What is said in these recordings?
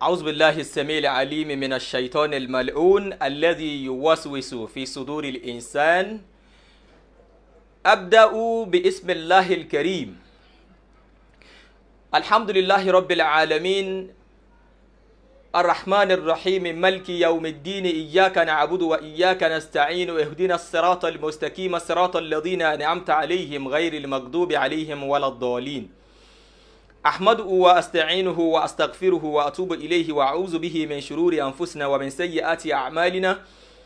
أعوذ بالله السميع العليم من الشيطان الملعون الذي يوسوس في صدور الإنسان أبدأ باسم الله الكريم الحمد لله رب العالمين الرحمن الرحيم ملك يوم الدين إياك نعبد وإياك نستعين اهدنا الصراط المستقيم صراط الذين أنعمت عليهم غير المغضوب عليهم ولا الضالين أحمده وأستعينه وأستغفره وأتوب إليه وأعوذ به من شرور أنفسنا ومن سيئات أعمالنا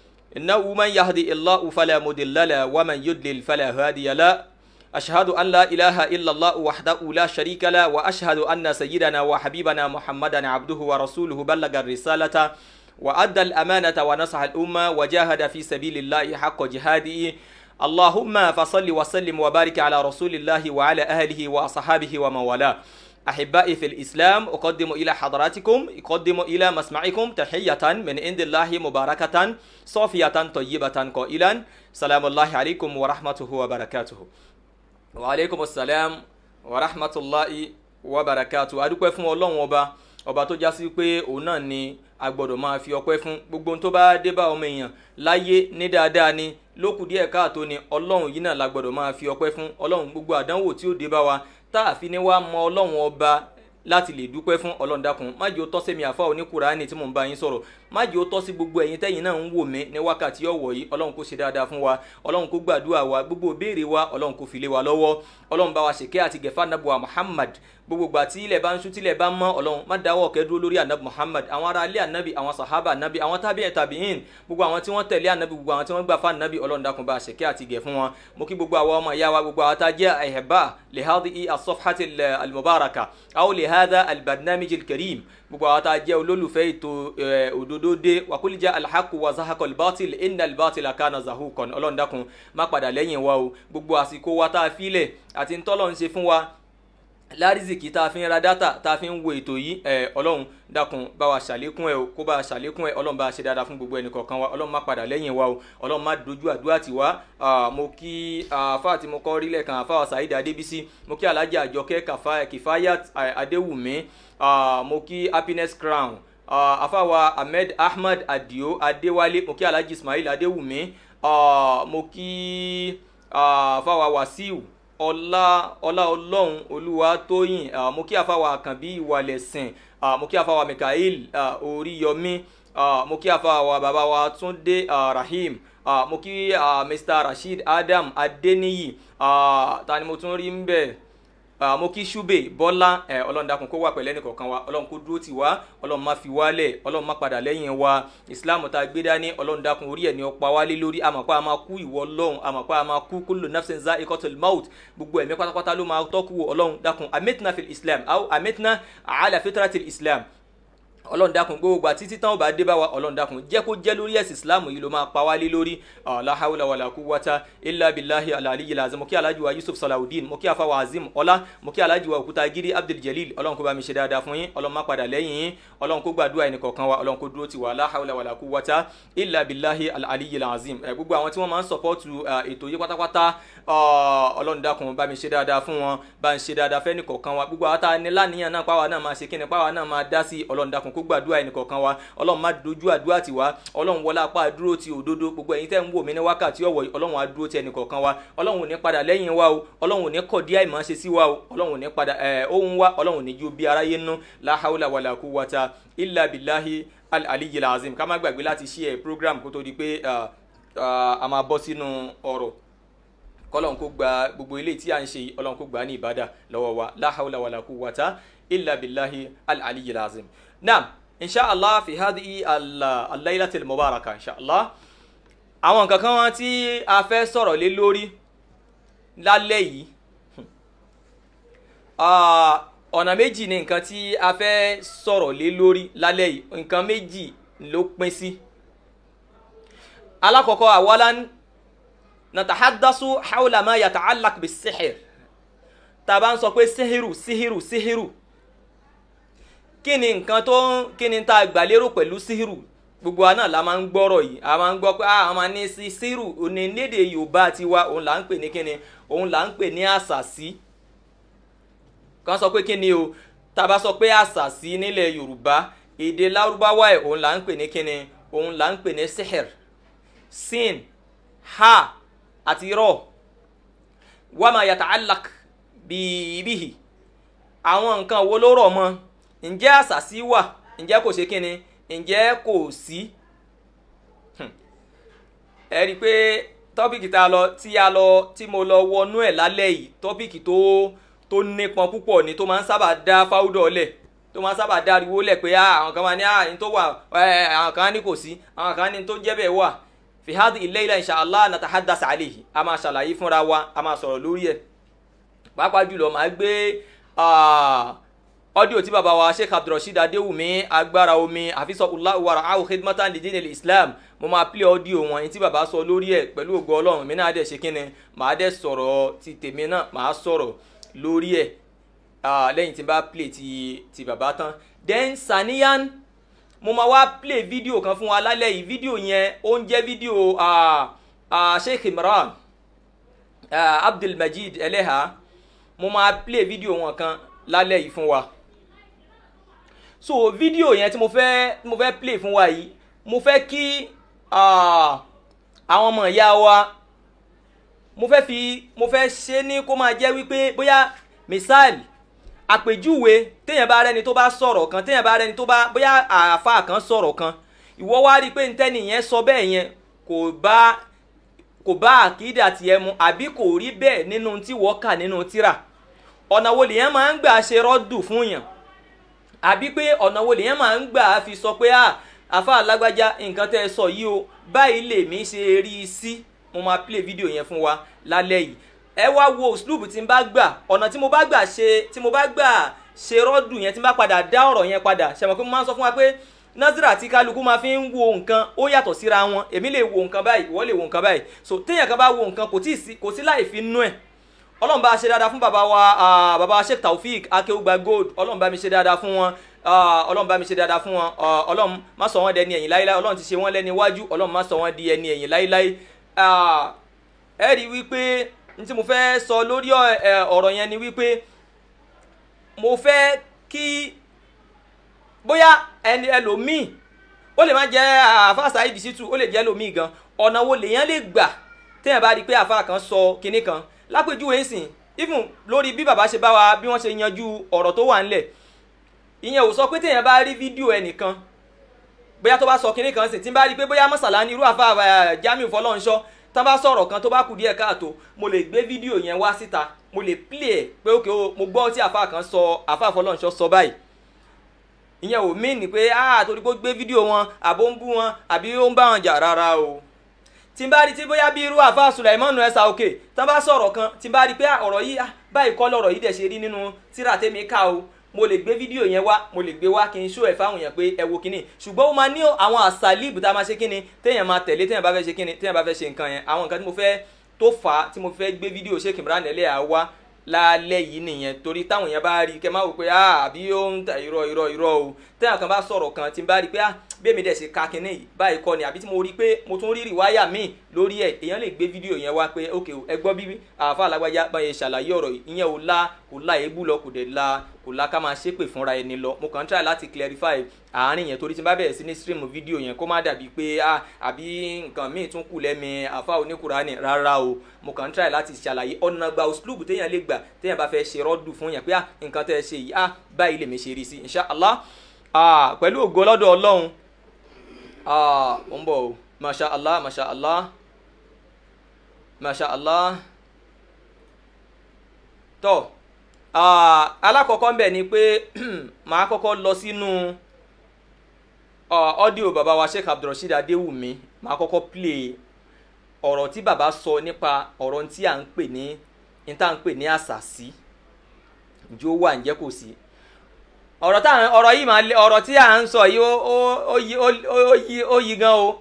إنه من يهدي الله فلا مضل له ومن يضلل فلا هادي له أشهد أن لا إله إلا الله وحده لا شريك له وأشهد أن سيدنا وحبيبنا محمدا عبده ورسوله بلغ الرسالة وأدى الأمانة ونصح الأمة وجاهد في سبيل الله حق جهاده اللهم فصل وسلم وبارك على رسول الله وعلى أهله وأصحابه ومن والاه أحبائي في الإسلام أقدم إلى حضراتكم أقدم إلى مسمعكم تحية من عند الله مباركة صافية طيبة قائلا سلام الله عليكم ورحمته وبركاته وعليكم السلام ورحمة الله وبركاته adúpẹ́ fún ọlọ́run ọba ọba tó já sí pé òun náà ni a gbọ́dọ̀ máa fi ọpẹ́ fún gbogbo ohun tó bá dé bá ọmọ èèyàn láyé ní dáadáa ni lókù díẹ̀ káàtó ni ọlọ́run yìí náà la gbọ́dọ̀ máa fi ọpẹ́ fún ọlọ́run gbogbo àdánwò tí ó dé bá wa tá a fi ní wá mọ ọlọ́run ọba láti lè dúpẹ́ fún ọlọ́run dákun má jẹ́ ó tọ́ sẹ́mi àfa oníkùránì tí mò ń bá yín sọ̀rọ̀ má jẹ́ ó tọ́ sí gbogbo ẹ̀yin tẹ́yin náà ń wò mí ní wákàtí ọ̀wọ̀ yìí ọlọ́run kó ṣe dáadáa fún wa ọlọ́run kó gbàdúrà wa gbogbo ìbéèrè wa ọlọ́run kó fi lé wa lọ́wọ́ ọlọ́run bá wa ṣèké àti gẹ̀fà nàbùwà muhammad gbogbo gbà tí ilẹ̀ bá ń ṣú tílẹ̀ bá mọ́ ọlọ́run má dáwọ́ ọ̀kẹ́ dúró lórí anabi muhammad àwọn ará ilé anabi àwọn sahaba anabi àwọn tábìyàn tàbíyìn gbogbo àwọn tí wọ́n tẹ̀lé anabi gbogbo àwọn tí wọ́n gbà fún anabi ọlọ́run dákun bá ṣèké àti gẹ̀ fún wọn mo kí gbogbo àwọn ọmọ ìyá wa gbogbo àwọn tá a jẹ́ ẹ̀hẹ̀bá lè hádìí asọ́fàtì almubaraka àwọn lè hádà albarnamij alkarim gbogbo àwọn tá a jẹ́ olólùfẹ́ ètò òdodo dé wàkúlì jẹ́ alhaku wa zahakọ albatil inna albatil akana zahukon ọlọ́run dákun má padà lẹ́yìn wa o gbogbo àsìkò wa tá a filẹ̀ àti ntọ́lọ́ ń ṣe fún wa lárízìkì tá a fi ń ra dátà tá a fi ń wo ètò yìí ẹ ọlọ́run dákun bá wa ṣàlékún ẹ o kó bá wa ṣàlékún ẹ ọlọ́run bá wa ṣe dáadáa fún gbogbo ẹnì kọ̀ọ̀kan wa ọlọ́run má padà lẹ́yìn wa o ọlọ́run má dojú àdúrà tì wá mo kí àáfàá tí mo kọ́ rí lẹ́ẹ̀kan àáfàá Saheed Adébísí mo kí alhaji àjọkẹ́ kìfáyà adéwùmí mo kí happiness crown àáfàá wa ahmed ahmed adio adéwálé mo kí alhaji ismail adéwùmí mo kí àáfàá wa wàsíù ọlá ọlá ọlọ́run olúwa tóyìn mo kí àfàwà àkànbí ìwàlẹ̀sìn mo kí àfàwà mikael oríyọmí mo kí àfàwà bàbá wa túndé rahim mo kí mr rasheed adam adeniyi ta ni mo tún rí ń bẹ̀ mo kí ṣúbè bọ́lá ọlọ́run dákun kó wà pẹ̀lẹ́ nìkọ̀ọ̀kan wa ọlọ́run kó dúró tì wá ọlọ́run má fi wálẹ̀ ọlọ́run má padà lẹ́yìn wa ìsìláàmù tá a gbé dání ọlọ́run dákun orí ẹ̀ ní ọ̀pá wálé lórí àmọ̀pá a máa kú ìwọ ọlọ́run àmọ̀pá a máa kú kullu nafsin za'iqatul maut gbogbo ẹ̀mí pátápátá ló máa tọ́kù ọlọ́run dákun amitna fil islam aw amitna ala fitratil islam ọlọ́run dákun gbogbo àti títí táwọn bá dé bá wa ọlọ́run dákun jẹ́ kó jẹ́ lórí ẹ̀sìn islam yìí ló máa pa wálé lórí la hawla wala quwwata illa billahi alaliyi lazim mo kí alhaji wa yusuf salawudeen mo kí afa wa azim ọlá mo kí alhaji wa òkúta giri abdul jalil ọlọ́run kó bá mi ṣe dáadáa fún yín ọlọ́run má padà lẹ́yìn yín ọlọ́run kó gbàdúrà ẹnì kọ̀ọ̀kan wa ọlọ́run kó dúró ti wa la hawla wala quwwata illa billahi alaliyi lazim gbogbo àwọn tí wọ́n máa ń sọpọ́tù ètò yìí pátápátá ọlọ́run dákun bá mi ṣe dáadáa fún wọn bá ń ṣe dáadáa fẹ́ nìkọ̀ọ̀kan wa gbogbo àwọn tá a ní láníyàn náà pàwọn náà máa ṣe kíni pàwọn náà máa dá sí ọlọ́run dákun kó gbàdúrà ẹnì kọ̀ọ̀kan wa ọlọ́run má dojú àdúrà tì wá ọlọ́run wọlé apá dúró ti òdodo gbogbo ẹ̀yin tẹ́ ń wò mí ní wákàtí ọ̀wọ̀ yìí ọlọ́run á dúró ti ẹnì kọ̀ọ̀kan wa ọlọ́run ò ní padà lẹ́yìn wa o ọlọ́run ò ní kọ̀ díẹ̀ ìmọ̀ ṣe sí wa o ọlọ́run ò ní padà ẹ̀ ohun wa ọlọ́run ò ní ju bí aráyé nú la hawla wala quwwata illa billahi al-aliyyil azim ká má gbàgbé láti share program kó tó di pé a máa bọ́ sínú ọ̀rọ̀ kọlọ́n kó gba gbogbo ilé tí a ń ṣe yìí ọlọ́run kó gbà ní ìbádà lọ́wọ́ wa la hawla wala quwwata illa billahi al-aliyyil azim naam inshallah fi hadhihi al-laylati al-mubaraka inshallah àwọn nǹkan kan wọn tí a fẹ́ sọ̀rọ̀ lé lórí lálẹ́ yìí ọ̀nà méjì ni nǹkan tí a fẹ́ sọ̀rọ̀ lé lórí lálẹ́ yìí nǹkan méjì ló pín sí alákọ̀ọ́kọ́ awalan natahaddasu hawla ma yata'allaq bis-sihr tá a bá ń sọ pé sihiru sihiru sihiru kí ni nǹkan tó ń kí ni tá a gbà lérò pẹ̀lú síhìrù gbogbo wa náà la máa ń gbọ́rọ̀ yìí a máa ń gbọ́ pé a máa ní sí síhìrù òní lédè yorùbá tiwa òun là ń pè ní kíni òun là ń pè ní àṣàsí kan sọ pé kíni o tá a bá sọ pé àṣàsí nílẹ̀ yorùbá èdè lárúbáwá ẹ̀ òun là ń pè ní kíni òun là ń pè ní sihir sin ha àti rọ wàmà yata'allaq bíbíhì àwọn nǹkan wo ló rọ̀ mọ́ ǹjẹ́ àṣàsí wà ǹjẹ́ kò ṣe kíni ǹjẹ́ kò sí ẹ rí i pé tọ́pìkì tá a lọ tí a lọ tí mo lọ wọnú ẹ̀ lálẹ́ yìí tọ́pìkì tó tó nípọn púpọ̀ ni tó máa ń sábà dá fáwùdọ̀ lẹ̀ tó máa ń sábà dá ariwo lẹ̀ pé àwọn kan máa ní àyìn tó wà àwọn kan ní kò sí àwọn kan ní tó jẹ́ bẹ́ẹ̀ wà fi hadi ilayla insha Allah natahaddas alayhi a máa ṣàlàyé fúnra wa a máa sọ̀rọ̀ lórí ẹ̀ pàápàá jùlọ máa gbé ọdíò tí bàbá wa sheikh abdulrasheed adéwùmí agbára omi àfisọ́kùnlá wàrà áwò khidmatan lidin islam mo máa play ọdíò wọn yìí tí bàbá sọ lórí ẹ̀ pẹ̀lú ògo ọlọ́run mi náà dẹ̀ ṣe kíni màá dẹ̀ sọ̀rọ̀ ti tèmi náà màá sọ̀rọ̀ lórí ẹ̀ lẹ́yìn tí n bá play ti ti bàbá tán then saniyan mo máa wá play fídíò kan fún wa lálẹ́ yìí fídíò yẹn ó ń jẹ́ fídíò sheikh imran abdulmajid eleha mo máa play fídíò wọn kan lálẹ́ yìí fún wa so fídíò yẹn tí mo fẹ́ mo fẹ́ play fún wa yìí mo fẹ́ kí àwọn ọmọ ìyá wa mo fẹ́ fi mo fẹ́ ṣe ní kó máa jẹ́ wípé bóyá misali àpèjúwe téèyàn bá rẹni tó bá sọ̀rọ̀ kan téèyàn bá rẹni tó bá bóyá àáfà kan sọ̀rọ̀ kan ìwọ wá rí i pé ntẹ́ni yẹn sọ bẹ́ẹ̀ yẹn kò bá kò bá àkídà tiẹ̀ mu àbí kò rí bẹ́ẹ̀ nínú tí wọ́n kà nínú tírà ọ̀nà wo lèyàn máa ń gbà ṣe rọ́dù fún yàn àbí pé ọ̀nà wo lèyàn máa ń gbà fi sọ pé àfa alágbájá nǹkan tẹ́ ẹ sọ yìí o báyìí lèmi ṣe rí i sí mo máa play fídíò yẹn fún wa lálẹ́ yìí ẹ wá wo sloop tí n bá gbà ọ̀nà tí mo bá gbà ṣe tí mo bá gbà ṣe rọ́dù yẹn tí n bá padà dá ọ̀rọ̀ yẹn padà ṣe mọ̀ pé mo máa ń sọ fún wa pé nazira tí kálukú máa fi ń wo nǹkan ó yàtọ̀ síra wọn èmi lè wo nǹkan báyìí ìwọ lè wo nǹkan báyìí so téèyàn kan bá wo nǹkan kò tí sí kò sí láì fi nú ẹ̀ ọlọ́run bá ṣe dáadáa fún bàbá wa bàbá wa sheikh taofik akéwùgbà gold ọlọ́run bá mi ṣe dáadáa fún wọn ọlọ́run bá mi ṣe dáadáa fún wọn ọlọ́run má sọ wọ́n dẹni ẹ̀yìn láíláí ọlọ́run ti ṣe wọ́n lẹ́ni iwájú ọlọ́run má sọ wọ́n di ẹni ẹ̀yìn láíláí ẹ rí wípé n tí mo fẹ́ sọ lórí ọ̀rọ̀ yẹn ni wípé mo fẹ́ kí bóyá ẹni ẹlòmíì ó lè má jẹ́ àfa Saheed Shittu ó lè jẹ́ ẹlòmíì gan ọ̀nà wo lèèyàn lè gbà téèyàn bá rí i pé àfa kan sọ kinní kan lápèjúwe ń sìn even lórí bí bàbá ṣe bá wa bí wọ́n ṣe yanjú ọ̀rọ̀ tó wà ńlẹ̀ ìyẹn ò sọ pé téèyàn bá rí fídíò ẹnìkan bóyá tó bá sọ kinní kan sìn tí n bá rí i pé bóyá mọ́sàlá ní irú àfa Jamiu Fọlọ́runṣọ́ tán bá sọ̀rọ̀ kan tó bá kù díẹ̀ káàtó mo lè gbé fídíò yẹn wá síta mo lè play ẹ̀ pé ókè o mo gbọ́ tí àfa kan sọ àfa Fọlọ́runṣọ́ sọ báyìí ìyẹn ò mí ni pé ah torí kó gbé fídíò wọn àbó ń bú wọn àbí ó ń bá wọn jà rárá o tí n bá rí tí bóyá bí irú àfa Sulaimanu ẹsà òkè tán bá sọ̀rọ̀ kan tí n bá rí pé ọ̀rọ̀ yìí báyìí kọ́ lọ̀rọ̀ yìí dẹ̀ ṣe rí nínú tíra tèmi ká o mo lè gbé fídíò yẹn wá mo lè gbé wá kí n ṣó ẹ̀ fáwọn èèyàn pé ẹ wo kíní ṣùgbọ́n ó máa ní àwọn àṣàlíìbù tá a máa ṣe kíni téèyàn máa tẹ̀lé téèyàn bá fẹ́ ṣe kíni téèyàn bá fẹ́ ṣe nǹkan yẹn àwọn nǹkan tí mo fẹ́ tó fà á tí mo fẹ́ gbé fídíò Sheikh Imran Eleha wá lálẹ́ yìí nìyẹn torí táwọn èèyàn bá rí kẹ́ máa wò pé àbí ó ń ta irọ́ irọ́ irọ́ o téèyàn kan bá sọ̀rọ̀ kan tí n bá rí pé bí èmi dẹ̀ ṣe ka kinní yìí báyìí kọ́ ni àbí tí mo rí pé mo tún rí rìwáyà míì lórí ẹ̀ èèyàn lè gbé fídíò yẹn wá pé ok ẹ gbọ́ bí àáfà alágbájá báyẹn ṣàlàyé ọ̀rọ̀ yìí ìyẹn ò la kò la èébú lọ kò dẹ̀ la kò la ká máa ṣépè fúnra ẹni lọ mo kàn ń try láti clarify àárín yẹn torí tí n bá bẹ̀rẹ̀ sí ní stream fídíò yẹn kó má dàbí pé àbí nǹkan míì tún kù lẹ́mi àáfà oníkùránì rárá o mo kàn ń try láti ṣàlàyé ọ̀nà gba òṣùlùbù téèyàn lè gbà téèyàn bá fẹ́ ṣe rọ́dù fún yẹn pé nǹkan tẹ́ ẹ ṣe yìí báyìí lèmi ṣe rí sí insha Allah pẹ̀lú ògo lọ́dọ̀ ọlọ́run ah ó ń bọ̀ o masha allah masha allah masha allah tó alákọ̀ọ́kọ́ ń bẹ̀ ni pé màá kọ́kọ́ lọ sínú ọ́díò bàbá wa sheikh abdulrasheed adéwùmí màá kọ́kọ́ play ọ̀rọ̀ tí bàbá sọ nípa ọ̀rọ̀ tí à ń pè ní ní tá à ń pè ní àṣàsí ǹjẹ́ ó wà ǹjẹ́ kò sí ọ̀rọ̀ tá ọ̀rọ̀ yìí máa lé ọ̀rọ̀ tí à ń sọ yìí ó ó yí ó yí ó yí gan o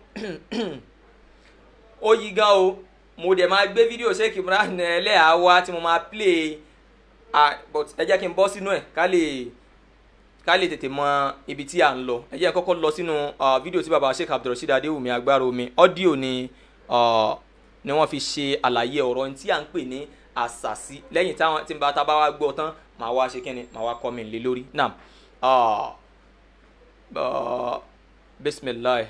ó yí gan o mo dẹ̀ máa gbé fídíò Sheikh Imran Eleha wá tí mo máa play ah but ẹ jẹ́ kí n bọ́ sínú ẹ̀ ká lè ká lè tètè mọ ibi tí à ń lọ ẹ jẹ́ n kọ́kọ́ lọ sínú fídíò tí baba Sheikh Abdulrasheed Adéwùmí agbára omi ọ́díò ni ni wọ́n fi ṣe àlàyé ọ̀rọ̀ tí à ń pè ní àṣàsí lẹ́yìn táwọn tí n bá tá bá wá gbọ́ tán màá wá ṣe kíni màá wá kọ́ mi lé lórí náà Uh, bismillah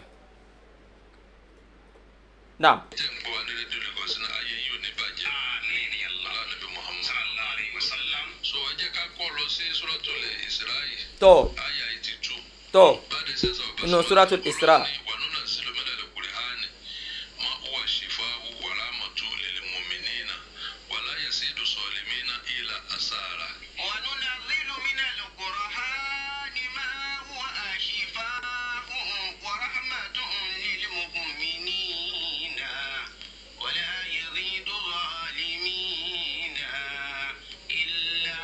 naam tẹ́ ń gbọ́ wa ní rédíò Lagos náà ayé yìí ò ní bàjẹ́ ọlá nàbí Muhammad so ẹ jẹ́ ká kọ́ lọ sí Suratul Isra'i tó ayé ayé ti tú tó báde sẹ́sà ọ̀bẹ Inú Suratul Isra. wà nínú sílùú mẹ́ta lè kúrẹ́ hánì má huwa shifa'u wa rahmatun lil mu'minina wa la yazidu zalimina illa asara. وننزل من القرآن ما هو شفاء ورحمة للمؤمنين ولا يزيد الظالمين إلا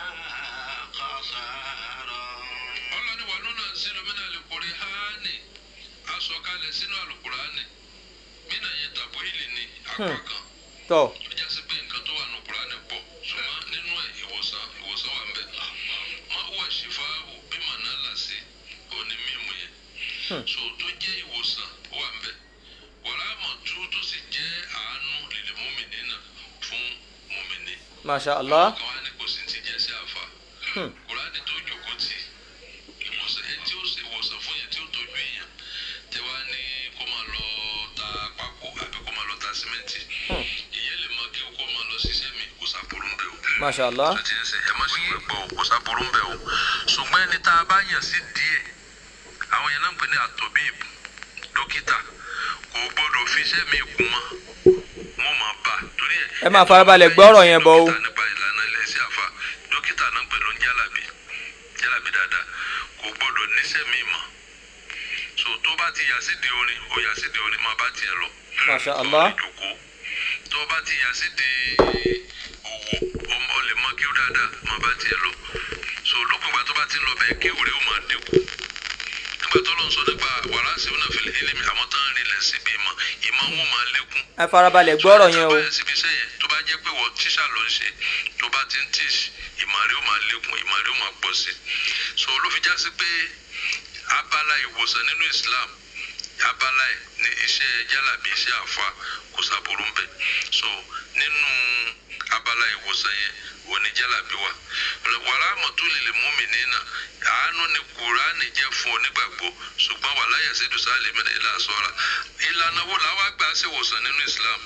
خسارا ọlọ́ni wà nínú sílùú mẹ́ta lè kúrẹ́ hánì asọ̀kalẹ̀ sínú àlùkùránì mínà yẹn tàbí ìlì ni apá kan. tó ó já sí pé nǹkan tó wà nù kúránì pọ̀ ṣùgbọ́n nínú ẹ̀ ìwòsàn ìwòsàn wà ń bẹ̀. má wà ṣìfà bí màná là sí òní mímu yẹn. so tó jẹ́ ìwòsàn ó wà ń bẹ̀. wàrà àmọ̀tú tó sì jẹ́ àánú lèlè mọ́mìnì náà fún mọ́mìnì. masha allah kan wá ní kò sí ti jẹ́ sí àfa. kúránì tó jòkó tì ìwòsàn ẹ tí ó ṣe ìwòsàn fún yẹn tí ó tọ́jú èèyàn tẹ wá ní kó máa lọ ta pákó àbí kó máa lọ ta símẹ́ǹtì ìyẹn lè mọ kí ó kó máa lọ ṣiṣẹ́ mi kó sàbúrú ń bẹ̀ o. masha allah tó ti ń sẹ ẹ má sì gbẹ gbọ́ o kó sàbúrú ń bẹ̀ o ṣùgbọ́n ẹni tá a bá yàn sí díẹ̀ àwọn yẹn náà ń pè ní àtọ̀bíìbù dókítà kò gbọ́dọ̀ fi iṣẹ́ mi kún mọ́ wọ́n máa bá a torí ẹ̀. ẹ máa farabalẹ̀ gbọ́ ọ̀rọ̀ yẹn bọ̀ o dókítà nípa ìlànà ilẹ̀ sí àfa dókítà náà pẹ̀lú ń jálàbí jálàbí dáadáa kò gbọ́dọ̀ níṣẹ́ mi mọ́ so tó bá ti yà sí di orin ò yà sí di orin máa bá tiẹ̀ lọ. Masha Allah. Tó ìjòkó tó bá ti yà sí di òwò ọmọ lè mọ kí ó dáadáa máa bá tiẹ̀ lọ so lópin ìgbà tó bá ti ń lọ bẹ́ẹ̀ kí òré ó máa dínkù nígbà tó lọ sọ nípa wàrà síwọ́n fìlẹ̀ ilimi àwọn tán rinlẹ̀ síbi ìmọ̀ ìmọ̀ wọn máa lékún ẹ farabalẹ̀ gbọ́ ọ̀rọ̀ yẹn o báyìí síbi iṣẹ́ yẹn tó bá jẹ́ pé wọ́n tíṣà ló ń ṣe tó bá ti ń tíṣ ìmọ̀rí ó máa lékún ìmọ̀rí ó máa pọ̀ sí i so ló fi já sí pé abala ìwòsàn nínú Islam abala ẹ̀ ní iṣẹ́ jálàbí iṣẹ́ àfa kò sàbòrò ń bẹ̀ so nínú abala ìwòsàn yẹn òní jálàbí wa wàrà àmọ̀tó lè lè mú mi nínà àánú ni kùránì jẹ́ fún onígbàgbọ́ ṣùgbọ́n wàlá yẹ̀sídùú sálẹ̀ mẹ́rin ilà sọ́ra ìlànà wo làwọn àgbà ṣe wòsàn nínú Islam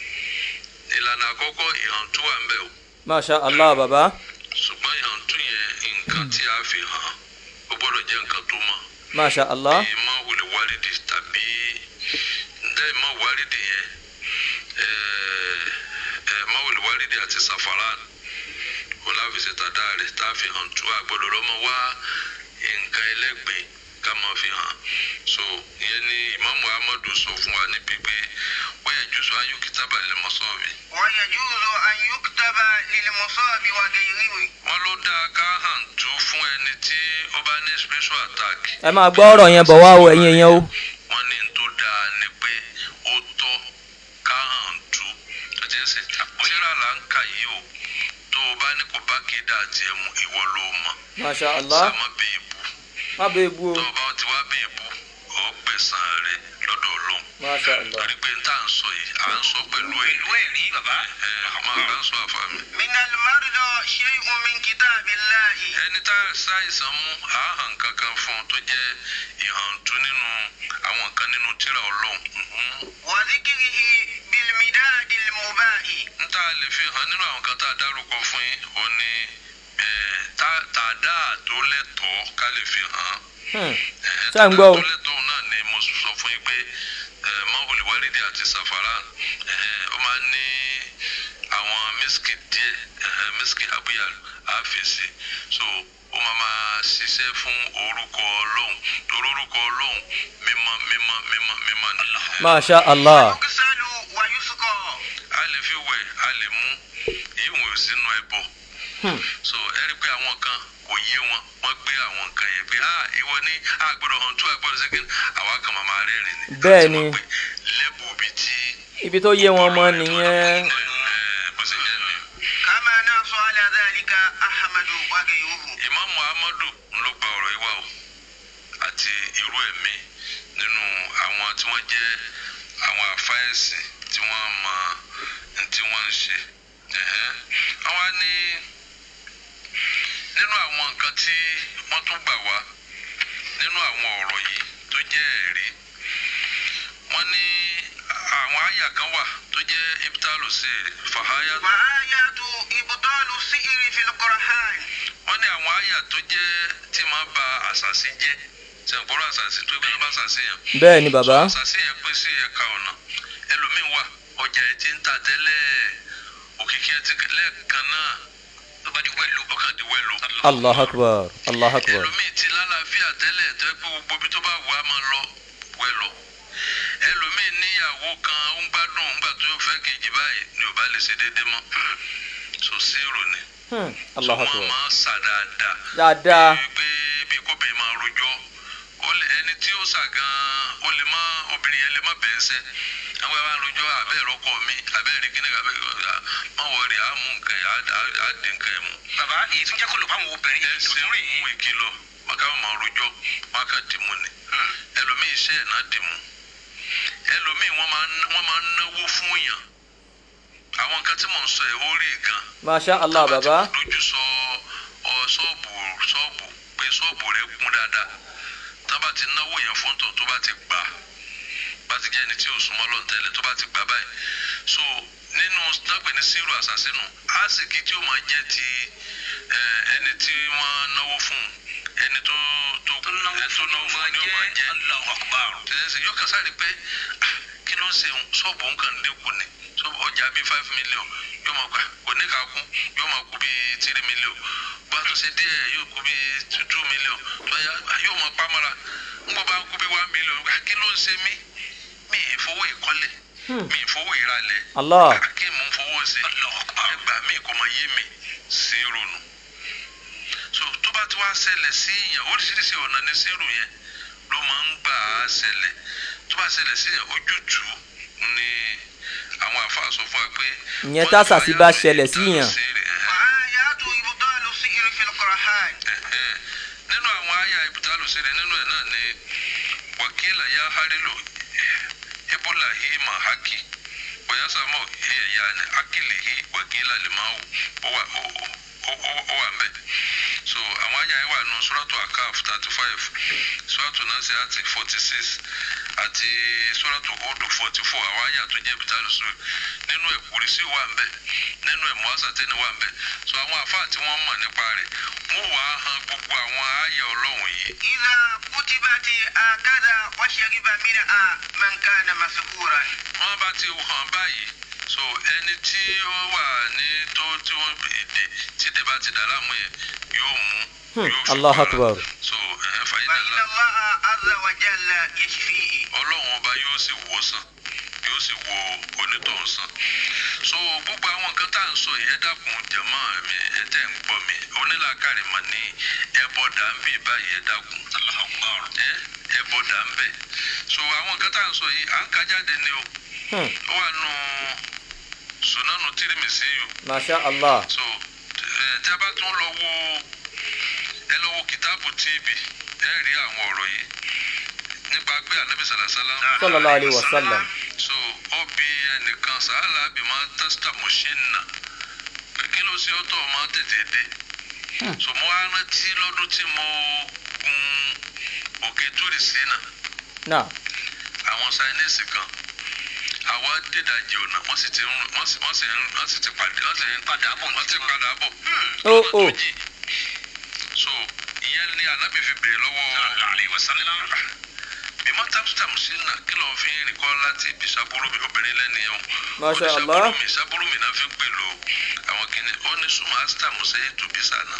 ìlànà àkọ́kọ́ ìhàntú wà ń bẹ̀ o masha allah baba ṣùgbọ́n ìhàntú yẹn nǹkan tí a fi hàn ó gbọ́dọ̀ jẹ́ nǹkan tó mọ́ masha allah ìmọ̀ wòlé wárìdì tàbí ǹdẹ́ ìmọ̀ wárìdì yẹn ìmọ̀ wòlé wárìdì àti safaran wọn láfi ṣe tàdá rẹ̀ tá a fi hàn tú àgbọ̀dọ̀ lọ́mọ wá nǹkan ẹlẹ́gbẹ̀ẹ́ ká máa fi hàn so ìyẹn ni Imam Muhammadu sọ fún wa níbi pé wọ́n yẹ jùsọ ayọ́kítàbà lè mọ̀ sọ́ọ̀bì ويجوز أن يكتب للمصاب وغيره wọ́n ló dáa ká hàn tú fún ẹni tí ó bá ní special attack ẹ máa gbọ́ ọ̀rọ̀ yẹn bọ̀ wá o ẹ̀yin èèyàn o wọ́n ní tó dáa ni pé ó tọ́ ká hàn tú àjẹsẹ̀ tíra là ń kà yìí o tó o bá ní kò bá kéde àti ẹ̀mú ìwọ ló mọ̀ masha allah sàmọ́ bí ibu má bẹ́ẹ̀ bu o tó o bá ti wá bí ibu ó gbẹ̀sán rẹ lọ́dọ̀ Ọlọ́run masha allah torí pé n tá à ń sọ yìí à ń sọ pẹ̀lú ẹ̀ ويري بابا ẹ̀ àmọ́ àgbà ń sọ àfàmì. من المرضى شيء من كتاب الله ẹni tá a ṣàìsàn mú àáhàn kankan fún un tó jẹ́ ìhàntú nínú àwọn nǹkan nínú tírà Ọlọ́run mhm. وذكره بالمداد المباح n tá a lè fi hàn nínú àwọn kan tá a dárúkọ fún yín ó ní eh, tá- tàdá tó lẹ́tọ̀ọ́ ká lè fi hàn Hmm. Eh, Ṣé à ń gbọ́ o? tàdá tó lẹ́tọ̀ọ́ náà ni mo sọ fún yín pé mọ́wùlì wálídìí àti safaran eh, ó máa ń ní àwọn mísíkì díẹ̀ eh, mísíkì àbúyà àfẹsí so ó máa máa ṣiṣẹ́ fún orúkọ Ọlọ́run torí orúkọ Ọlọ́run mímọ́ mímọ́ mímọ́ mímọ́ ni. masha allah يغسل ويسقى a lè fi wẹ̀ a lè mú ìwọ̀n sínú ẹbọ Hmm. so ẹ rí i pé àwọn kan kò yé wọn wọ́n gbé àwọn nǹkan yẹn pé ah ìwọ ní àgbọ̀dọ̀ hàn tó àgbọ̀dọ̀ sẹ́kìn àwa kan máa máa rẹ́rìn ni. Bẹ́ẹ̀ Àti ni. mọ̀ pé lẹ́bù bíi tí. ibi tó yé wọn mọ́ nìyẹn ẹ, bó ṣe jẹ́ ni. كما نص على ذلك أحمد وغيره Imam Muhammadu ló gba ọ̀rọ̀ yìí wá o àti irú ẹ̀mí nínú àwọn tí wọ́n jẹ́ àwọn àfáẹ́sì tí wọ́n mọ ní tí wọ́n ń ṣe. Ẹ̀hẹ́n. Àwọn á ní nínú àwọn nǹkan tí wọ́n tún gbà wá nínú nínú àwọn ọ̀rọ̀ yìí tó jẹ́ ẹ̀rí wọ́n ní àwọn àyà kan wà tó jẹ́ ibtalu sí fàháyà وآيات إبطال السحر في القرآن wọ́n ní àwọn àyà tó jẹ́ tí máa ba àṣàṣì jẹ́ sẹ̀ǹkọ́rọ̀ àṣàṣì tó gbé ló bá àṣàṣì yàn bẹ́ẹ̀ ni bàbá àṣàṣì yẹn pín sí ẹ̀ka ọ̀nà ẹlòmíín wà ọjà ẹ̀ ti ń ta tẹ́lẹ̀ òkìkí ẹ̀ ti lẹ́ẹ̀kan náà ọba di wẹ́lú ọkàn di wẹ́lú. allah akbar allah akbar ẹlòmíín ti lálàáfíà tẹ́lẹ̀ tó yẹ pé gbogbo ibi tó bá wù á máa lọ wẹ́lọ. ẹlòmíín níyàwó kan ó ń gbádùn ńgbà tó fẹ́ kejì báyìí ni ò bá lè ṣe déédéé mọ́ so zero ni Hmm, allah wọ́n akbar máa ń sà dáadáa dáadáa pé bí kóbìnrin máa rojọ́ ó lè ẹni tí ó sà gan-an ó lè má obìnrin yẹn lè má bẹ̀ẹ́ sẹ́ àwọn ẹ̀ máa rojọ́ abẹ́ ìrọ́kọ mi abẹ́ ìrìn kíní abẹ́ ìrọ́kọ má wọrí á mú nǹkan yẹn á á dín nǹkan yẹn mú. bàbá èyí tún jẹ́ kó lò fáwọn obìnrin ẹ ṣe ń mú ìkìlọ̀ wọn ká máa rojọ́ wọn ká dì mú ni ẹlòmíì iṣẹ́ ẹ̀ náà dì mú ẹlòmíì wọ́n máa ń- wọ́n máa ń náwó fún yàn àwọn nǹkan tí mò ń sọ ẹ̀ ó rí gan masha allah Tábà bàbá ti dojú sọ ọ ṣọ́ọ̀bù ṣọ́ọ̀bù pé ṣọ́ọ̀bù rẹ̀ kún dáadáa tábà ti náwó yẹn fún tó tó bá ti gbà bá ti jẹ́ ẹni tí ò súnmọ́ lọ́n tẹ́lẹ̀ tó bá ti gbà báyìí so nínú dágbé ní sírù àṣàṣínú àsìkí tí ó máa jẹ́ ti ẹ, ẹni tí wọ́n náwó fún ẹni tó tó tó náwó fún ni ó máa jẹ́ ẹsẹ̀ yóò kásá rí pé ah, kí ló ń ṣe òun ṣọ́ọ̀bù òun kàn dínkù ni ṣọ́ọ̀bù ọjà bíi five million yóò máa gbà kò ní ká kún yóò máa kú bíi three million bá tó ṣe díẹ̀ yóò kú bíi two two million tó yá yóò máa pamọ́ra ń gbọ́ bá kú bíi one million ah, kí ló ń ṣe mí mi ì fowó ìkọ́lé mi ì fowó ìralẹ̀ allah Ah, kí mò ń fowó sí ẹgbà mi kò mọ yé mi sí ronú so tó bá ti wá ṣẹlẹ̀ sí yẹn oríṣiríṣi ọ̀nà ní sírù yẹn ló máa ń gbà á ṣẹlẹ̀ tó bá ṣẹlẹ̀ sí yẹn ojútùú ni àwọn àfáà sọ fún wa pé. Ìyẹn tásàsí bá ṣẹlẹ̀ sí yàn. وآيات إبطال السحر في القرآن Ẹ̀hẹ́n. nínú àwọn àyà ìbùtálù sílẹ̀ nínú ẹ̀ náà ni wàkílà yá hárìlò ebola hi mà hákì wàyásàmọ̀ ẹ̀yà ni akílì hi wàkílà lè máa wò ó wà ó ó ó ó wà mẹ́. so àwọn àyà yẹn wà nù sọ́ràtù àkàf thirty five sọ́ràtù nàṣẹ́ àti forty six àti sọ́ràtù hódù forty four àwọn àyà tó jẹ́ ìbùtálù sílẹ̀ nínú ẹ̀ kùrìsì wà ń bẹ̀ nínú ẹ̀ mọ́sàtẹ́ni wà ń bẹ̀ so àwọn àfáà tí wọ́n mọ̀ nípa rẹ̀ wọ́n wàá han gbogbo àwọn àyà ọlọ́run yìí إذا كتبت هكذا وشرب منها من كان مسحورا wọ́n bá ti hàn báyìí so ẹni tí ó wà ní tó tí wọ́n èdè tí dè bá ti dà láàmú yẹn yóò mú Hmm, yóò fi Allahu para. Akbar. so ẹ̀ فإن fàyínàlá الله عز وجل يشفيه ọlọ́run ọba yóò sì wò ó sàn yóò sì wo onítọ̀hún sàn so gbogbo àwọn nǹkan tá à ń sọ yìí ẹ dákun jẹ̀mọ́ mi ẹ tẹ́ ń gbọ́ mi onílàkàrẹ̀ mà ní ẹbọ dà ń bì báyìí ẹ dákun ẹ ẹbọ dà ń bẹ̀ so àwọn nǹkan tá à ń sọ yìí à ń ka jáde ni o Hmm, ó wà nù sunanu tirimisi yìí masha allah so ẹ tí a bá tún lọ wo ẹ lọ wo kìtàbù tíìbì ẹ rí àwọn ọ̀rọ̀ yìí nípa pé anabi sàlàsálà sallallahu alayhi wa sallam so ó bi ẹnìkan sàálà bí máa tẹ́sítà mọ̀ṣínà pé kí ló ṣe ọ́tọ̀ máa tètè dé so mo wá rántí lọ́dún tí mo gun òkè túrìsì náà náà àwọn sáyẹ́nìsì kan àwa dídàjì ọ̀nà wọ́n sì ti ń wọ́n sì wọ́n sì ń wọ́n sì ti pàdé wọ́n sì ń padà bọ̀ wọ́n ti padà bọ̀ Ó, lọ́nà tó ó. jìn. so ìyẹn ni anábì fi bèrè lọ́wọ́ bí mo tàbítàm sí nà kí ló fi ń rìn kọ́ láti ibi sábúrú mi obìnrin lẹ́ni ẹ̀hún Masha Ó ní Allah. sábúrú mi sábúrú mi náà fi ń pèlò àwọn kìnnì ó ní súnmọ́ astam sẹ́yìn tó bí sànà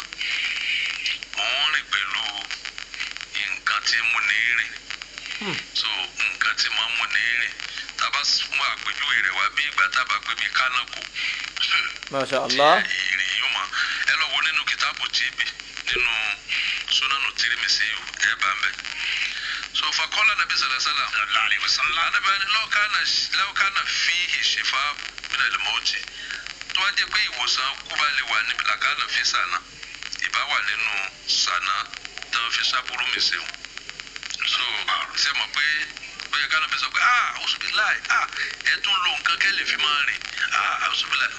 mò ń rìn pẹ̀lú nǹkan tí mo ní rìn so nǹkan tí mo mú ní rìn tábà mú àpèjúwe rẹ̀ wá bí ìgbà tábà pé bí kánákò masha allah ìrìn yìí mọ ẹ lọ wo nínú kìtàbù tìbí nínú sunanu tirimisi ẹ bá ń bẹ so fakọlá nabi salasala anabi ani lọkàna lọkàna fihi shifa mina limoti tó wá jẹ pé ìwòsàn kúbà lè wà níbi làkàna fi sànà ìbá wà nínú sànà tán fi sábúrú mi sèwọn so ṣe mọ̀ pé bóyá kánà fi sọ pé ah ọsùnbíláì ah ẹ tún lo nǹkan kẹ́lẹ́ fi máa rìn ah ọsùnbíláì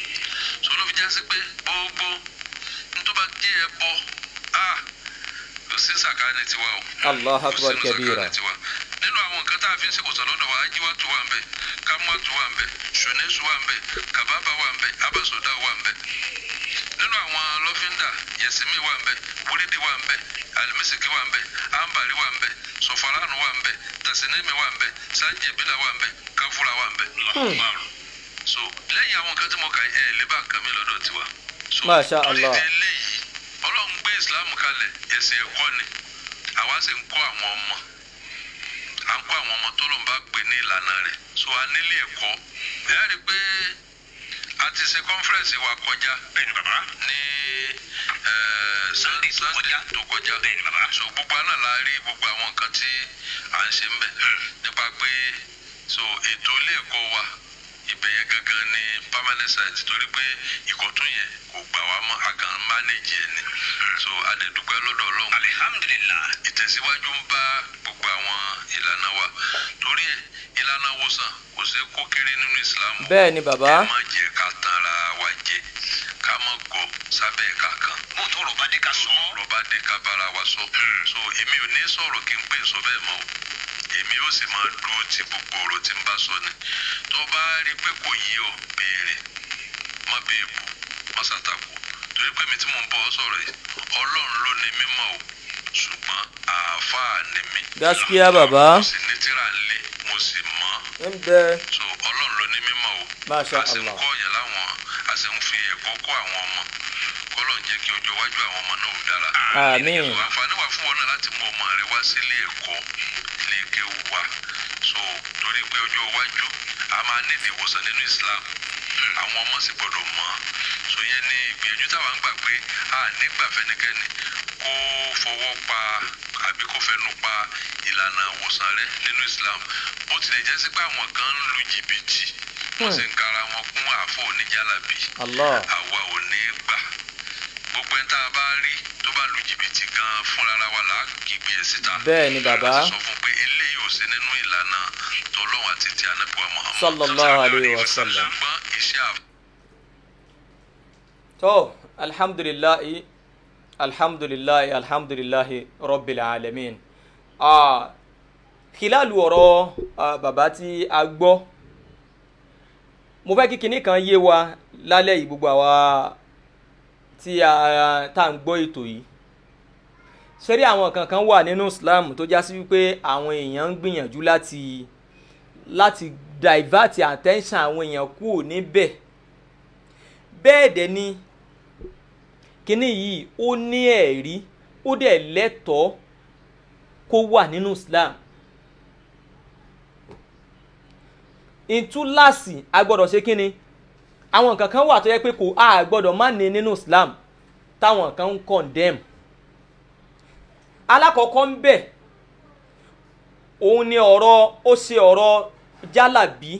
so ló fi já sí pé gbogbo nítorí jẹ́ ẹ bọ́ ah kò sí sàkáàní tiwa o allah akbar kabira tiwa nínú àwọn nǹkan tá a fi ń ṣèwòsàn lọ́dọ̀ wa ajíwá tó wà ń bẹ̀ kámúwá tó wà ń bẹ̀ ṣùnẹ́sù wà ń bẹ̀ kàbábà wà ń bẹ̀ abẹ́sọ̀dá wà ń bẹ̀ nínú àwọn lọ́fíńdà yẹsìmí wà ń bẹ̀ wúrídì wà ń bẹ̀ alimisiki wà ń bẹ̀ ambari wà ń bẹ̀ sọfaranu wà ń bẹ̀ tasinimi wà ń bẹ̀ sanjibila wà ń bẹ̀ káfúra wà ń bẹ̀ so lẹ́yìn àwọn nǹkan tí mo kà ẹ̀ ẹ̀ lébà kàmí lọ́dọ̀ tiwa so Masha torí Allah. ti eléyìí ọlọ́run gbé islam kalẹ̀ ẹ̀sìn ẹ̀kọ́ ni àwa sì ń kọ́ àwọn ọmọ à ń kọ́ àwọn ọmọ tó ló ń bá gbé ní ìlànà rẹ̀ so a nílé ẹ̀kọ́ ẹ rí i pé a ti ṣe conference wa kọjá bẹ́ẹ̀ni bàbá ní eh, Sunday tó Sunday kọjá. tó kọjá Bẹ́ẹ̀ni bàbá. so gbogbo àná la rí gbogbo àwọn nǹkan tí à ń ṣe ń bẹ̀ nípa pé so ètò ilé ẹ̀kọ́ wa ibẹ̀ yẹn gangan ni permanent site torí pé ìkọ̀tún yẹn kò gbà wá mọ́ a kàn manage ẹ̀ ni so a lè dúpẹ́ lọ́dọ̀ ọlọ́run alihamdulilah ìtẹ̀síwájú ń bá gbogbo àwọn ìlànà wa torí ẹ̀ ìlànà wòsàn kò ṣe kó kéré nínú Islam bẹ́ẹ̀ ni bàbá ẹ má jẹ́ ká tanra wa jẹ ká má gọ̀ sábẹ́ ẹ̀ka kan bó tó rọ̀ bá dé ká sọ ọ́ lọ́ba dé ká bára wa sọ so èmi ò ní sọ̀rọ̀ kí n pè sọ bẹ́ẹ̀ mọ́ o èmi ó sì máa dúró ti gbogbo ọ̀rọ̀ tí n bá sọ ni tó bá rí i pé kò yí ọ béèrè má béèbù má ṣàtàkù torí pé mi tí mo ń bọ̀ ọ́ sọ̀rọ̀ yìí ọlọ́run ló ní mímọ́ o ṣùgbọ́n àáfàá ni mí gaskiya bàbá mo sì ní tíra ńlẹ̀ mo sì mọ̀ ọ́ ń bẹ so ọlọ́run ló ní mímọ́ o Masha a sì ń Allah. kọ́ ọ̀yàn láwọn a sì ń fi ẹ̀kọ́ kọ́ àwọn ọmọ kọ́lọ̀ ń jẹ́ kí ọjọ́ iwájú àwọn ọmọ náà ó dára. àmín so àǹfààní wà fún wọn náà láti mú ọmọ rẹ wá sí ilé ẹ̀kọ́ ilé kéwù wa so torí pé ọjọ́ iwájú a máa nídìí ìwòsàn nínú Islam àwọn ọmọ sì gbọdọ̀ mọ̀ ọ́ so yẹn ní ìgbìyànjú táwa ń gbà pé a nígbà fẹ́nikẹ́ni kó fọwọ́ pa àbí kó fẹnu pa ìlànà ìwòsàn rẹ nínú Islam bó tilẹ̀ jẹ́ sí pé àwọn kan ń lu jìbìtì wọ́n sì ń kara wọn kún àfọ̀ oníjàlábì allah àwa ò ní gbà gbogbo ẹni tá a bá rí tó bá lu jìbìtì gan fúnra wa là á kígbe ẹ̀ síta Bẹ́ẹ̀ ni bàbá. láti sọ fún pé eléyìí ò sí nínú ìlànà tọlọ́hun àti ti ànábìwá Muhammad Sallallahu alayhi wa sallam. ṣùgbọ́n iṣẹ́ àf tó alhamdulilayi alhamdulilayi alhamdulilayi rabbil alamin ah khilalu ọ̀rọ̀ ah, bàbá tí a gbọ́ mo fẹ́ kí kinní kan yé wa lálẹ́ yìí gbogbo àwa tí a tá à ń gbọ́ ètò yìí ṣẹ́rí àwọn kankan wà nínú Islam tó já sí wípé àwọn èèyàn ń gbìyànjú láti láti divert attention àwọn èèyàn kúrò níbẹ̀ bẹ́ẹ̀ dẹ̀ ni kíní yìí ó ní ẹ̀rí ó dẹ̀ lẹ́tọ̀ọ́ kó wà nínú Islam ìtúláàsì a gbọ́dọ̀ ṣe kíni àwọn nǹkan kan wà tó yẹ pé kò a gbọ́dọ̀ má ní nínú Islam táwọn kan ń condemn alákọ̀ọ́kọ́ ń bẹ̀ òun ni ọ̀rọ̀ ó ṣe ọ̀rọ̀ jálàbí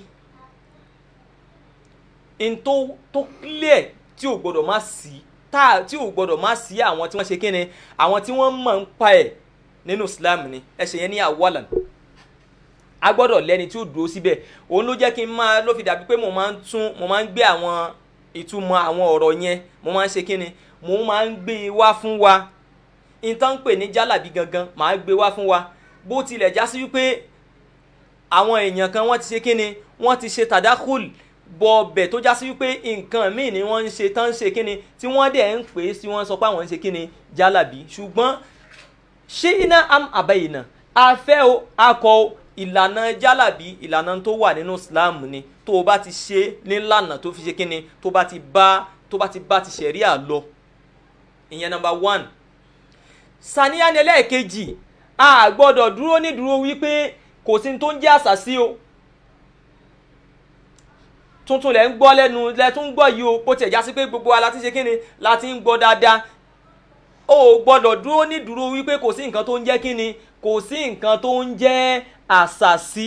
n tó tó clear tí ò gbọdọ̀ má sí tá tí ò gbọdọ̀ má sí àwọn tí wọ́n ṣe kíni àwọn tí wọ́n mọ̀ ń pa ẹ̀ nínú Islam ni ẹsẹ̀ yẹn ní awalan a gbọ́dọ̀ lẹ́ni tí ó dúró síbẹ̀ òun ló jẹ́ kí n máa ló fi dàbí pé mo máa ń tún mo máa ń gbé àwọn ìtumọ̀ àwọn ọ̀rọ̀ yẹn mo máa ń ṣe kíni mo máa ń gbé e wá fún wa nǹkan ń pè ní jálàbí gangan màá gbé wá fún wa bó tilẹ̀ já sí wípé àwọn èèyàn kan wọ́n ti ṣe kíni wọ́n ti ṣe tàdákùl bọ̀ọ̀bẹ̀ tó já sí wípé nǹkan míì ni wọ́n ń ṣe tán ń ṣe kíni tí wọ́n dẹ̀ ń pè é sí wọ́n sọ pé àwọn ń ṣe kíni jálàbí ṣùgbọ́n ṣé iná am àbẹ̀yìnà afẹ́ o akọ o ìlànà jálàbí ìlànà tó wà nínú Islam ni tó o bá ti ṣe nílànà tó fi ṣe kíni tó bá ti bá tó bá ti bá ti ṣẹ̀ríà lọ ìyẹn number one sàníyàn ẹlẹ́ẹ̀kejì a gbọ́dọ̀ dúró ní dúró wípé kò sí tó ń jẹ́ àṣàsí o tuntun lẹ̀ ń gbọ́ lẹ́nu lẹ́ tún ń gbọ́ yìí o bó tiẹ̀ já sí pé gbogbo wa la ti ṣe kíni la ti ń gbọ́ dáadáa o ò gbọ́dọ̀ dúró ní dúró wípé kò sí nǹkan tó ń jẹ́ kíni kò sí nǹkan tó ń jẹ́ àṣàsí.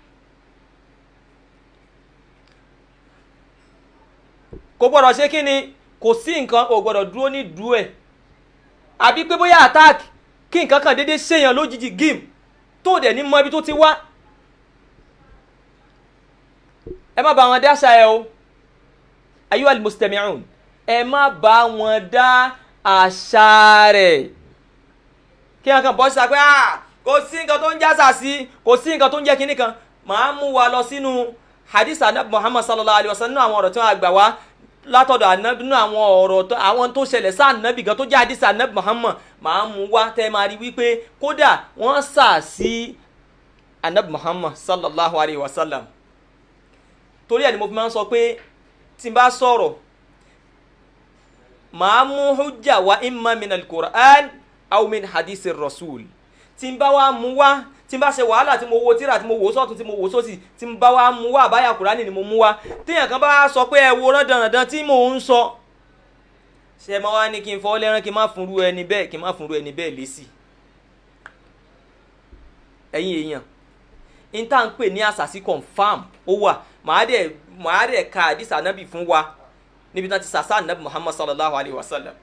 kò gbọ́dọ̀ ṣe kíni kò sí nǹkan o gbọ́dọ̀ dúró ní dúró ẹ̀ àbí pé bóyá attack kí nǹkan kan déédéé ṣèyàn lójijì gim tó dẹ̀ ní mọ ibi tó ti wá ẹ má bá wọn dá àṣà ẹ o ayu al-mustami'un ẹ má bá wọn dá àṣà rẹ̀ kí wọn kàn bọ́ síta pé ah kò sí nǹkan tó ń jásà sí kò sí nǹkan tó ń jẹ́ kinní kan màá mú wa lọ sínú hadith anabi muhammad sallallahu alayhi wa sallam nínú àwọn ọ̀rọ̀ tí wọ́n gbà wá látọ̀dọ̀ anabi nínú àwọn ọ̀rọ̀ tó àwọn tó ṣẹlẹ̀ sí anabi gan tó jẹ́ hadith anabi muhammad màá mú wa tẹ́ máa rí wípé kódà wọ́n sà sí anabi muhammad sallallahu alayhi wa sallam torí ẹ̀ ni mo fi máa ń sọ pé tí n bá sọ̀rọ̀ màá mú hujja wa imma min al-Qur'an aw min hadith rasul tí n bá wá mú wá tí n bá ṣe wàhálà tí mo wo tíra tí mo wò sọ́tún tí mo wò sósì tí n bá wá mú wá àbáyà kùránì ni mo mú wá téèyàn kan bá sọ pé ẹ wo rán dandan tí mò ń sọ ṣe máa wá ní kí n fọ́ lẹ́rán kí n má fúnru ẹni bẹ́ẹ̀ kí n má fúnru ẹni bẹ́ẹ̀ lésì ẹ̀yin èèyàn n tá à ń pè ní àṣàṣì confam ó wà màá dẹ̀ màá dẹ̀ ka àdìsá nábì fún wa níbi tí wọ́n ti sàṣà nábì muhammad sallallahu alayhi wa sallam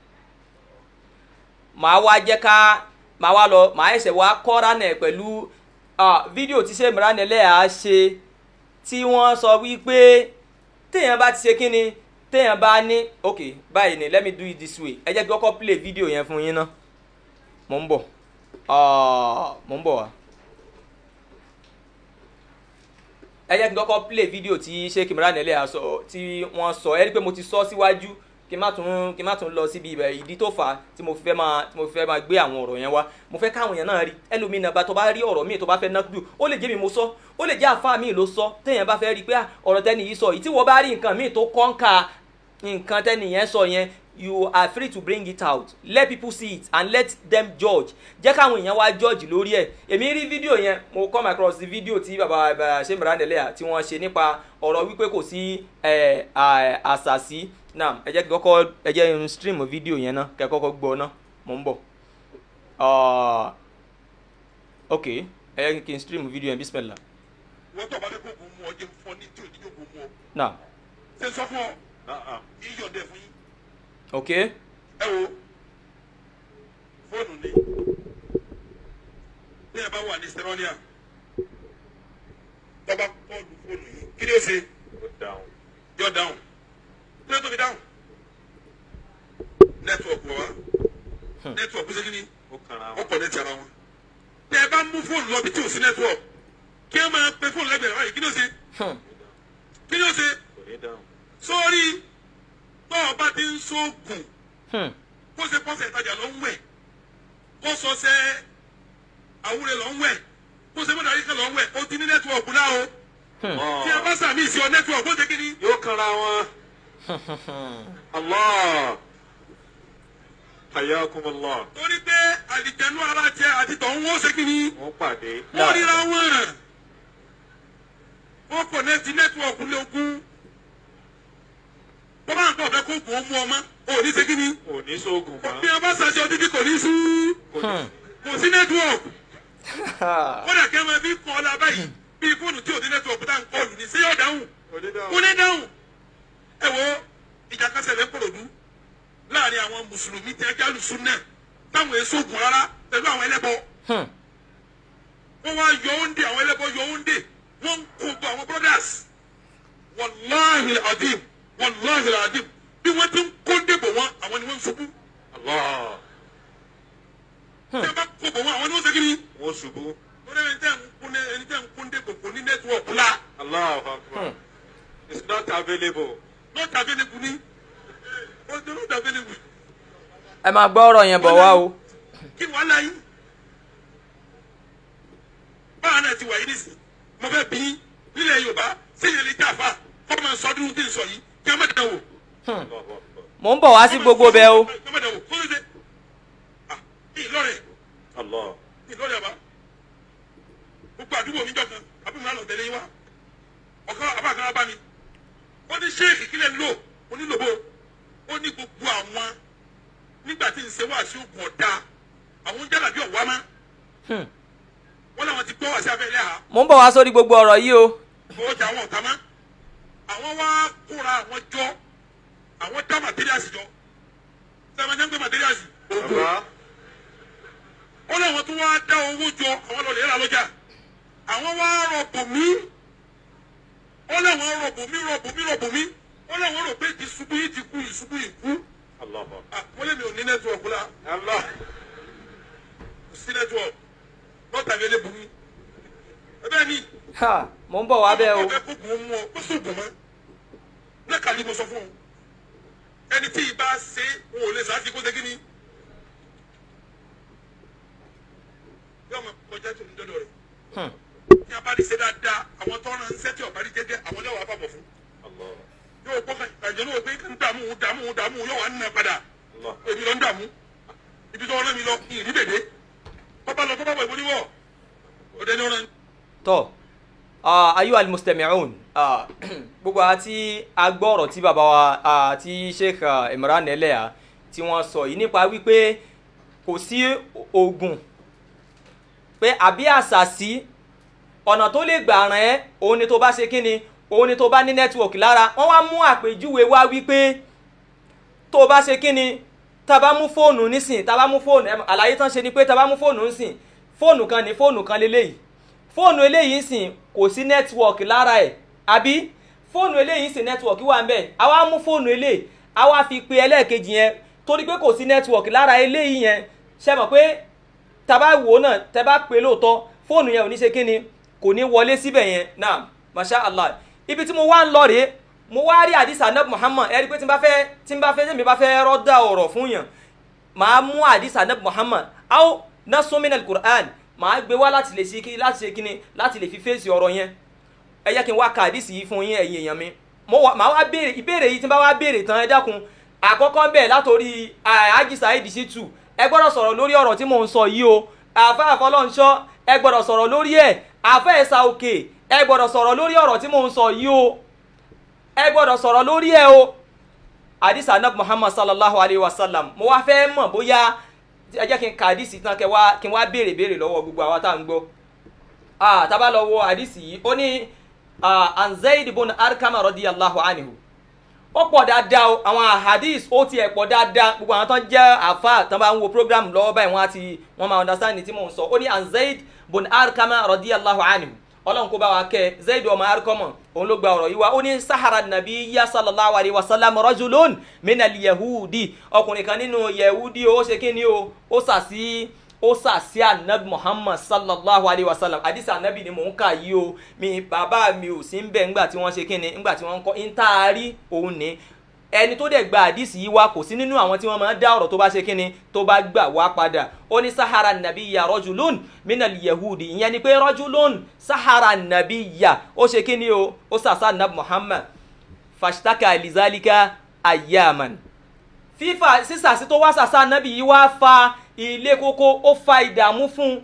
màá wá jẹ́ ká màá wá lọ màá ẹsẹ̀ wá kọ́ra nẹ̀ pẹ̀lú fídíò tí ṣe mìíràn nílẹ̀ á ṣe tí wọ́n sọ wípé téèyàn bá ti ṣe kí ni téèyàn bá ní ok báyìí ni let me do it this way ẹ jẹ́ kí kọ́kọ́ play fídíò yẹn fún yín ná mò ń bọ̀ mò ń bọ̀ wá. ẹ jẹ́ kí n kọ́kọ́ play fídíò tí sheikh imran ẹlẹ́yà sọ tí wọ́n sọ ẹ rí i pé mo ti sọ síwájú kí n má tún kí n má tún lọ síbi ibẹ̀ ìdí tó fà á tí mo fi fẹ́ máa tí mo fi fẹ́ máa gbé àwọn ọ̀rọ̀ yẹn wá mo fẹ́ káwọn èèyàn náà rí ẹlòmínà bá tó bá rí ọ̀rọ̀ míì tó bá fẹ́ nákúdù ó lè jẹ́ mi mo sọ ó lè jẹ́ àfáà míì ló sọ téèyàn bá fẹ́ rí i pé ọ̀rọ̀ tẹ́ni yìí sọ yìí tí wọ́n bá rí nǹkan míì tó kọ́ńkà nǹkan tẹ́ni yẹn sọ yẹn you are free to bring it out let people see it and let them judge jẹ́ káwọn èèyàn wá judge lórí ẹ̀ èmi rí fídíò yẹn mo come across the video tí baba ṣe mìíràn nílẹ̀ tí wọ́n ṣe nípa ọ̀rọ̀ wípé kò sí àṣàṣì náà ẹ jẹ́ kí kọ́kọ́ ẹ jẹ́ n stream fídíò yẹn náà kẹ́ kọ́kọ́ gbọ́ náà mo ń bọ̀ ok ẹ jẹ́ kí n stream fídíò yẹn bismillah. wọ́n tọ́ balẹ̀ kó kò mú ọ jẹ́ fún ọ ní tí ò ní yóò kó mú ọ. náà ṣe sọ fún ọ iyọ̀ dẹ̀ fún yín ok ẹ wo fóònù ni bí ẹ bá wà ní sẹrọ́líà tọ́ba kọ́ọ̀lù fóònù yìí kí ni ó ṣe yọ dáhùn kí ló tó fi dáhùn nẹ́tíwọ̀kì wọ̀ wá nẹ́tíwọ̀kì ṣe kí ni ó kọ̀ nẹ́tì ara wọn tẹ ẹ bá mú fóònù lọ bí tí ò sí nẹ́tíwọ̀kì kí ẹ máa pe fóònù lẹ́gbẹ̀ẹ́ báyìí kí ni ó ṣe kí ni ó ṣe sórí tó o bá ti ń sóògùn kó ṣe pọ́sẹ̀ ìtajà ló ń wẹ̀ kó sọ ṣe àwúrẹ́ ló ń wẹ̀ kó ṣe mọ́tàrí kan ló ń wẹ̀ ó ti ní nẹ́tíwọ̀kì náà o tí a bá sàmì sí ọ nẹ́tíwọ̀kì ó ṣe kí ni. yóò kanra wọn. allah hayakum allah. torí pé àlìjẹnú ara jẹ àti tọ̀hún ó ṣe kí ni. wọ́n pàdé. wọ́n ríra wọn wọ́n kò nẹ́tí nẹ́tíwọ̀kì lógún tó bá ń pọ̀ fẹ́ kó kò ó mú ọmọ ò ní ṣe kí ni. kò ní sóògùn mọ́. bí a bá ṣàṣẹ odidi kò ní sí kò sí nẹ́tíwọ̀kì kódà kí ẹ máa bí kọ́ ọ́ la báyìí bí fóònù tí ò ní nẹ́tíwọ̀kì tá à ń kọlù ní sí yóò dáhùn kò ní dáhùn ẹ wo ìjà kásẹ̀ lẹ́ kọ̀rọ̀dú láàrin àwọn mùsùlùmí tí ẹjẹ́ alùsùn náà táwọn èso ògùn rárá pẹ̀lú àwọn ẹlẹ́bọ wọ́n wá yọ oúnjẹ àwọn ẹlẹ́bọ yọ oúnjẹ wọ́n ń kó gbọ́ àwọn brothers wàláhìl adim wàláhìl adim bí wọ́n ti ń kó débò wọn àwọn ni wọ́n ń ṣubú allah tí wọ́n bá kó bò wọn àwọn ni wọ́n ṣe kí ni wọ́n ṣubú. wọ́n ní ẹni tẹ́ ń kún ẹni tẹ́ ń kún débò kò ní nẹ́tíwọ̀kì la allah akbar it's not available. not available ni ó ti not available ẹ máa gbọ́ ọ̀rọ̀ yẹn bọ̀ wá o. kí ni wàhálà yín báwa náà ti wà yín nísìnyí mo fẹ́ bí yín nílẹ̀ yorùbá sẹ́yìn lè jáfa kọ́ máa sọ ọdún tí ń sọ yìí kí wọ́n má dẹ̀ wò. Allahu akbar. mò ń bọ̀ wá sí gbogbo bẹ́ẹ̀ o. kí wọ́n má dẹ̀ wò kó ló dé ah ìlọrẹ̀ allah ìlọrẹ̀ àbá gbogbo àdúgbò mi jọ kan àbí mi máa lọ tẹ̀lé yín wá ọ̀kan àbá kan bá mi ó ní ṣéèkì kílẹ̀ ń lò onílòbó ó ní gbogbo àwọn nígbà tí ń ṣe wá sí ògùn ọ̀dà àwọn jálàbí ọ̀wá má wọ́n làwọn ti gbọ́ wá sí abẹ́lẹ́ ha mò ń bọ̀ wá sórí gbogbo ọ̀rọ̀ yìí o. owó jà wọn ọ̀tá má àwọn wá kóra àwọn jọ àwọn dá màtíríàsì jọ sẹ́wọ́n jẹ́ ń gbé màtíríàsì ògùn baba ó láwọn tó wá dá owó jọ àwọn lọ lè rà lọ́jà àwọn wá rọ̀bù mí ó láwọn rọ̀bù mí rọ̀bù mí rọ̀bù mí ó láwọn rò pé ìṣubú yìí ti kú ìṣubú yìí kú allah akbar. Ah, wọ́n lé mi ò ní nẹ́tíwọ̀kù la allah network not available ni ẹbẹ ni ha mo ń bọ̀ wá bẹ́ẹ̀ o ọbẹ̀ kó gùn mú ọ kó sùn gùn mọ́ lẹ́kàlí mo sọ fún ọ ẹni tí ì bá ṣe wọn ò lè sá sí kó ṣe kí ni yóò máa kọjá tó ní dọ́dọ̀ rẹ̀ Hmm. ní abáni ṣe dáadáa àwọn tó ń ran ṣẹ́ tí ọ̀bá rí jẹ́jẹ́ àwọn yóò wá bàbọ̀ fún yóò gbọ́ kan àjọ náà pé ń dààmú dààmú dààmú yóò wá nà padà èmi lọ ń dààmú ibi tó rán mi lọ kí n rí dèdè bàbá lọ tó bàbá ìbò níwọ̀ òde ní ọ̀ràn tọ́ ah, ayu almustami'un ah, gbogbo àwọn tí a gbọ́ ọ̀rọ̀ tí bàbá wa ah, tí sheikh ah, imran eleha tí wọ́n sọ yìí nípa wípé kò sí oògùn pé àbí àṣàsí ọ̀nà tó lè gbà ràn ẹ́ òun ni tó bá ṣe kíni òun ni tó bá ní nẹ́tíwọ̀kì lára wọ́n wá mú àpèjúwe wá wípé tó bá ṣe kíni tá a bá mú fóònù nísìn tá a bá mú fóònù ẹ mọ̀, àlàyé tán ṣe ni pé tá a bá mú fóònù nísìn fóònù kan ní fóònù kan lélẹ́yìí fóònù eléyìí ń sìn kò sí nẹ́tíwọ̀kì lára ẹ̀ àbí fóònù eléyìí ń sìn nẹ́tíwọ̀kì wà ń bẹ̀ àwa mú fóònù eléyìí àwa fi pe ẹlẹ́ẹ̀kejì yẹn torí pé kò sí nẹ́tíwọ̀kì lára eléyìí yẹn ṣe mọ̀ pé tàbá wò ó náà tẹ bá pe lóòótọ́ fóònù yẹn ò ní ṣe kí ni kò ní wọlé síbẹ̀ yẹn náà masha allah ibi tí mo wá ń lọ rèé mo wá rí àdìsá nab muhammad ẹ rí i pé tí n bá fẹ́ tí n bá fẹ́ tí mi bá fẹ́ rọ́dà ọ̀rọ̀ fún yàn màá mú àdìsá nab muhammad aw nasumina alukur'an màá gbé wá láti lè ṣe kí láti ṣe kí ni láti lè fi fèsì ọ̀rọ̀ yẹn ẹ yẹ kí n wá ka àdìsí yìí fún yín ẹ̀yin èèyàn mi mo wá màá wá béèrè ìbéèrè yìí tí n bá wá béèrè tán ẹ dákun àkọ́kọ́ bẹ́ẹ̀ látòrí àjíṣà ìdísí tù ẹ gbọ́dọ̀ sọ̀rọ̀ lórí ọ̀rọ̀ tí mò ń sọ yìí o àfa àfọlọ́nṣọ́ ẹ gbọ́dọ̀ sọ̀rọ̀ lórí ẹ̀ àfa ẹ̀sà òkè ẹ gbọ́dọ̀ sọ̀rọ̀ lórí ọ̀rọ̀ tí mò ń sọ yìí o ẹ gbọ́dọ̀ sọ̀rọ̀ lórí ẹ̀ o àdìsá anab muhammad sallallahu alayhi wa sallam mo wá fẹ́ mọ̀ bóyá ẹ jẹ́ kí n ka àdìsí tán kí n wá kí n wá béèrè béèrè lọ́wọ́ gbogbo àwa tá à ń gbọ́ ah tá bá lọ wo àdìsí yìí ó ní ah, an Zayd ibn arkama radiyallahu anhu ó pọ̀ dáadáa o àwọn hadith ó tiẹ̀ pọ̀ dáadáa gbogbo àwọn tó ń jẹ́ àfa tó bá ń wo program lọ́wọ́ báyìí wọ́n á ti wọ́n máa understand ní tí mò ń sọ ó ní an Zayd ibn arkama radiyallahu anhu ọlọ́run kó bá wa kẹ́ Zayd ọmọ arkama òun ló gba ọ̀rọ̀ yìí wá ó ní sahara nabi ya sallallahu alayhi wa sallam rajulun minal yahudi ọkùnrin kan nínú yahudi ó ṣe kí ni o ó sàsí ó sàsí anabi muhammad sallallahu alayhi wa sallam àdìsí anabi ni mò ń kà yìí o mi bàbá mi ò sí ń bẹ̀ ńgbà tí wọ́n ṣe kíni ńgbà tí wọ́n ń kọ́ intaari òun ni ẹni tó dẹ̀ gba àdìsí yìí wá kò sí nínú àwọn tí wọ́n máa ń dá ọ̀rọ̀ tó bá ṣe kíni tó bá gbà wá padà ó ní sahara nabi ya rajulun minal yahudi ìyẹn ni pé rajulun sahara nabi ya ó ṣe kíni o ó sàsá anabi muhammad fashtaka lizalika ayaman fífà sísàsí tó wá sàsá anabi yìí wá fa ilé kókó ó fa ìdààmú fún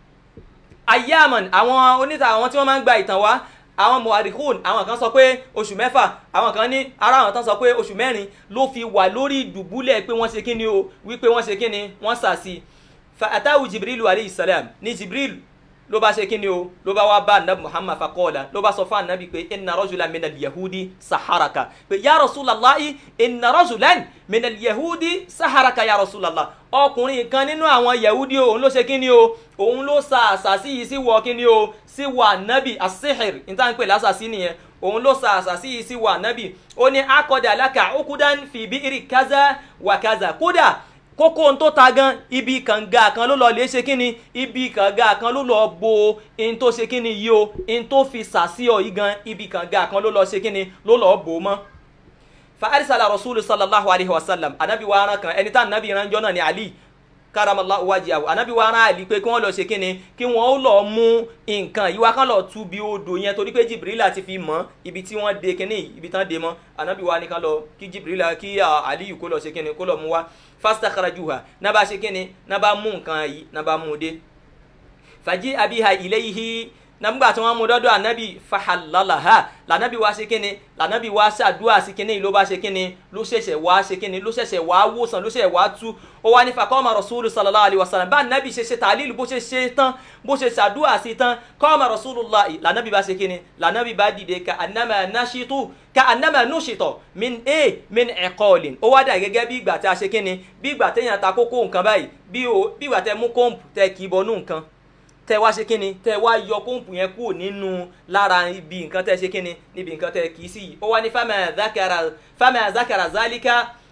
ayaman àwọn oníta àwọn tí wọ́n máa ń gba ìtàn wá àwọn muharikun àwọn kan sọ pé oṣù mẹ́fà àwọn kan ní ara àwọn tán sọ pé oṣù mẹ́rin ló fi wà lórí ìdùbúlẹ̀ pé wọ́n ṣe kíni o wípé wọ́n ṣe kíni wọ́n sàsí fa atawu jibril alayhi salam ní jibril ló bá ṣe kíni o ló bá wá bá anabi muhammad fakọ́ọ̀la ló bá sọ fún anabi pé inna rajulan minal yahudi saharaka pé ya rasulallahi inna rajulan minal yahudi saharaka ya rasulallah ọkùnrin kan nínú àwọn yahudi o òun ló ṣe kíni o òun ló sa àṣàsí yìí sí wọ kíni o sí wọ anabi asihir níta ń pè lásàsí nìyẹn òun ló sa àṣàsí yìí sí wọ anabi ó ní akọdà aláka okudan fi bi'iri kaza wa kaza kódà kókó ohun tó ta gan ibi kànga kan ló lọ lè ṣe kíni ibi kànga kan ló lọ bo ohun tó ṣe kíni yìí o ohun tó fi sàṣìọ yìí gan ibi kànga kan ló lọ ṣe kíni ló lọ bò mọ́. fa arisala rasulu sallallahu alayhi wa sallam anabi wa aran kan ẹni tá anabi ìrànjọ náà ni ali karamallahu wajihahu anabi wa aran ali pé kí wọ́n lọ ṣe kíni kí wọ́n ó lọ mú nǹkan yìí wá kán lọ tú bí odò yẹn torí pé jibrila ti fi mọ́ ibi tí wọ́n de kíní ibi tán de mọ́ anabi wa ni kán lọ kí jibrila kí aliyu kó lọ ṣe kíni kó lọ mú wá fastakhrajuha na bá ṣe kíni na bá mú nǹkan yìí na bá mú dé fàjí abiha ilayhi nígbà tí wọ́n mú dọ́dọ̀ ànábì fahallalaha lànábì wá ṣe kíni lànábì wá ṣàdúrà sí kíni ló bá ṣe kíni ló ṣẹ̀ṣẹ̀ wá ṣe kíni ló ṣẹ̀ṣẹ̀ wá wòsàn ló ṣẹ̀ṣẹ̀ wá tú ó wá ní faqama rasulu sallallahu alayhi wa sallam bá ànábì ṣe ṣe tàlílù bó ṣe ṣe tán bó ṣe ṣàdúrà sí tán qama rasulullah lànábì bá ṣe kíni lànábì bá dìde ka annama nashitu ka annama nushita min a min iqalin ó wá dà gẹ́gẹ́ bí ìgbà tí a ṣe kíni bí ìgbà téèyàn ta kókó nǹkan báyìí bí ìgbà tẹ mú kọ́ǹpù tẹ kì í bọnú nǹkan tẹ wá ṣe kíni tẹ wá yọ kóńpù yẹn kúrò nínú lára ibi nǹkan tẹ ṣe kíni níbi nǹkan tẹ kì í sí yìí ó wá ní fama zakara fama zakara zalika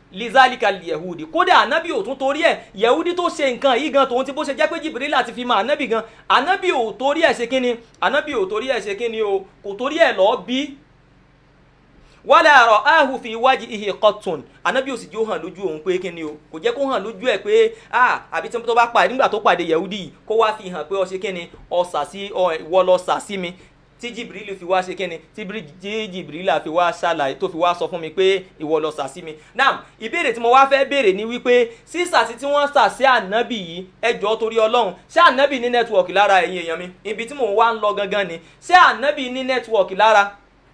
lizalika yehudi kódà anabi ò tún torí ẹ yehudi tó ṣe nǹkan yìí gan tòun ti bó ṣe jẹ́ pé jibril àti fi mọ anabi gan anabi ò torí ẹ ṣe kíni anabi ò torí ẹ ṣe kíni o kò torí ẹ lọ bí wala ra'ahu fi wajhihi qattun anabi ò sì jó hàn lójú òun pé kíni o kò jẹ́ kó hàn lójú ẹ̀ pé ah àbí tí tó bá pàdé nígbà tó pàdé yehudi yìí kó wá fi hàn pé ó ṣe kíni ó sà sí ìwọ lọ sà sí mi tí jibril fi wá ṣe kíni tí jibril fi wá ṣàlàyé tó fi wá sọ fún mi pé ìwọ lọ sà sí mi náà ìbéèrè tí mo wá fẹ́ béèrè ni wípé sísàsí tí wọ́n sà sí ànábì yìí ẹjọ́ torí ọlọ́run ṣé ànábì ní nẹ́tíwọ̀kì lára ẹ̀yin èèyàn mi ibi tí mò ń wá ń lọ gangan ni ṣé ànábì ní nẹ́tíwọ̀kì lára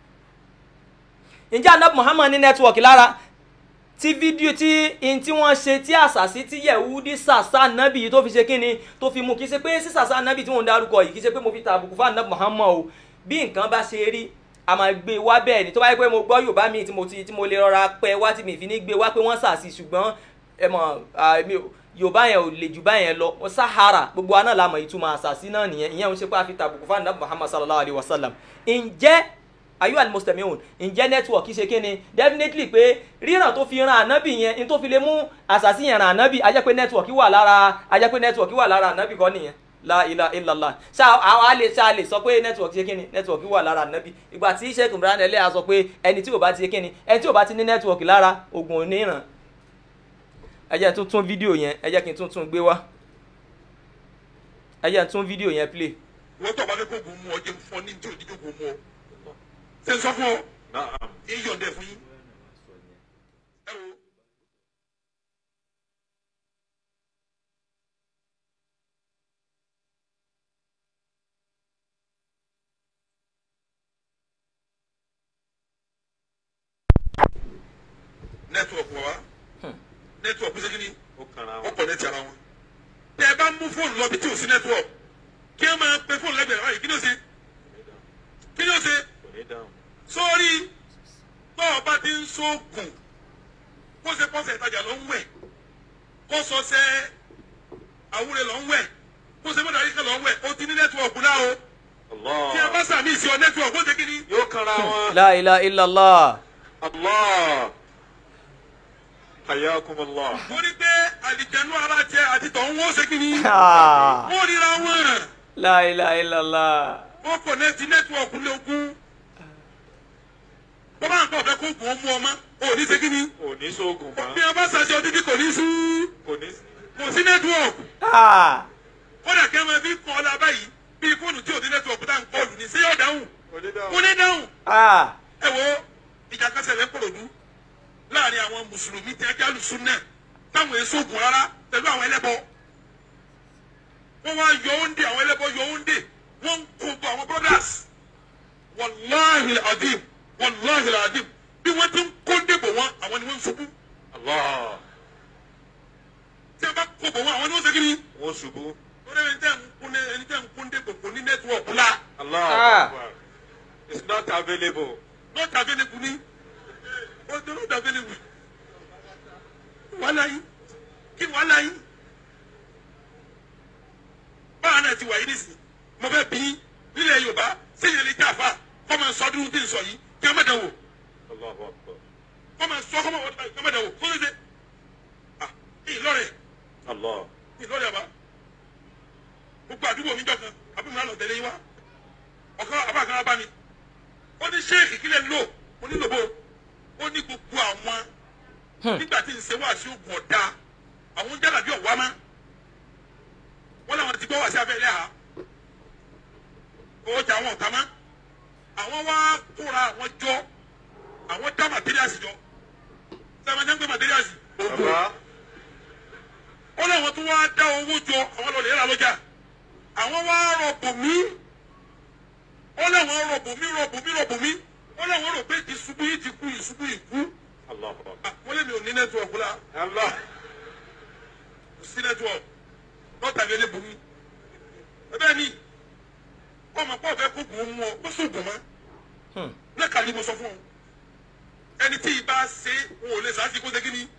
ǹjẹ́ ànábì muhammad ní nẹ́tíwọ̀kì lára tí fídíò tí in tí wọ́n ṣe tí àṣàṣì tí yẹ̀wúdí sàṣà nábì yìí tó fi ṣe kíni tó fi mú kí ṣe pé sísàṣà nábì tí wọ́n ń darúkọ yìí kí ṣe pé mo fi tàbùkù fún ànábì muhammad o bí nǹkan bá ṣe rí a máa gbé wá bẹ́ẹ̀ ni tó bá yẹ pé mo gbọ́ yorùbá mi tí mo ti tí mo lè rọra pẹ́ wá tí mi fi ní gbé wá pé wọ́n sàṣì ṣùgbọ́n ẹ mọ̀ yorùbá yẹn ò lè jù báyẹn lọ sahara gbogbo aná la mọ̀ ìtumọ̀ àṣàṣì náà nìyẹn ìyẹn ń ṣe pé a fi tàbùkù fún ànábì muhammad sallallahu alayhi wa sallam ǹjẹ́ ayu almustamihun ǹjẹ́ network ṣe kí ni definitely pé ríran tó fi ran ànábì yẹn ní tó fi lè mú àṣàṣì yẹn ran ànábì a jẹ́ pé network wà lára a jẹ́ pé network wà lára ànábì kọ́ nìyẹn la ilaha illallah ṣá àwọn àlè ṣá lè sọ pé network ṣe kíni network wà lára ànábì ìgbà tí sheikh imran ẹlẹ́yà sọ pé ẹni tí ò bá ti ṣe kíni ẹni tí ò bá ti ní network lára oògùn oníran ẹ jẹ́ tún tún fídíò yẹn ẹ jẹ́ kí n tún tún gbé wá ẹ jẹ́ tún fídíò yẹn play. wọ́n tọ́ bá fẹ́ kó gun mú ọ jẹ́ fún ọ ní tí ò ní jókòó mú ọ ṣe ń sọ fún ọ èyí yọ̀ǹdẹ̀ fún yín. ẹ wo nẹ́tíwọ̀kì wa nẹ́tíwọ̀kì ṣe kí ni ó kanra ó wọn. kọ̀nẹ́tì ara wọn. tẹ́ ẹ bá mú fóònù lọ bí tí ò sí nẹ́tíwọ̀kì kí ẹ máa pe fóònù lẹ́gbẹ̀ẹ́ báyìí kí ni ó ṣe kí ni ó ṣe kò ní dáhùn. sórí tó o bá ti ń sóògùn kó ṣe pọ́sẹ̀ ìtajà ló ń wẹ̀ kó sọ ṣe àwúrẹ́ ló ń wẹ̀ kó ṣe mọ́tàrí kan ló ń wẹ̀ ó ti ní nẹ́tíwọ̀kì náà o tí ẹ bá Allah sàmì ìsìn ọ nẹ́tíwọ̀kì ó ṣe kí ni. yóò kanra wọn. la ilaha illallah Allah hayakum Allah. mo ní pé àlìjẹnú ara jẹ àti tọ̀hún ó ṣe kí ni. Ah, wọ́n ríra wọn la ilaha illallah wọ́n kọ̀nẹ́tì nẹ́tíwọ̀kì lógún. bọ́lá nǹkan ọ̀fẹ́ kó gùn ó mú ọmọ ò ní ṣe kí ni. kò ní sóògùn bí mọ́. wọn bá ṣàṣẹ ọdún kò ní sí kò ní. kò sí nẹ́tíwọ̀kì. Ah, kódà kí ẹ máa fi kọ́ ọ la báyìí bí fóònù tí ò ní nẹ́tíwọ̀kì tá à ń kọlù ní sí yóò dáhùn kò ní kò dáhùn. ní dáhùn. ah, ẹ wo ìjà kan ṣẹlẹ̀ pòròdú láàrin àwọn mùsùlùmí tí ẹjẹ́ alùsùn náà táwọn èso ògùn rárá pẹ̀lú àwọn ẹlẹ́bọ. wọ́n wá yọ oúnjẹ àwọn ẹlẹ́bọ yọ oúnjẹ wọ́n ń kó bọ àwọn brothers. wàláhì adim wàláhì adim bí wọ́n ti ń kó débò wọn àwọn ni wọ́n ń ṣubú. Allah tí a bá kó bò wọn àwọn ni wọ́n ṣe kí ni. wọ́n ṣubú. wọ́n rẹ̀ ẹni tẹ́ ń kún ní ẹni tẹ́ ń kún débò kò ní nẹ́tíwọ̀kì la. Allah Ah. Akbar. it's not available. not available ni o tó not available wàhálà yìí kí wàhálà yìí báwa náà ti wà yìí nísìnyí mo fẹ́ bí nílẹ̀ yorùbá sẹ́yìn lè jà fa kọ́ máa sọ ọdún tí ń sọ yìí kí wọ́n má dàn wò Allahu Akbar. kọ́ máa sọ kọ́ máa wọ́n kí wọ́n má dàn wò kó ló dé ah ìlọrẹ̀ Allah ìlọrẹ̀ àbá gbogbo àdúgbò mi jọ kan àbúrò náà lọ tẹ̀lé yín wá ọ̀kan àbá kan bá mi ó ní ṣéèkì kílẹ̀ ń lò ó ní lòbó ó ní gbogbo àwọn nígbà tí ń ṣe wá sí oògùn ọ̀dà àwọn jálàbí ọ̀wá má wọ́n làwọn ti gbọ́ wá sí abẹ́rẹ́ ha ọjà àwọn ọ̀tá má àwọn wá kóra àwọn jọ àwọn dá màtíríàsì jọ sẹ́wọ́n jẹ́ ń gbé màtíríàsì oògùn baba ó láwọn tó wá dá owó jọ àwọn lọ lè rà lọ́jà àwọn wá rọ̀bù mí ó láwọn rọ̀bù mí rọ̀bù mí rọ̀bù mí ó láwọn rò pé ìṣubú yìí ti kú ìṣubú yìí kú Allahu Akbar. Ah, wọ́n lé mi ò ní nẹ́tíwọ̀kì la Allah kò sí nẹ́tíwọ̀kì lọ́tà mi lé bu mi ẹbẹ́ ni ọmọ pọ̀ fẹ́ kó gùn ún mú ọ ó sùn gùn mọ́ hmm. lẹ́kàlí mo sọ fún ọ ẹni tí ì bá ṣe wọn ò lè sáà sí kó ṣe kí ni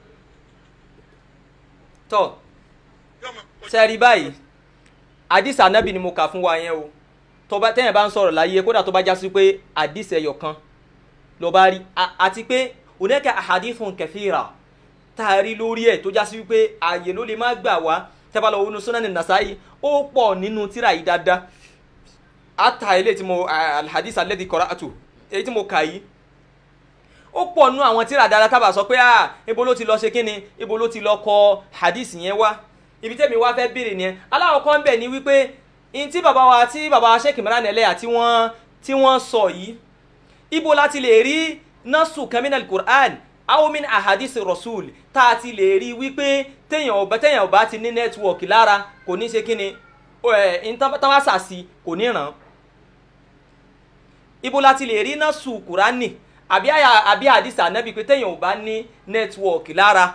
tọ́ yọmọ sẹ́ẹ̀rí báyìí àdìsí ànábì ni mo kà fún wa yẹn o tó bá tẹ́yìn bá ń sọ̀rọ̀ láyé kódà tó bá já sí pé àdìsí ẹyọ kan ló bá rí A- àti pé oníkà àhàdìfún kẹfìrà tá a rí lórí ẹ̀ tó já sí wípé ààyè ló lè má gbà wá tẹ́bá lọ wọnú Sunan Nasa'i ó pọ̀ nínú tíra yìí dáadáa ata ilé tí mo alhadith alladhi qara'atu èyí tí mo kà yìí ó pọ̀ nú àwọn tíra dáadáa tábà sọ pé ah ibo ló ti lọ ṣe kíni ibo ló ti lọ kọ hadith yẹn wá ibi tẹ́mi wá fẹ́ béèrè nìyẹn aláwọ̀ kan bẹ̀ ni wípé in tí bàbá wa tí bàbá wa Sheikh Imran Eleha tí wọ́n tí wọ́n sọ yìí ibo láti lè rí nasu kaminal Qur'an aw min ahadisi rasul tá a ti lè rí wípé téèyàn ọba téèyàn ọba ti ní nẹ́tíwọ̀kì lára kò ní ṣe kíni ẹ̀ ń tán wá sàsí kò ní ràn án ibo la ti lè rí náà sùn kúránì àbí àyà àbí àdìsí ànábì pé téèyàn ò bá ní nẹ́tíwọ̀kì lára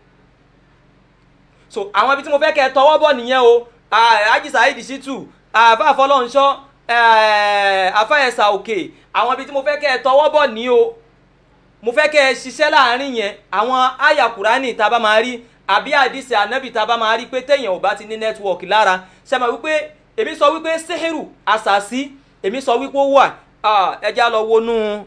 so àwọn ibi tí mo fẹ́ kẹ́ ẹ tọwọ́ bọ̀ nìyẹn o Haji Saheed Shittu àfa àfọlọ́nṣọ́ àfa ẹ̀sà òkè àwọn ibi tí mo fẹ́ kẹ́ ẹ tọwọ́ bọ̀ ní o mo fẹ́ kẹ́ ẹ ṣiṣẹ́ láàrin yẹn àwọn àyà kúránì tá a bá máa rí àbí àdìsí ànábì tá a bá máa rí pé téèyàn ò bá ti ní nẹ́tíwọ̀kì lára ṣe máa wípé èmi sọ wípé sẹ́hẹ̀rù àṣàṣì èmi sọ wípé ó wà ẹ já lọ wọnú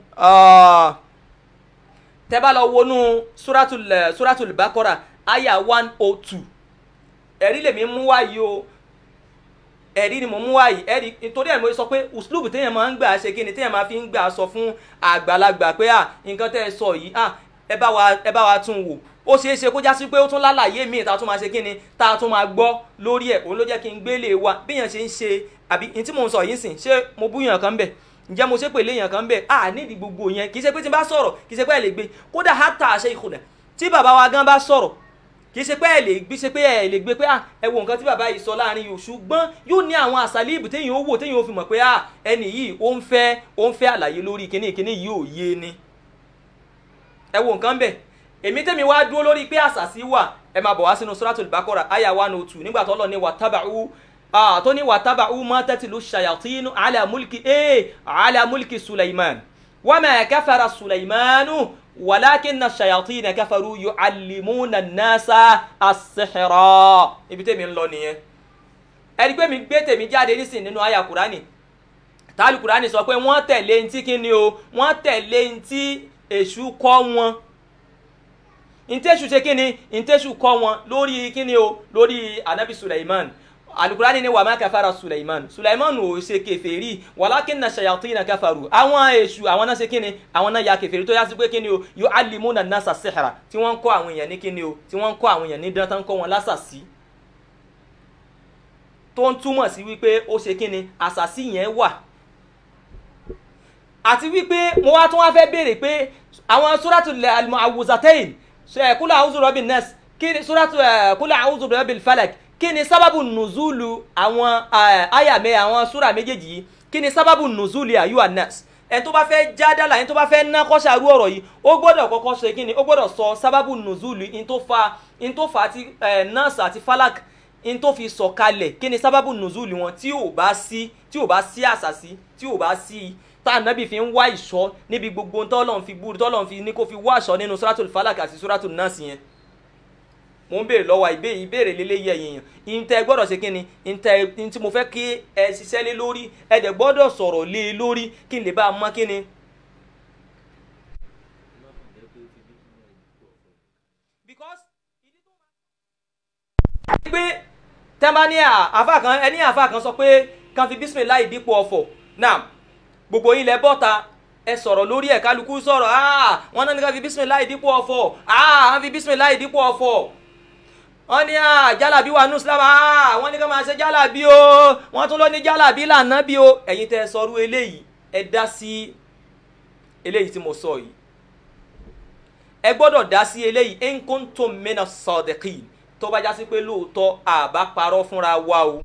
tẹ bá lọ wọnú suratul suratul bakora aya one oh two ẹ̀rí lèmi mú wáyé o ẹ̀rí ni mo mú wáyé ẹ̀rí nítorí ẹ̀ mo sọ pé uslubu téèyàn máa ń gbà ṣe kí ni téèyàn máa fi ń gbà sọ fún àgbàlagbà pé à nǹkan tẹ́ ẹ sọ yìí à ẹ bá wa ẹ bá wa tún wò ó ṣeé ṣe kó já sí pé ó tún lálàyé míì tá a tún máa ṣe kí ni tá a tún máa gbọ́ lórí ẹ̀ òun ló jẹ́ kí n gbélé wa bíyàn ṣe ń ṣe àbí ní tí mò ń sọ yìí sìn ṣé mo búyàn kan bẹ̀ ǹjẹ́ mo ṣe pé léèyàn kan bẹ̀ à nídìí gbogbo yẹn kì í ṣe pé tí n bá sọ̀rọ̀ kì í ṣe pé ẹ lè gbé kódà hátà àṣẹ ìkùnà tí bàbá wa gan bá sọ̀rọ̀ kì í ṣe pé ẹ lè gbé ṣe pé ẹ lè gbé pé à ẹ wo nǹkan tí bàbá yìí sọ láàrin yìí ṣùgbọ́n yóò ní àwọn àṣàlíìbù téèyàn ó wò téèyàn ó fi mọ̀ pé à ẹni yìí ó ń fẹ́ ó ń fẹ́ àlàyé lórí kíní kíní yìí ò yé ni ẹ wo nǹkan bẹ̀ èmi tẹ́mi wá dúró lórí pé àṣàṣì wà ẹ máa bọ̀ wá sínú suratul Baqara àyà one oh two nígbà tó lọ ní wàtábàú tó ní wàtábàú ma tatlu shayatinu ala mulki ee ala mulki Sulaiman wa ma kafara Sulaimanu walakinna shayatina kafaru yu'allimuna an-nasa as-sihra ibi tẹ́mi ń lọ nìyẹn ẹni pé mi gbé tèmi jáde nísìn nínú àyà Kùránì tálù Kùránì sọ pé wọ́n tẹ̀lé ntí kíni o wọ́n tẹ̀lé ntí èṣù kọ́ wọn ntẹ́sù ṣe kíni ntẹ́sù kọ́ wọn lórí kíni o lórí anabi Sulaiman alukurani ni wàmà kafara Sulaiman Sulaiman ò ṣe kèfèrí walakinna shayatina kafaru àwọn èṣù àwọn náà ṣe kíni àwọn náà ya kèfèrí tó yá sí pé kíni o yu'allimuna an-nasa sihra tí wọ́n ń kọ́ àwọn èèyàn ní kíni o tí wọ́n ń kọ́ àwọn èèyàn ní dántán kọ́ wọn lásàsí tó ń túmọ̀ sí wípé ó ṣe kíni àṣàsí yẹn wà àti wípé mo wá tún wá fẹ́ béèrè pé àwọn suratul al-mu'awwizatayn kúlẹ̀ àwùzù rọ́bì nẹ́ẹ̀sì kí ni suratu kúlẹ̀ àwùzù rọ́bì falak kí ni sábàbù nùzúlù àwọn àyàmẹ́ àwọn súra méjèèjì yìí kí ni sábàbù nùzúlù àyùwà nẹ́ẹ̀sì ẹni tó bá fẹ́ já dálà ẹni tó bá fẹ́ ná kọ́ṣàrú ọ̀rọ̀ yìí ó gbọ́dọ̀ kọ́kọ́ ṣe kí ni ó gbọ́dọ̀ sọ sábàbù nùzúlù in tó fa in tó fa àti nẹ́ẹ̀sì àti falak in tó fi sọ kalẹ̀ kí ni sábàbù nùzúlù wọn tí ò bá sí tí ò bá sí àṣàsí tí ò bá sí tá ànábì fi ń wá ìṣọ́ níbi gbogbo tọ́lọ́n fi búrú tọ́lọ́n fi ní kó fi wá ìṣọ́ nínú suratul falak àti suratul nas yẹn mo ń béèrè lọ́wọ́ ìbéèrè ìbéèrè lélẹ́yìí ẹ̀yìn yẹn ìntẹ́ gbọ́dọ̀ ṣe kíni ìntẹ́ tí mo fẹ́ kí ẹ ṣiṣẹ́ lé lórí ẹ dẹ̀ gbọ́dọ̀ sọ̀rọ̀ lé e lórí kí n lè bá a mọ̀ kíni. because ìdí tó máa. pé tẹ́ńbà ní àfa kan ẹni àfa kan sọ pé kan fi bísímìláì dípò ọ̀fọ̀ náà gbogbo yín lẹ bọ́ta ẹ sọ̀rọ̀ lórí ẹ̀ kálukú sọ̀rọ̀ ah wọ́n náà ní ká fi bísímìláì dípò ọ̀fọ̀ ah wọ́n fi bísímìláì dípò ọ̀fọ̀ wọ́n ní ah jálàbí wà nù sílámù ah wọ́n ní ká máa ṣe jálàbí o wọ́n tún lọ ní jálàbí lànà bí o ẹ̀yin tẹ́ ẹ sọrú eléyìí ẹ dá sí eléyìí tí mo sọ yìí ẹ gbọ́dọ̀ dá sí eléyìí in kuntum mina sadiqin tó bá já sí pé lóòótọ́ àbá parọ́ fúnra wa o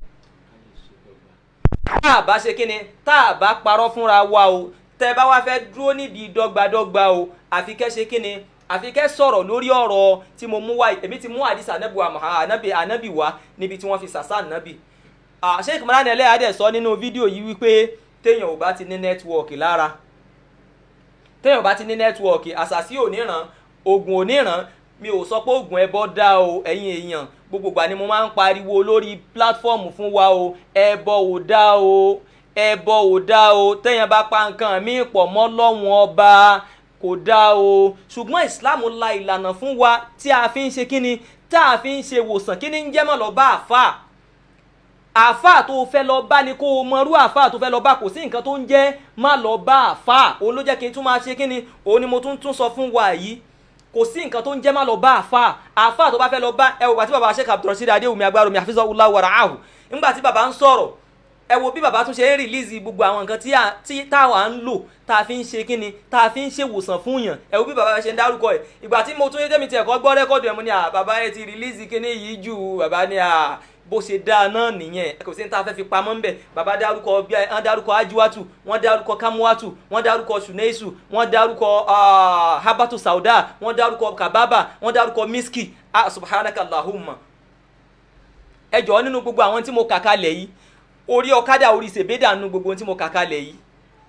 tá a bá ṣe kí ni tá a bá parọ́ fúnra wa o tẹ́ bá wá fẹ́ dúró nídìí dọ́gbadọ́gba o àfi kẹ́ ṣe kí ni àfi kẹ́ sọ̀rọ̀ lórí ọ̀rọ̀ tí mo mú wá èmi ti mú àdìsá anábì wa anábì anábì wá níbi tí wọ́n fi sàṣà anábì. Sheikh Imran Eleha dẹ̀ sọ nínú fídíò yìí wípé téèyàn ò bá ti ní nẹ́tíwọ̀kì lára téèyàn ò bá ti ní nẹ́tíwọ̀kì àṣàṣì ò ní ràn oògùn ò ní ràn mi ò sọ pé oògùn ẹbọ dá o ẹ̀yin èèyàn gbogbo ìgbà ni mo máa ń pariwo lórí pílátífọ́ọ̀mù fún wa o ẹbọ ò dá o ẹbọ ò dá o téèyàn bá pa nǹkan míì pọ̀ mọ́ lọ́wọ́n ọba kò dáa o ṣùgbọ́n islam la ìlànà fún wa tí a fi ń ṣe kíni tá a fi ń ṣe wòsàn kíni ń jẹ́ mọ́ lọ bá àfà àfà tó fẹ́ lọ bá ni kó o mọrú àfà tó fẹ́ lọ bá kò sí nǹkan tó ń jẹ́ má lọ bá àfà òun ló jẹ́ kí n tún máa ṣe kíni òun ni mo tún tún sọ fún wa yìí kò sí nǹkan tó ń jẹ́ má lọ bá àfà àfà tó bá fẹ́ lọ bá ẹ wò wá tí bàbá Sheikh Abdulrasheed Adéwùmí Agbárómi Hafizahullah wa ra'ahu nígbà tí bàbá ń sọ̀rọ̀ ẹ wo bí bàbá tún ṣe ń rìlíìsì gbogbo àwọn nǹkan tí a- tí táwa ń lò tá a fi ń ṣe kíni tá a fi ń ṣe wòsàn fún yàn ẹ wo bí bàbá ṣe ń dárúkọ ẹ ìgbà tí mo tún yé tẹ́mi tiẹ̀ kọ́ gbọ́ rẹ́kọ̀dù ẹ̀ mo ní à bàbá ẹ ti rìlíìsì kíní yìí jù bàbá ní à bó ṣe dáa náà nìyẹn kò sí ní tá a fẹ́ fi pamọ́ ń bẹ̀ bàbá dárúkọ bí wọ́n dárúkọ ajiwatu wọ́n dárúkọ kamuwatu wọ́n dárúkọ suneisu wọ́n dárúkọ ah, habatu sauda wọ́n dárúkọ kababa wọ́n dárúkọ miski ah subhanaka allahumma ẹ jọ̀ọ́ nínú gbogbo àwọn tí mo kà kalẹ̀ yìí orí ọ̀kadà orí ṣèbédà nínú gbogbo ohun tí mo kà kalẹ̀ yìí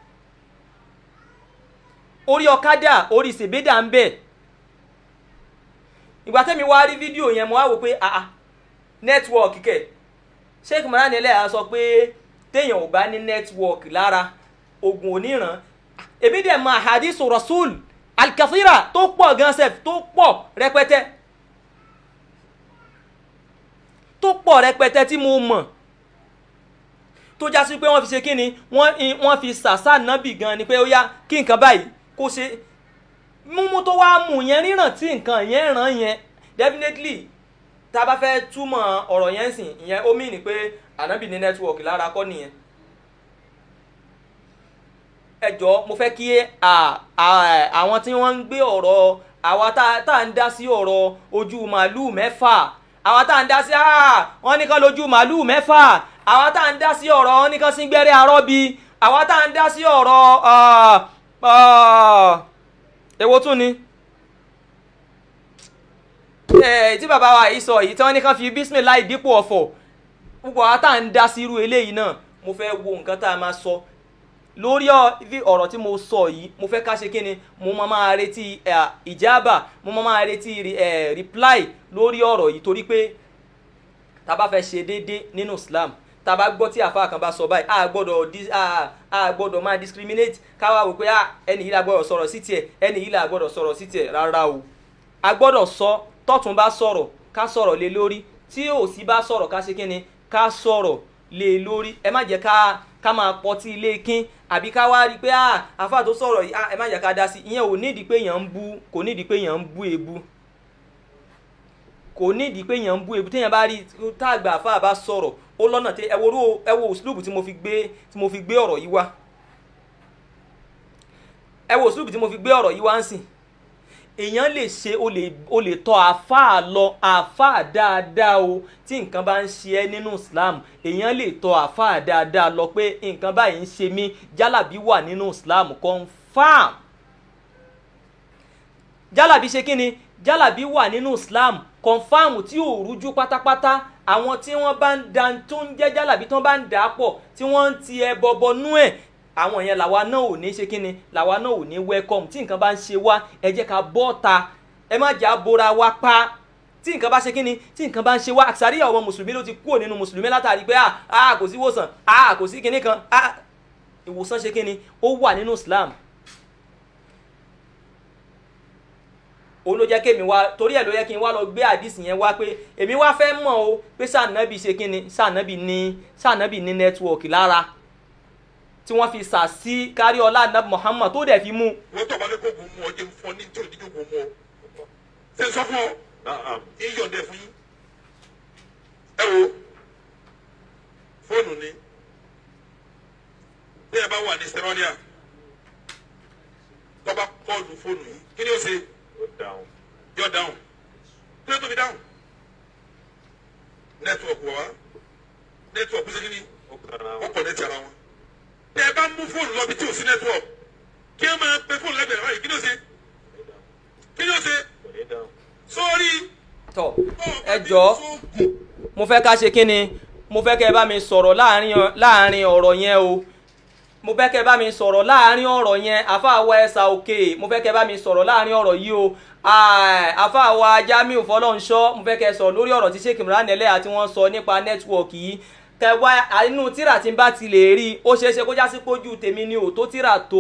orí ọ̀kadà orí ṣèbédà ń bẹ ìgbà tẹ́mi wá rí fídíò yẹn mo wá wò pé àà nẹ́tíwọ̀kì kẹ̀ sheikh mohan ẹlẹ́yà sọ pé téèyàn ò bá ní nẹ́tíwọ̀kì lára oògùn oníran èmi dẹ̀ mọ àhàdísù rasul alkathira tó pọ̀ gan sef tó pọ̀ rẹpẹtẹ tó pọ̀ rẹpẹtẹ tí mo mọ̀ tó já sí pé wọ́n fi ṣe kí ni wọ́n i- wọ́n fi sàṣà nábì gan ni pé ó yá kí nǹkan báyìí kó ṣe mímú tó wá mú yẹn ríràn tí nǹkan yẹn ràn yẹn definitely tá a bá fẹ́ túmọ̀ ọ̀rọ̀ yẹn sìn ìyẹn ó mìíní pé ànábì ní nẹ́tíwọ̀kì lára kọ́ nìyẹn ẹ jọ̀ọ́ mo fẹ́ kí à- à- àwọn tí wọ́n ń gbé ọ̀rọ̀ àwa tá tá à ń dá sí ọ̀rọ̀ ojú màálùú mẹ́fà àwa tá à ń dá sí "Ah, wọ́n ní kán lójú màálùú mẹ́fà àwa tá à ń dá sí ọ̀rọ̀ wọ́n ní kán sí gbẹ́rẹ́ arọ́bí àwa tá à ń dá sí ọ̀rọ̀ ah, ah, èwo tún ni ẹ tí bàbá wa yìí sọ yìí tí wọ́n ní kán fi bísímìláì dípò ọ̀fọ̀ púpọ̀ àwa tá à ń dá sí irú eléyìí náà mo fẹ́ wo nǹkan tá a máa sọ lórí ọ- ibi ọ̀rọ̀ tí mo sọ yìí mo fẹ́ ká ṣe kí ni mo máa máa retí ẹ, ìjábà mo máa máa retí ẹ, reply lórí ọ̀rọ̀ yìí torí pé tá a bá fẹ́ ṣe déédé nínú Islam tá a bá gbọ́ tí àfa kan bá sọ báyìí a gbọ́dọ̀ dis- a a gbọ́dọ̀ máa discriminate káwá wò pé ah, ẹni yìí la gbọ́dọ̀ sọ̀rọ̀ sí tiẹ̀ ẹni yìí la gbọ́dọ̀ sọ̀rọ̀ sí tiẹ̀ rárá o a gbọ́dọ̀ sọ tọ́tún bá sọ̀rọ̀ ká sọ̀rọ̀ lé lórí tí òsì bá sọ̀rọ̀ ká ṣe kí ni ká sọ̀rọ̀ lé lórí ẹ má jẹ́ ká ká máa pọtí ilé kín àbí ká wá rí i pé ah àfa tó sọ̀rọ̀ yìí ah ẹ má jẹ́ ká dá sí ìyẹn ò nídìí pé èèyàn ń bú kò nídìí pé èèyàn ń bú èébú kò nídìí pé èèyàn ń bú ebu téèyàn bá rí táàgbà àfa bá sọ̀rọ̀ ó lọ́nà tí ẹ wo orú ẹ wo òsùlùbù tí mo fi gbé tí mo fi gbé ọ̀rọ̀ yìí wá ẹ wo òsùlùbù tí mo fi gbé ọ̀rọ̀ yìí wá ń sìn èèyàn lè ṣe o lè o lè tọ àáfàá lọ àáfàá dáadáa o tí nǹkan bá ń ṣe ẹ́ nínú Islam èèyàn lè tọ àáfàá dáadáa lọ pé nǹkan báyìí ń ṣe mí jálàbí wà nínú Islam confam jálàbí ṣe kí ni jálàbí wà nínú Islam confam tí ò rújú pátápátá àwọn tí wọ́n bá ń da tó ń jẹ́ jálàbí tó bá ń dà á pọ̀ tí wọ́n ń ti ẹ bọbọ nú ẹ̀ àwọn yẹn làwa náà ò ní ṣe kí ni làwa náà ò ní welcome tí nǹkan bá ń ṣe wá ẹ jẹ́ ká bọ́ ta ẹ má jà bora wa pa tí nǹkan bá ṣe kí ni tí nǹkan bá ń ṣe wá àṣàríyà ọmọ mùsùlùmí ló ti kúrò nínú mùsùlùmí látàrí pé ah ah kò sí ìwòsàn ah kò sí kinní kan ah ìwòsàn ṣe kí ni ó wà nínú Islam òun ló jẹ́ kémi wá torí ẹ̀ ló yẹ kí n wá lọ gbé àdìsí yẹn wá pé èmi wá fẹ́ mọ̀ o pé sànàbì ṣe kí ni sànàbì ní sànàbì ní nẹ́tíwọ̀kì lára tí wọ́n fi sà sí kárí ọlá nàbì Muhammad tó dẹ̀ fi mú wọ́n tọ́ balẹ̀ kó gun mu ọ jẹ́ ń fọ́ ní tí òdìjọ́ gun mu ọ. ṣe sọ fún ọ yín yọ̀ǹdẹ̀ fún yín. ẹ wo fóònù ni bí ẹ bá wà ní sẹ́rọ́líà tó bá kọ́ọ̀lù fóònù yìí kí ni ó ṣe yọ dáhùn kí ló tó fi dáhùn nẹ́tíwọ̀kì wọ̀ wá nẹ́tíwọ̀kì ṣe kí ni ó kọ̀nẹ́tì ara wọn tẹ ẹ bá mú fóònù lọ bí tí o sí network kí ẹ máa pe fóònù lẹ́gbẹ̀ẹ́ báyìí kí ni ó ṣe kí ni ó ṣe sórí. tọ ẹ jọ mo fẹ́ ká ṣe kí ni mo fẹ́ kẹ́ ẹ bá mi sọ̀rọ̀ láàrin láàrin ọ̀rọ̀ yẹn o mo fẹ́ kẹ́ ẹ bá mi sọ̀rọ̀ láàrin ọ̀rọ̀ yẹn àfàwọ̀ ẹ̀sà òkè mo fẹ́ kẹ́ ẹ bá mi sọ̀rọ̀ láàrin ọ̀rọ̀ yìí o àfàwọ̀ Jamiu Fọlọ́nṣọ́ mo fẹ́ kẹ́ ẹ sọ̀rọ̀ lórí ọ̀rọ̀ tí Sheikh Imran Eleha tí wọ́n sọ nípa nẹ́tíwọ̀kì yìí kẹwàá inú tíra tí n bá ti lè rí i ó ṣeé ṣe kó jásí pójú tèmi ni ò tó tíra tó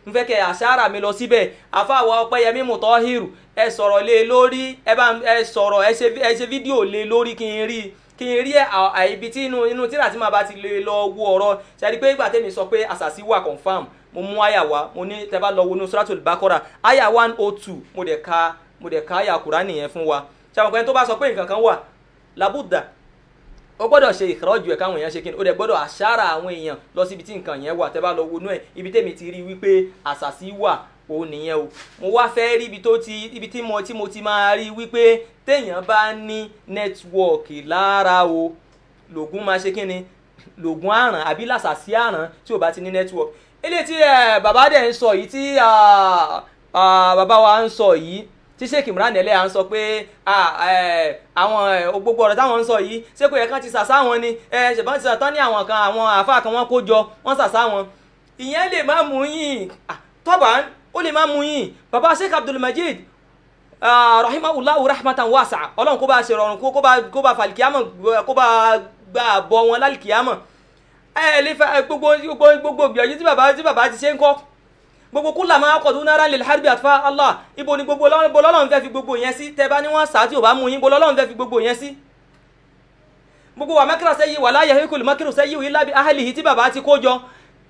n fẹ́ kẹ́ àṣàrà mi lọ síbẹ̀ àfàwọ̀ ọpẹ́yẹmí mùtọ́hìrù ẹ sọ̀rọ̀ lé lórí ẹ bá ẹ sọ̀rọ̀ ẹ ṣe ẹ ṣe fídíò lé lórí kí n rí kí n rí ibi tí inú inú tíra tí màá bá ti lè lọ wo ọ̀rọ̀ ṣàdí pé ìgbà tẹ́mi sọ pé àṣàṣì wà confam mo mú àyà wá mo ní tẹ́ bá lọ wo inú suratul bakora àyà one oh two mo dẹ̀ ka mo dẹ̀ ka àyà kùránì yẹn fún wa ṣàmùkọ́ tó bá sọ pé nǹkan kan wà làbúdà ó gbọ́dọ̀ ṣe ìkọ́jú ẹ̀ káwọn èèyàn ṣe kíni ó dẹ̀ gbọ́dọ̀ àṣàrà àwọn èèyàn lọ síbi tí nǹkan yẹn wà tẹ́ bá lọ wọnú ẹ̀ ibi tẹ́mi ti rí wípé àṣàṣì wà ó nìyẹn o mo wá fẹ́ rí ibi tó ti ibi tí mo tí mo ti máa rí wípé téèyàn bá ní nẹ́tíwọ̀kì lára o lògùn máa ṣe kíni lògùn àràn àbí làṣàṣì àràn tí ò bá ti ní nẹ́tíwọ̀kì eléyìí tí bàbá dẹ̀ ń sọ yìí tí bàbá wa ń sọ yìí tí sheik imran ẹlẹ́ à ń sọ pé àwọn gbogbo ọ̀rọ̀ táwọn ń sọ yìí ṣé kò yẹ kán ti sàṣà wọn ni ṣèbọn ti sàtán ní àwọn kan àwọn àáfàá kan wọn kó jọ wọn sàṣà wọn ìyẹn lè má mú yín tọ́ba ó lè má mú yín baba sheik abdulmajid rahimahullahu rahmatan wasa ọlọ́run kó bá ṣe rọrùn kó bá kó bá falikiyama kó bá gbà bọ wọn lálikiyama ẹ lè fa gbogbo gbogbo gbogbo gbìyànjú tí baba tí baba ti ṣe ń kọ́ gbogbo kúlà máa kọ̀ dún náírà lè harbi àtúfà allah ibo ni gbogbo lọ́lọ́run fẹ́ fi gbogbo yẹn sí tẹ́ bá ní wọ́n sá tí ò bá mú yín bo lọ́lọ́run fẹ́ fi gbogbo yẹn sí. gbogbo wa mẹ́kìrà sẹ́yìn wà láyé hekul mẹ́kìrà sẹ́yìn yìí lábi ahalihi tí bàbá ti kó jọ.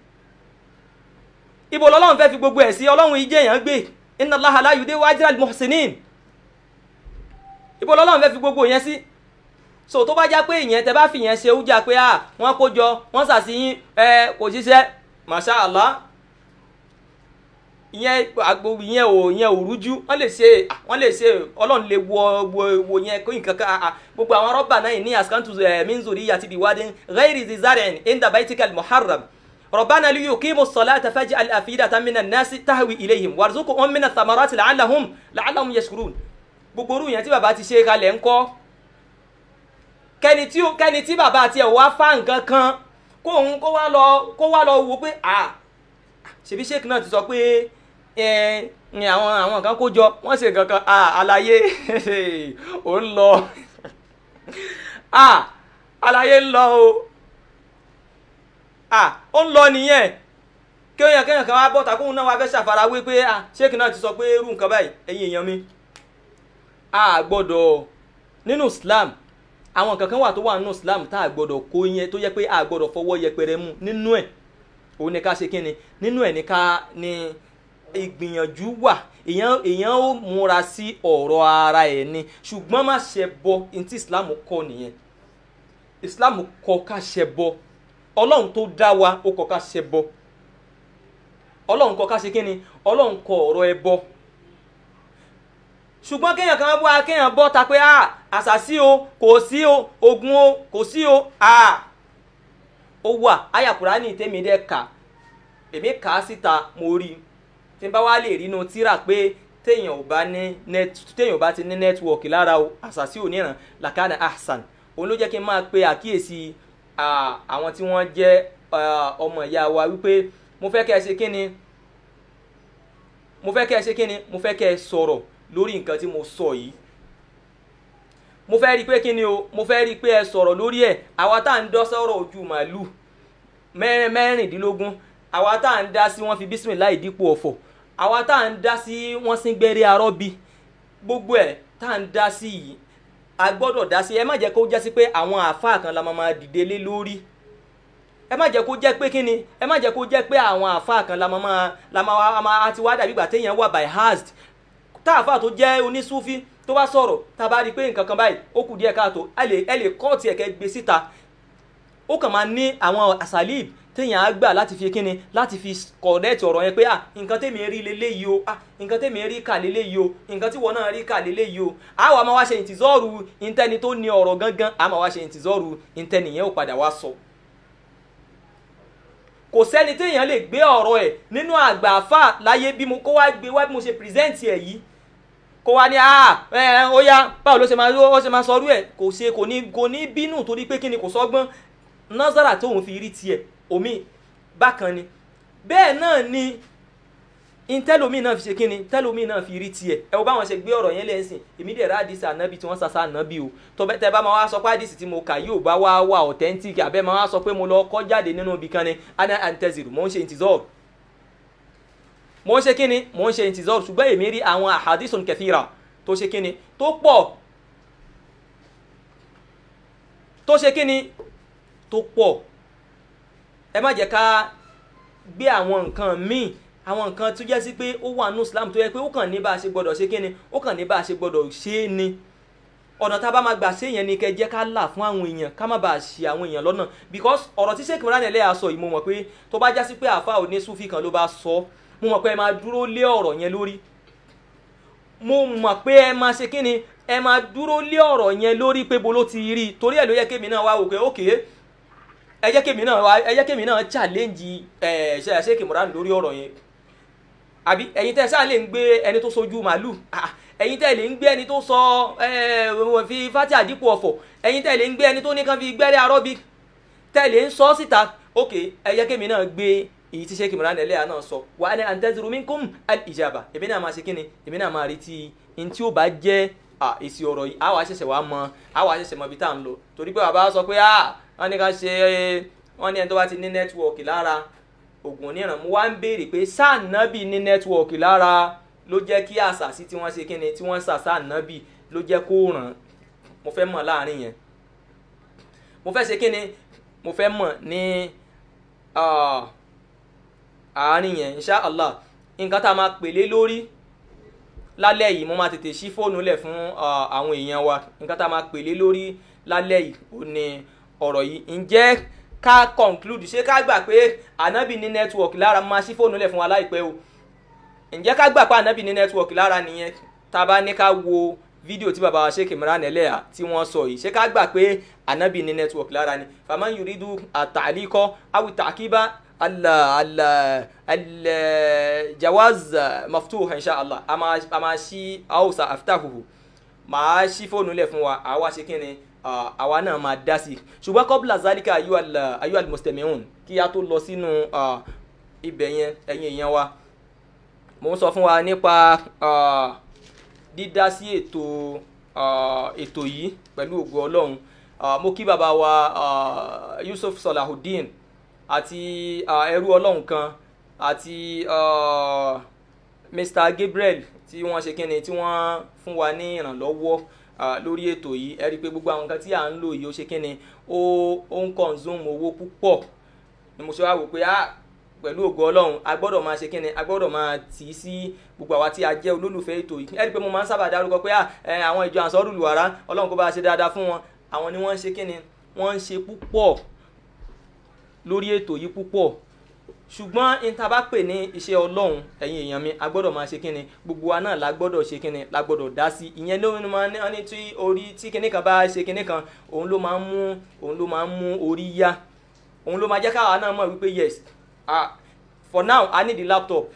ibo lọ́lọ́run fẹ́ fi gbogbo ẹ̀ sí ọlọ́run ìjẹ́ yẹn gbé inna allaha la yudi'u ajra al-muhsinin. ibo lọ́lọ́run fẹ́ fi gbogbo yẹn sí. so tó bá já pé ìyẹn tẹ́ bá fi yẹn ṣe ó jà pé à wọ́n kó jọ wọ́n sàṣìyìn ẹ kò ṣiṣẹ́ masha allah ìyẹn agbo ìyẹn ò ìyẹn ò rújú wọn lè ṣe wọn lè ṣe ọlọ́run lè wo wo wo yẹn kó nǹkan kan gbogbo àwọn rọ́bà náà ní àsìkántù minzuri àti biwadin ghairi zizarin inda baitikal muharram ربنا ليقيموا الصلاة فاجعل أفئدة من الناس تهوي إليهم وارزقهم من الثمرات لعلهم لعلهم يشكرون gbogbo orú yẹn tí bàbá ti ṣe kalẹ̀ ń kọ́ kẹ́ni tí kẹ́ni tí bàbá tiẹ̀ wá fá nǹkan kan kó òun kó wá lọ kó wá lọ wo pé à ṣebí sheik náà ti sọ pé àwọn àwọn kan kó jọ wọ́n ṣe nǹkan kan àlàyé ò ń lọ àlàyé ń lọ o ó ń lọ nìyẹn kéèyàn kéèyàn kan wá bọ́ta kóun náà wá fẹ́ ṣàfarawé pé sheik náà ti sọ pé irú nǹkan báyìí ẹ̀yin èèyàn mi a gbọ́dọ̀ nínú Islam àwọn nǹkan kan wà tó wà nínú Islam tá a gbọ́dọ̀ kó yẹn tó yẹ pé a gbọ́dọ̀ fọwọ́ yẹpẹrẹ mú nínú ẹ̀ òun ni ká ṣe kí ni nínú ẹ̀ ní ká ní ìgbìyànjú wà èèyàn èèyàn ó múra sí ọ̀rọ̀ ara ẹ̀ ni ṣùgbọ́n má ṣe bọ ní tí Islam kọ́ nìyẹn Islam kọ́ ká ṣe bọ Ọlọ́run tó dá wa ó kọ́ ká ṣe bọ Ọlọ́run kọ́ ká ṣe kí ni Ọlọ́run kọ́ ọ̀rọ̀ ẹ bọ ṣùgbọ́n kéèyàn kan wá kéèyàn bọ́ ta pé àṣàṣì o kò sí o ogun o kò sí o ó wà àyà Kùránì tèmi dẹ́ kà èmi kà á síta mo rí i tí n bá wá lè rí inú tíra pé téèyàn ò bá ní net téèyàn ò bá ti ní nẹ́tíwọ̀kì lára o àṣàṣì ò níran làkàna ahsan òun ló jẹ́ kí n máa pe àkíyèsí àwọn tí wọ́n jẹ́ ọmọ ìyá wa wípé mo fẹ́ kẹ́ ẹ ṣe kí ni mo fẹ́ kẹ́ ẹ ṣe kí ni mo fẹ́ kẹ́ ẹ sọ̀rọ̀ lórí nǹkan tí mo sọ yìí mo fẹ́ rí i pé kí ni o mo fẹ́ rí i pé ẹ sọ̀rọ̀ lórí ẹ̀ àwa tá à ń dọ́ sọ̀rọ̀ ojú màálù mẹ́rìndínlógún àwa tá à ń dá sí wọ́n fi bísímìlá ìdípò ọ̀fọ̀ àwa tá à ń dá sí wọ́n sí gbẹ́rẹ́ arọ́bí gbogbo ẹ̀ tá à ń dá sí yìí a gbọ́dọ̀ dá sí ẹ má jẹ́ kó jẹ́ sí pé àwọn àáfàá kan la máa máa dìde lé lórí ẹ má jẹ́ kó jẹ́ pé kíni ẹ má jẹ́ kó jẹ́ pé àwọn àáfàá kan la máa máa la máa àti wá dàbí ìgbà téèyàn wà by hazard tá àáfàá tó jẹ́ onísúfí tó bá sọ̀rọ̀ tá a bá rí i pé nǹkan kan báyìí ó kù díẹ̀ káàtó ẹ lè ẹ lè kọ́ọ̀tì ẹ̀kẹ́ gbé síta ó kàn máa ní àwọn àsálíb téèyàn á gbà láti fi kíni láti fi kọ̀ọ̀dẹ́ẹ̀tì ọ̀rọ̀ yẹn pé à nǹkan tèmi rí leléyìí o à nǹkan tèmi rí kà leléyìí o nǹkan tí wọn náà rí kà leléyìí o à wà máa wá ṣe ìtìzọ́ọ̀rù ìntẹ́ni tó ní ọ̀rọ̀ gangan à máa wá ṣe ìtìzọ́ọ̀rù ìntẹ́ni yẹn ò padà wá sọ. kò sẹ́ni téèyàn lè gbé ọ̀rọ̀ ẹ̀ nínú àgbà àfà láyé bí mo kó wá gbé wá bí mo ṣe pírẹ́sẹ̀ntì ẹ̀ yìí kó wá ní ah ẹ ó yá báwo ló ṣe máa ó ṣe máa sọrú ẹ̀ kò ṣe kò ní kò ní bínú torí pé kíni kò sọ́gbọ́n nọ́sàrà tóun fi rí tiẹ̀ omi bákan ni bẹ́ẹ̀ náà ni intẹ́lómi náà fi ṣe kíni tẹ́lómi náà fi rí tiẹ̀ ẹ wo báwọn ṣe gbé ọ̀rọ̀ yẹn lẹ́sìn èmi dẹ̀ rá àdìsí ànábì tí wọ́n sàṣà ànábì o tọ́bẹ̀ tẹ́ bá máa wá sọ pé àdìsí tí mo kà yóò bá wá wà authentic àbẹ́ máa wá sọ pé mo lọ kọ́ jáde nínú ibì kan ni ana anteziru mo ń ṣe intizor mò ń ṣe kíni mò ń ṣe intizor ṣùgbọ́n èmi rí àwọn ahadithun kathira tó ṣe kíni tó pọ̀ tó ṣe kíni tó pọ̀ ẹ má jẹ́ ká gbé àwọn nǹkan míì àwọn nǹkan tó jẹ́ sí pé ó wà nù Islam tó yẹ pé ó kàn ní bá a ṣe gbọ́dọ̀ ṣe kíni ó kàn ní bá a ṣe gbọ́dọ̀ ṣe é ni ọ̀nà tá a bá máa gbà ṣe yẹn ni kẹ́ jẹ́ ká là fún àwọn èèyàn ká má bàa ṣì àwọn èèyàn lọ́nà because ọ̀rọ̀ tí Sheikh Imran Eleha sọ yìí mo mọ̀ pé tó bá já sí pé àfa òní sufi kan ló bá sọ mo mọ̀ pé ẹ máa dúró lé ọ̀rọ̀ yẹn lórí mo mọ̀ pé ẹ máa ṣe kíni ẹ máa dúró lé ọ̀rọ̀ yẹn lórí pé bo ló ti rí i torí ẹ̀ ló yẹ kémi náà wá wò pé ókè ẹ jẹ́ kémi náà wá ẹ jẹ́ kémi náà challenge ẹ̀ ṣe Sheikh Imran lórí ọ̀rọ̀ yẹn àbí ẹ̀yin tẹ́ sáà lè ń gbé ẹni tó sojú màálù ẹ̀yin tẹ́ lè ń gbé ẹni tó sọ fi fati àdínkù ọ̀fọ̀ ẹ̀yin tẹ́ lè ń gbé ẹni tó ní kan fi gbẹ́rẹ́ arọ́bí tẹ́ lè ń sọ síta ok ẹ jẹ́ kémi náà gbé èyí tí Sheikh Imran Eleha náà sọ wa ana antaziru minkum al-ijaba èmi náà máa ṣe kíni èmi náà máa retí ní tí ó bá jẹ́ èsì ọ̀rọ̀ yìí àwa ṣẹ̀ṣẹ̀ wá mọ àwa ṣẹ̀ṣẹ̀ mọ ibi tá à ń lọ torí pé bàbá sọ pé wọ́n ní ká ṣe wọ́n ní ẹni tó bá ti ní nẹ́tíwọ̀kì lára ògùn oníran mo wá ń béèrè pé sáànábì ní nẹ́tíwọ̀kì lára ló jẹ́ kí àṣàsí tí wọ́n ṣe kíni tí wọ́n ṣà sáànábì ló jẹ́ kó ràn mo fẹ́ mọ̀ láàrin yẹn mo fẹ́ ṣe kíni mo fẹ́ mọ̀ ní àárín yẹn insha allah nǹkan tá a máa pèlé lórí lálẹ́ yìí mo máa tètè ṣí fóònù lẹ̀ fún àwọn èèyàn wa nǹkan tá a máa pèlé lórí lálẹ́ yìí ó ní ọ̀rọ̀ yìí ǹjẹ́ ká conclude ṣé ká gbà pé ànábì ní network lára máa ṣí fóònù lẹ̀ fún wa láìpẹ́ o ǹjẹ́ ká gbà pé ànábì ní network lára nìyẹn tá a bá ní ká wo fídíò tí baba wa Sheikh Imran Eleha tí wọ́n sọ yìí ṣé ká gbà pé ànábì ní network lára ni faman yuridu àtàlíkọ awi tàkíbá ala ala ala jawaz maftuh insha allah a máa ṣí hausa aftahuhu máa ṣí fóònù lẹ̀ fún wa àwa ṣe kí ni àwa náà máa dá sí i ṣùgbọ́n kọ́bùlà zalika ayu almustami'un kí a tó lọ sínú ibẹ̀ yẹn ẹ̀yin èèyàn wa mo ń sọ fún wa nípa dídá sí ètò ètò yìí pẹ̀lú ògo ọlọ́run mo kí bàbá wa Yusuf Salahuddin àti ẹrú ọlọ́run kan àti Mr Gabriel tí wọ́n ṣe kíni tí wọ́n fún wa ní ìrànlọ́wọ́ lórí ètò yìí ẹ rí i pé gbogbo àwọn nǹkan tí à ń lò yìí ó ṣe kíni ó ó ń consume owó púpọ̀ ni mo ṣe wá wò pé ah pẹ̀lú ògo ọlọ́run a gbọ́dọ̀ máa ṣe kíni a gbọ́dọ̀ máa tì í sí gbogbo àwa tí a jẹ́ olólùfẹ́ ètò yìí ẹ rí i pé mo máa ń sábà dárúkọ pé àwọn ìjọ ànsọ́rùlù wàrà ọlọ́run kó bá ṣe dáadáa fún wọn àwọn ni wọ́n ń ṣe kíni wọ́n ń ṣe púpọ̀ lórí ètò yìí púpọ̀ ṣùgbọ́n níta bá pè ní iṣẹ́ ọlọ́run ẹ̀yin èèyàn mi a gbọ́dọ̀ máa ṣe kíni gbogbo wa náà la gbọ́dọ̀ ṣe kíni la gbọ́dọ̀ dá sí ìyẹn ló máa ń ní tí orí tí kíní kan bá ṣe kíní kan òun ló máa ń mú òun ló máa ń mú orí yá òun ló máa jẹ́ káwa náà mọ̀ wípé yes ah for now i need the laptop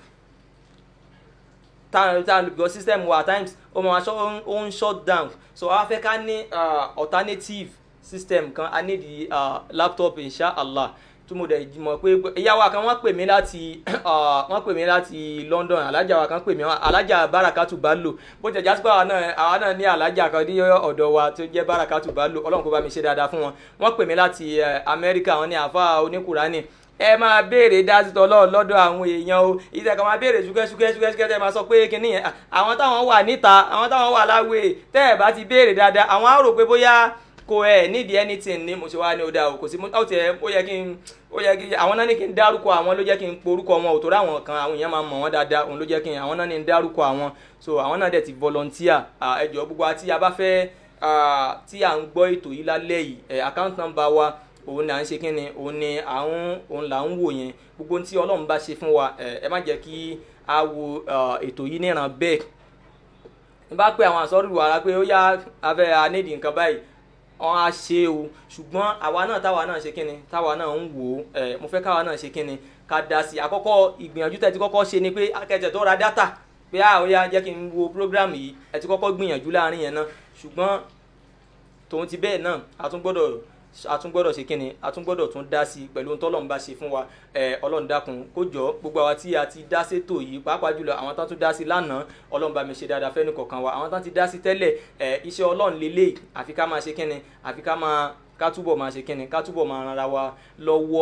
time time because system wa at times ó máa ṣọ́ ó ń shut down so a fẹ́ ká ní alternative system kan i need the uh, laptop inshallah tí mo dẹ̀ mọ̀ pé ìyáwó kan wọ́n pè mí láti wọ́n pè mí láti London alájà wa kan pè mí alájà Barakatu Bello bó tẹ̀ jásípé àwa náà àwa náà ní alájà kan ní ọ̀dọ̀ wa tó jẹ́ Barakatu Bello ọlọ́run kó bá mi ṣe dáadáa fún wọn wọ́n pè mí láti Amẹ́ríkà wọn ní àfa oníkùránì ẹ máa béèrè dásítọ̀ lọ́ọ̀ lọ́dọ̀ àwọn èèyàn o ìtẹ̀ kan máa béèrè ṣúkẹ́ ṣúkẹ́ ṣúkẹ́ ṣúkẹ́ tẹ́ máa sọ pé kínní yẹn àwọn táwọn wà níta àwọn táwọn wà láwé tẹ́ ẹ̀ bá ti béèrè dáadáa àwọn á rò pé bóyá kò ẹ nídìí anything ni mo ṣe wá ní ọdà o kò sí ó tiẹ̀ ó yẹ kí n ó yẹ kí àwọn náà ní kí n dárúkọ àwọn ló jẹ́ kí n porúkọ wọn ò torí àwọn kan àwọn èèyàn máa mọ̀ wọ́n dáadáa òun ló jẹ́ kí n àwọn náà ní n dárúkọ àwọn so àwọn náà dẹ̀ ti volunteer ẹ jọ̀ọ́ gbogbo àti a bá fẹ́ tí à ń gbọ́ ètò yìí lálẹ́ yìí account number wa òun là ń ṣe kí ni òun ni àwọn òun là ń wò yẹn gbogbo tí Ọlọ́run bá ṣe fún wa ẹ má jẹ́ kí a wo ètò yìí níran bẹ́ẹ̀ n bá pé àwọn àsọ̀rù wàrà pé ó yá abẹ́ anédì nǹkan báyìí wọn á ṣe o ṣùgbọ́n àwa náà táwa náà ṣe kíni táwa náà ń wò ó ẹ mo fẹ́ káwa náà ṣe kíni ká dá sí i àkọ́kọ́ ìgbìyànjú tẹ́ ti kọ́kọ́ ṣe ni pé akẹ́tẹ̀ tó ra dátà pé a ó yá jẹ́ kí n wo program yìí ẹ ti kọ́kọ́ gbìyànjú láàrin yẹn náà ṣùgbọ́n tòun ti bẹ́ẹ̀ náà a tún gbọ́dọ̀ a tún gbọ́dọ̀ ṣe kíni a tún gbọ́dọ̀ tún dá sí i pẹ̀lú ohun tọ́lọ́run bá ṣe fún wa ẹ ọlọ́run dákun kó jọ gbogbo àwa tí a ti dá sétò yìí pàápàá jùlọ àwọn tán tún dá sí lánàá ọlọ́run bá mi ṣe dáadáa fẹ́ni kọ̀ọ̀kan wa àwọn tán ti dá sí tẹ́lẹ̀ ẹ iṣẹ́ ọlọ́run lélẹ̀ àfi ká máa ṣe kíni àfi ká máa ká túbọ̀ máa ṣe kíni ká túbọ̀ máa ran ara wa lọ́wọ́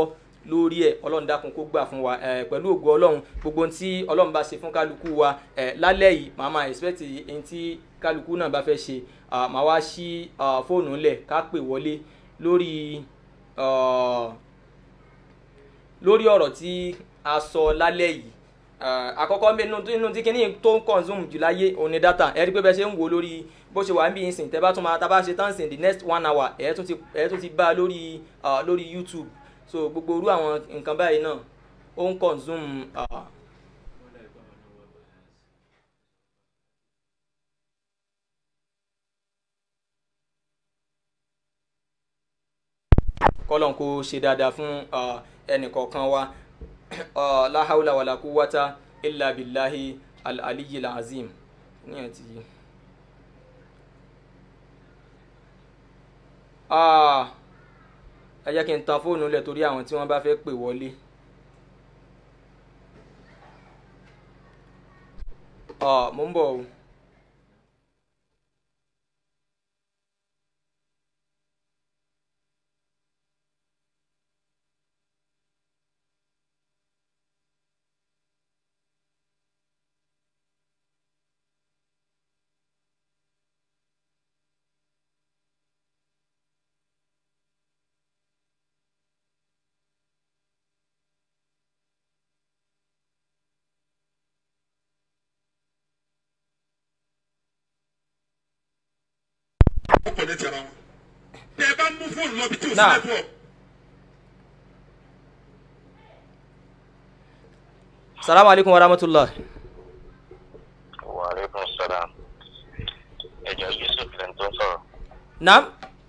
lórí ẹ̀ ọlọ́run dákun kó gbà fún wa ẹ̀ pẹ̀lú ògo ọlọ́run gbogbo ohun tí ọlọ́run bá ṣe fún kálukú wa ẹ̀ lálẹ́ yìí màá máa expect ohun tí kálukú náà bá fẹ́ ṣe ah, màá wá sí ah, fóònù ńlẹ̀ ká pè wọlé lórí ah, lórí ọ̀rọ̀ tí a sọ lálẹ́ yìí Ah, àkọ́kọ́ mbẹ́ nínú nínú tí kinní tó ń consume jù láyé òun ni data ẹ rí pé bẹ́ẹ̀ ṣe ń wò lórí bó ṣe wà ń bí yín sìn tẹ́ bá tún máa tá a bá ṣe tán sìn the next one hour ẹ̀ tún ti ẹ̀ tún ti bá a lórí ah, lórí YouTube so gbogbo irú àwọn nǹkan báyìí náà ó ń consume ah, kọ́lọ́n kó ṣe dáadáa fún ah, ẹnìkọ̀ọ̀kan wa Ah, la hawla wala quwwata illa billahi al-aliyyil azim níyẹn ti Ah, ẹ jẹ́ kí n tan fóònù lẹ̀ torí àwọn tí wọ́n bá fẹ́ pè wọlé. Ah, mo ń bọ̀ o. ó kọ̀ létí ara wọn. bí ẹ bá mú fóònù lọ bí tí ò sí Náà. network. salamu alaikum wa rahmatullah. Waaleykum salaam. Ẹ̀jọ̀ Yusuf lẹ́nu tó ń sọ̀rọ̀. naam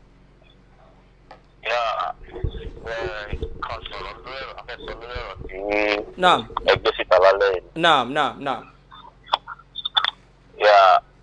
Yá ẹ kan sọ̀rọ̀ lórí ẹ̀rọ afẹ́sọ lórí ẹ̀rọ tí naam ẹgbẹ́ síta lálẹ́ yìí. naam naam naam Yá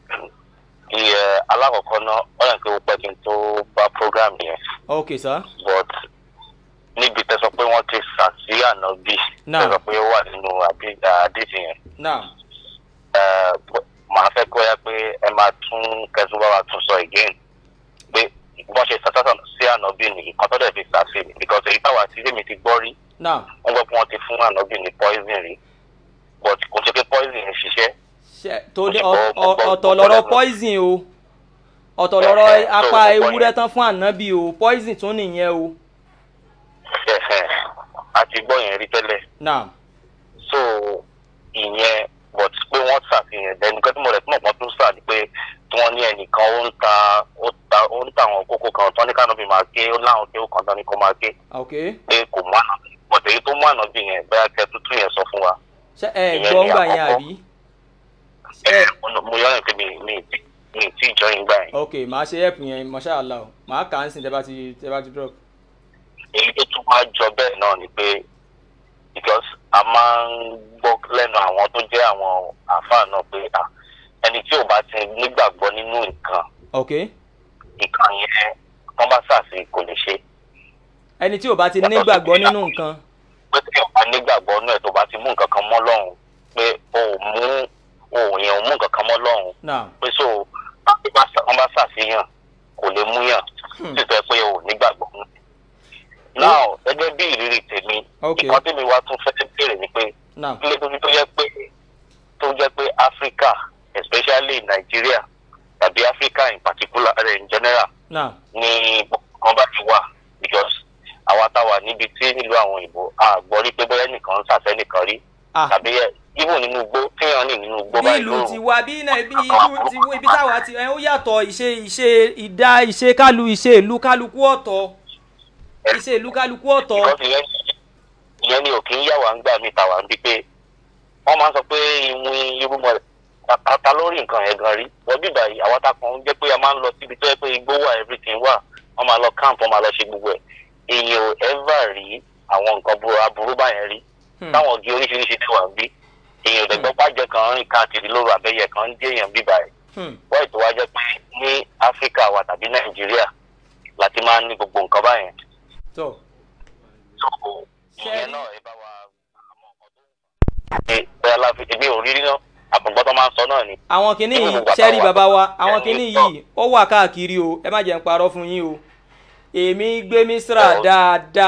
iye alákọ̀ọ́kọ́ náà ó yàn pé ó pẹ́ kí n tó bá program yẹn. ok sir But níbi tẹ́sọ pé wọ́n ti sà sí ànábì. Náà. Tẹ́sọ pé ó wà nínú àbí- àdìsí yẹn. naam Ẹ, màá fẹ́ kó yá pé ẹ máa tún kẹsùn bá wa tún sọ again pé wọ́n ṣe sàtàtà sí ànábì ní nǹkan tó dẹ̀ fi sà sí mi because èyí táwa tí èmi ti gbọ́ rí naam wọ́n gbọ́ pé wọ́n ti fún ànábì ní poison rí but kò ṣe pé poison ń ṣiṣẹ́ ṣe tó ní ọ- ọ- ọ̀tọ̀ lọ́rọ̀ poison o ọ̀tọ̀ lọ́rọ̀ Ẹ̀hẹ̀, so apá ọ̀pọ̀ ewúrẹ́ yẹn. tán fún ànábì o poison tún nìyẹn o Ẹ̀hẹ̀, a ti gbọ́ yẹn rí tẹ́lẹ̀ naam so ìyẹn but pé wọ́n ṣàfihàn ẹni kan tí mo rẹ̀ tí mo pọ́n tó sà ni pé tí wọ́n ní ẹnìkan ó ń ta ó ta ó ń ta àwọn kókó kan tán ní kánọ́bì máa ké ó láwọn ké ó kàn tán ní kó máa ké ok pé kò mú àná bọ̀dẹ̀ èyí tó mú àná bí yẹn bẹ́ẹ̀ kẹ́ tuntun yẹn sọ fún wa. ṣe ẹ Ìyẹn gbọ́ ni ńgbà yẹn àkọ́kọ́. àbí ẹ mo yọ ẹ pé mi mi ti mi ti jọ yín gbà yẹn. ok màá ṣe help yẹn masha allah o màá kà á ń sìn tẹ́ bá ti tẹ́ bá ti drop èyí tó tún wá jọ bẹ́ẹ̀ náà ni pé because a máa ń gbọ́ lẹ́nu àwọn tó jẹ́ àwọn àáfàá náà pé à ẹni tí ò bá ti nígbàgbọ́ nínú nǹkan ok nǹkan yẹn wọ́n bá ṣàṣì kò lè ṣe ẹni tí ò bá ti Yàtọ̀ sí nígbàgbọ́ pé nínú nǹkan pé tí ò bá nígbàgbọ́ nínú ẹ̀ tó bá ti mú nǹkan kan mọ́ lọ́hùn pé o ò mú o ò yẹn ò mú nǹkan kan mọ́ lọ́hùn naam pé so wọ́n bá ṣàṣeyàn kò lè mú yàn títọ́ pé o ò nígbàgbọ́ nínú. now gẹ́gẹ́ bí ìrírí tèmi Ok. nǹkan tèmi wá tún fẹ́ béèrè ni pé naam ilé tó fi tó jẹ́ pé tó jẹ́ pé Africa especially Nigeria tàbí Africa in particular uh, in general naam ni kan bá ti wà because àwa táwa níbi tí nílùú àwọn òyìnbó a gbọ́ rí pé bóyá nìkan ń sàṣẹ́ nìkan rí ah tàbí ẹ even nínú igbó téèyàn ní nínú igbó bí báyìí ìlú lóru ti wá bí náà bí ìlú ti wá ibi táwa ti ẹ ó yàtọ̀ ìṣe ìṣe ìdá ìṣe kálu ìṣe ìlú kálukú ọ̀tọ̀ ìṣe ìlú kálukú ọ̀tọ̀ because ìyẹn ìyẹn ni òkè ń yà wá ń gbà mí tàwa ń bí pé wọ́n máa ń sọ pé ìwìn irúmọ ta lórí nǹkan yẹn gan rí wọ́n bí báyìí àwọn takùn jẹ́ pé a máa ń lọ síbi tó yẹ pé igbó wà everything wà wọ́n máa lọ camp wọ́n máa lọ ṣe gbogbo ẹ̀ èèyàn ò ever rí àwọn nǹkan burú aburú báyẹn rí Hmm. táwọn ògì oríṣiríṣi tí wà ń bí èèyàn ò dẹ̀gbọ́n pàjẹ́ kan rìn káàkiri lóru àbẹ́yẹ kan ń dé èèyàn bí báyìí Hmm. wọ́n ètò wa jẹ́ pé ní áfíríkà wa tàbí nàìjíríà láti máa ń ní gbogbo nǹkan báyẹn tó so ìyẹn náà ẹ bá wa àmọ́ ọ̀kan tó ń fà. ẹ bẹ́ẹ̀ la fi èmi ò rí rí náà àpòǹgbọ́n tó máa ń sọ náà ni. àwọn kìíní yìí Nínú bàbá sẹ́rí wa. bàbá wa àwọn Ẹni kìíní sọ. yìí ó wà káàkiri o ẹ má jẹ́ ń parọ́ fún yín o èmi gbé misra Ọ̀. dáadáa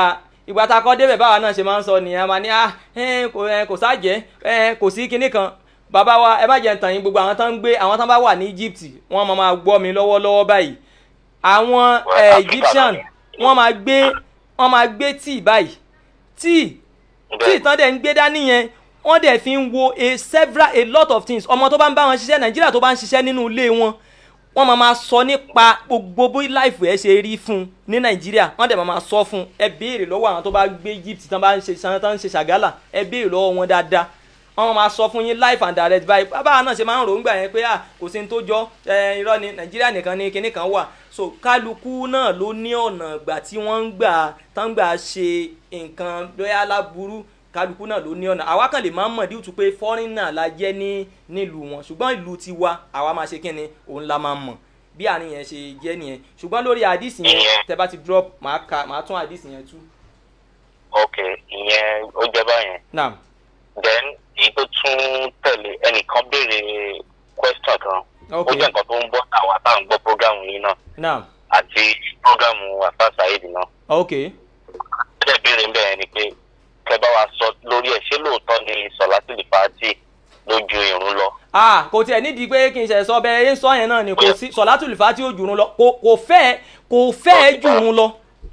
ìgbà tá a kọ́ débẹ̀ báwa náà ṣe máa ń sọ nìyẹn a máa ní ah ẹ kò ẹ kò sáàjẹ́ ẹ kò sí kinní kan bàbá wa ẹ má jẹ́ ntàn yín gbogbo àwọn tán ń gbé àwọn tán bá wà ní Egypt wọ́n máa máa gbọ́ mi lọ́wọ́lọ́wọ́ báyìí àwọn Well, ẹ, Africa Egyptian náà ni. wọ́n máa gbé wọ́n máa gbé tíì báyìí tíì tí Bẹ́ẹ̀. ìtàn dẹ̀ ń gbé dání yẹn wọ́n dẹ̀ fi ń wo a several a lot of things ọmọ tó bá ń bá wọn ṣiṣẹ́ nàìjíríà tó bá ń ṣiṣẹ́ nínú ilé wọn wọ́n máa ma sọ nípa gbogbo bí láìfù ẹ̀ ṣe rí fún un ní nàìjíríà wọ́n dẹ̀ máa ma sọ fún un ẹ béèrè lọ́wọ́ àwọn tó bá gbé egypt tán bá ń ṣe san tán ń ṣe ṣàgálà ẹ béèrè lọ́wọ́ wọn dáadáa wọ́n máa sọ fún yín life and direct báyìí bàbá náà ṣe máa ń rò ó ń gbà yẹn pé à kò sí ní tó jọ ẹ irọ́ ni nàìjíríà nìkan ni kinní kan wà so kálukú náà ló ní ọ̀nà ìgbà tí wọ́n ń gbà tán gbà ṣe nǹkan lóyá láburú kálukú náà ló ní ọ̀nà àwa kan lè máa ń mọ̀ díùtù pé fọ́rínà la jẹ́ ní nílùú wọn ṣùgbọ́n ìlú tiwa àwa máa ṣe kíni òun la máa mọ̀ bí àárín yẹn ṣe jẹ́ nìyẹn ṣùgbọ́n lórí àdìsí yẹn tẹ bá ti drop màá ka màá tún àdìsí yẹn tú. ok ìyẹn ó jẹ báyẹn naam then èyí tó tún tẹ̀lé ẹnìkan béèrè question kan ok ó jẹ́ nǹkan tó ń bọ́ àwa tá à ń gbọ́ program yìí náà naam àti program afa saheed náà ok ó dẹ̀ béèrè ń bẹ̀rẹ̀ ni pé kẹ́ bá wa sọ lórí ẹ̀ ṣé lóòótọ́ ni sọ̀látìlì fàájì lójú ìrún lọ. ah kò tiẹ̀ nídìí pé kí n ṣe sọ bẹ́ẹ̀ ẹ ń sọ yẹn náà ni kò sí sọ̀látùlù fà tí ó jùrún lọ kò kò fẹ́ kò fẹ́ jùrún lọ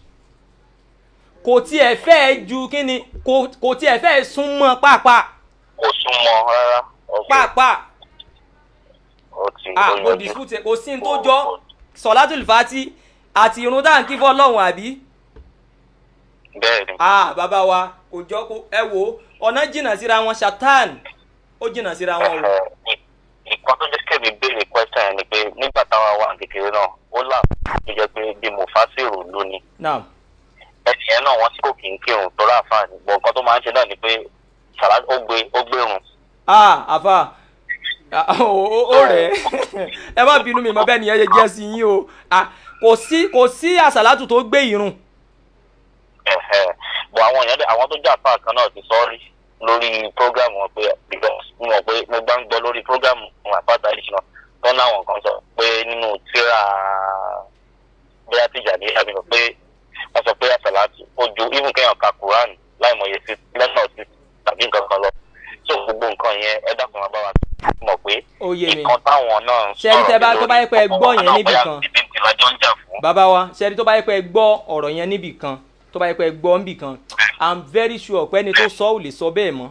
kò tiẹ̀ fẹ́ ju kí ni kò kò tiẹ̀ fẹ́ súnmọ́ pàápàá kò súnmọ́ rárá. ok pàápàá ó ti ah ó mo yanjú. dispute kò sí ní tó jọ sọ̀látùlù fà tí àti irun dáǹkì fọlọ́hún àbí bẹ́ẹ̀ ni ah bàbá wa kò jọ kó ẹ wo ọ̀nà jìnnà síra wọn ṣàtàn ó jìnnà síra wọn o nǹkan tó jẹ́ kẹ́mi béèrè question yẹn ni pé nígbà táwa wà ní kékeré náà ó là tó jẹ́ pé bí mo fà sí ìrò lónìí naam ẹnì yẹn náà wọ́n tí kò kí ń kírun tó rà fáàní bọ̀ nǹkan tó máa ń ṣe náà ni pé sàlá ó gbé ó gbérun ah àfà Ah, ó ó- ó rẹ̀ ẹ má bínú mi mọ bẹ́ẹ̀ nìyẹn ṣe jẹ́ sí yín o Ah, kò sí kò sí àsàlátù tó gbé ìrun ẹ̀hẹ̀. bọ̀ àwọn èèyàn dẹ̀- àwọn tó jà fáà kan náà ti sọ rí lórí program wọn pé because mo mọ̀ pé mo gbá ń gbọ́ lórí program wọn àpáta yìí náà tó láwọn kan sọ pé nínú tíra bóyá tìjà ní àbí pé wọ́n sọ pé àsàlátù ó ju even kéèyàn ka quran láìmọye sí lẹ́nà sí tàbí nǹkan kan lọ so gbogbo nǹkan yẹn ẹ dákun máa bá wa mọ̀ pé ó yé mi nǹkan táwọn náà ń Ṣé ẹni tẹ́ bá- tó bá yẹ pé ẹ gbọ́ yẹn níbì kan? bóyá bíbí ti lájọ́ ń jà fún. bàbá wa ṣẹ́ni tó bá yẹ pé ẹ gbọ́ ọ̀rọ̀ yẹn níbì kan tó bá yẹ pé ẹ gbọ́ níbì kan i'm very sure pé ẹni tó sọ ò lè sọ bẹ́ẹ̀ mọ́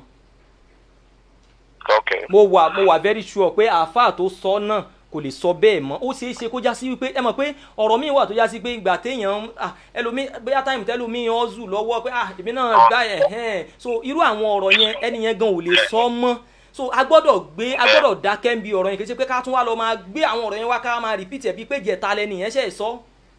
okay mo wà mo wà very sure pé àáfàá tó sọ náà kò lè sọ bẹ́ẹ̀ mọ́ ó ṣeé ṣe kó já sí wípé ẹ mọ̀ pé ọ̀rọ̀ míì wà tó já sí pé ìgbà téèyàn ah, ẹlòmíì bóyá táìmù tẹ́lòmíì ọ́ zù lọ́wọ́ pé ah èmi náà gbá ẹ̀ hẹ́n so irú àwọn ọ̀rọ̀ yẹn ẹni yẹn gan ò lè sọ mọ́ so a gbọ́dọ̀ gbé a gbọ́dọ̀ dákẹ́ ń bi ọ̀rọ̀ yẹn kì í ṣe pé ká tún wá lọ máa gbé àwọn ọ̀rọ̀ yẹn wá ká máa repeat ẹ̀ bíi pé jẹ̀ta lẹ́ni yẹn ṣe é sọ.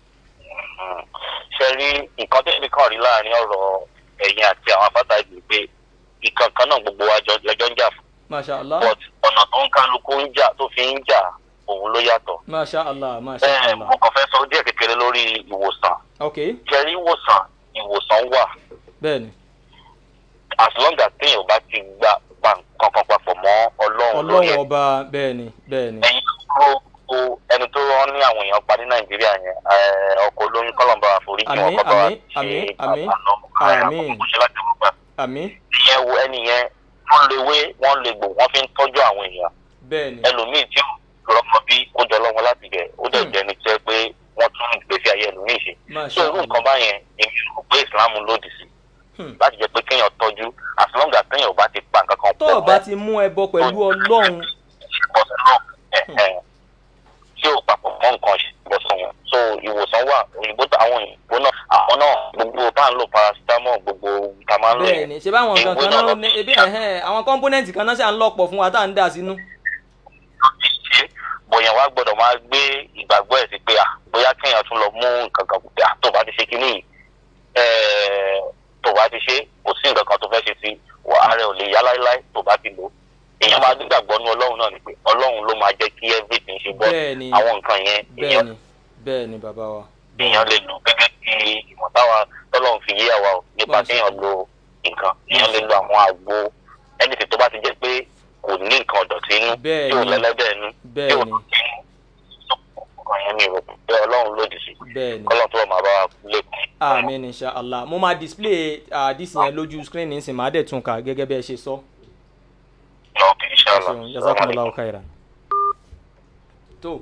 ṣe rí nǹkan tó fi kàn rí láàrin ọ̀rọ̀ ẹ̀yin àti àwọn afáta ìgbè pé ìkan kan náà gbogbo wa jọ- lẹ́jọ́ ń jà fún masha allah but ọ̀nà tó ń kálukú ń jà tó fi ń jà òun ló yàtọ̀. masha allah masha ẹ allah mo kàn fẹ́ sọ díẹ̀ kékeré lórí ìwòsàn ok ṣe rí ìwòsàn ìwòsàn wà bẹ́ẹ̀ni as long as téèyàn bá ti gba pa nǹkan kan papọ̀ mọ́ ọlọ́run lórí ọlọ́run ẹ̀ ọba bẹ́ẹ̀ni bẹ́ẹ̀ni ẹ̀yin tó o ẹni tó rán ní àwọn èèyàn pa ní nàìjíríà yẹn ẹ, ọkọ̀ olóyún kọ́lọ́mbà àforíjì wọn Àmín, kọ́ bá wa àmín, àmín, ṣe àmín, àbànú àmín. àkókò ṣe láti wọ́n gbà. àmì ìyẹn wo ẹni yẹn wọ́n lè wé wọ́n lè gbò wọ́n fi ń tọ́jú àwọn èèyàn bẹ́ẹ̀ni ẹlòmíì tí ó rọmọ bí ó jọ lọ́wọ́ láti bẹ̀ ó dẹ̀ Hmm. jẹ́ ní jẹ́ pé wọ́n tún ìgbésí ayé ẹlòmíì ṣe. tó masha irú nǹkan allah báyẹn èmi rò pé ìsìlámù lòdì sí Hmm. láti jẹ́ pé kéèyàn tọ́jú as long as téèyàn ò bá ti pa nǹkan kan tó o bá ti mú ẹbọ pẹ̀lú ọlọ́run ìbọ̀sẹ̀ náà ẹ̀ẹ́ tí ò papọ̀ mọ́ nǹkan ìbọ̀sẹ̀ wọn so ìwòsàn wà òyìnbó tó- àwọn òyìnbó náà àwọn náà gbogbo tá à ń lò paracetamol gbogbo tá a máa ń lò bẹ́ẹ̀ni ṣe báwọn nǹkan kan náà ní ebi ẹ̀hẹ́n àwọn kọ́ńpónẹ́ǹtì kan náà ṣà ń lọ́pọ̀ fún wa tá à ń dà sínú. ti ṣe bọ̀yàn wá gbọ́dọ̀ máa gbé ìgbàgbọ́ ẹ̀ sí pé à bóyá kéèyàn tún lọ mú nǹkan kan pé à tó bá ti ṣe kínní yìí ẹ̀ẹ́ tó bá ti ṣe kò sí nǹkan kan tó fẹ́ ṣe sí wà á rẹ̀ ò lè yá láéláé tó bá ti lò èèyàn máa gbàgbọ́ ní ọlọ́run náà ni pé ọlọ́run ló máa jẹ́ kí everything ṣe bọ́ Bẹ́ẹ̀ni. àwọn nǹkan yẹn èèyàn bẹ́ẹ̀ni bẹ́ẹ̀ni bàbá wa. èèyàn lè lò gẹ́gẹ́ bí ìmọ̀ táwa tọ́lọ́run fi yé àwa o nípa Bọ́ọ̀sì. kéèyàn lo nǹkan èèyàn lè lo àwọn àgbo ẹnìtì tó bá ti jẹ́ pé kò ní nǹkan ọ̀dọ̀tí inú Bẹ́ẹ̀ni. tí ò lẹ́lẹ́dẹ̀ inú tí ò Bẹ́ẹ̀ni. lọ́tí inú nǹkan yẹn mi rò pé ọlọ́run lòdì sí bẹ́ẹ̀ ni kọ́lọ́n tó wà máa bá wa lẹ́kùn. amen inshallah mo máa display uh, dis yẹn lójú screen nísìnyí màá dẹ̀ tún kà gẹ́gẹ́ bí ẹ ṣe sọ. ok inshallah. ṣeun jazakumullahu khairan. tó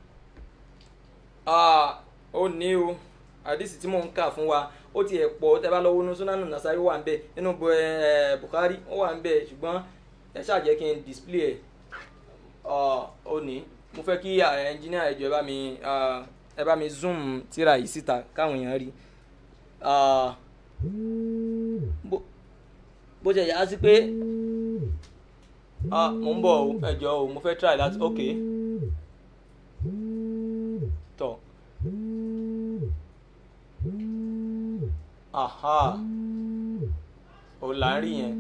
ah, ó ní o àdìsí tí mò ń kà fún wa ó tiẹ̀ pọ̀ tẹ́ bá lọ wọnú súnánù nasari wà ń bẹ̀ nínú bu- eh, bukhari ó wà ń bẹ̀ ṣùgbọ́n ẹ ṣáà jẹ́ kí n display ẹ̀ Ah, ó ní mo fẹ́ kí ẹnjìníà ẹ̀jọ̀ ẹ bá mi ah, ẹ bá mi zoom tíra yìí síta káwọn èèyàn rí Ah, bó- bó ṣe yà á sí pé ah mo ń bọ̀ o ẹ̀jọ̀ o mo fẹ́ try láti ok tọ̀ aha ò là ń rí yẹn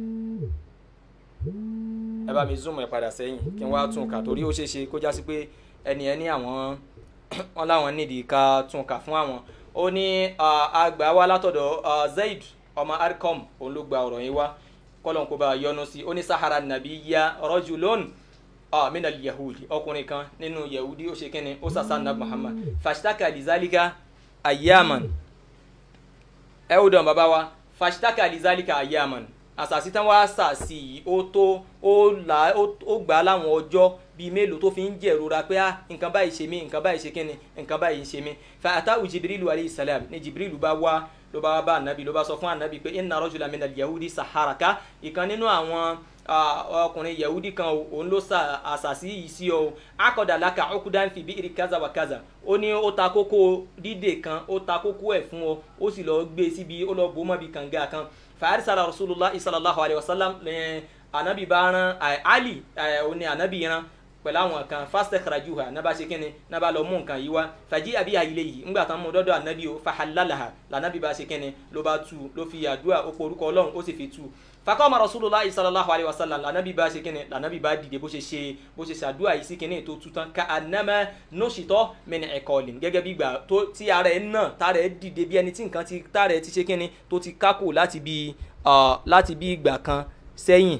ẹ bá mi zoom ẹ padà sẹ́yìn kí n wá tún kà torí ó ṣeé ṣe kó já sí pé ẹni ẹ ní àwọn wọn láwọn nídìí ká tún kà fún àwọn ó ní ah, àgbà wá látọ̀dọ̀ ah, zaid ọmọ arkom òun ló gba ọ̀rọ̀ yín wá kọ́lọ́n kó bá a yọnu sí ó ní sahara nàbí ya rajulun ah, minal yahudi ọkùnrin kan nínú yahudi ó ṣe kíni ó sàṣà nàbí muhammad fashtaka lizalika ayaman ẹ ó dàn bàbá wa fashtaka lizalika ayaman àṣàṣì tán wá ṣàṣì yìí ó tó ó là ó ó gbà á láwọn ọjọ́ bíi mélòó tó fi ń jẹ̀rora pé ah nǹkan báyìí ṣe mí nǹkan báyìí ṣe kíni nǹkan báyìí ṣe mí fa àtàwù jibrilu alayhi salam ní jibrilu bá wá ló bá wá bá anabi ló bá sọ fún anabi pé inna rajula min al-yahudi saharaka ìkan nínú àwọn ah, ọkùnrin yahudi kan o, òun ló sa àṣàṣì yìí sí ọ akọ̀dà laka ukudan fi bi'ri kaza wa kaza ó ní ó ta kókó dídè kan ó ta kókó ẹ̀ fún ọ ó sì lọ gbé síbi ó lọ bò mọ́ bí kànga kan fàárísàlà rasulillah sallallahu alayhi wa sallam lẹ́yìn anabi bá rán eh, ali eh, ó ní anabi rán pẹ̀lú àwọn kan fastakarajuha naba ṣe kíni naba lọ mú nǹkan yìí wá fàjí àbí àyílẹ̀ yìí ńgbà tán mú dọ́dọ̀ anabi o fahalalaha lànàbí bá ṣe kíni ló bá tu ló fi àdúrà ó porúkọ ọlọ́run ó sì fi tu fakọ́mọ rasulillah sallallahu alayhi wa sallam lànàbí bá ṣe kíni lànàbí bá dìde bó ṣe ṣe bó ṣe ṣàdúrà yìí sí kíni tó tu tán ká anamẹ nọ́ṣìtọ́ mẹ́ni ẹ̀kọ́lìn gẹ́gẹ́ bí gbà tó tí ara ẹ̀ náà tára ẹ̀ dìde bí ẹni tí nǹkan ti tára ẹ̀ ti ṣe kíni tó ti kákò láti bí ah, láti bí ìgbà kan sẹ́yìn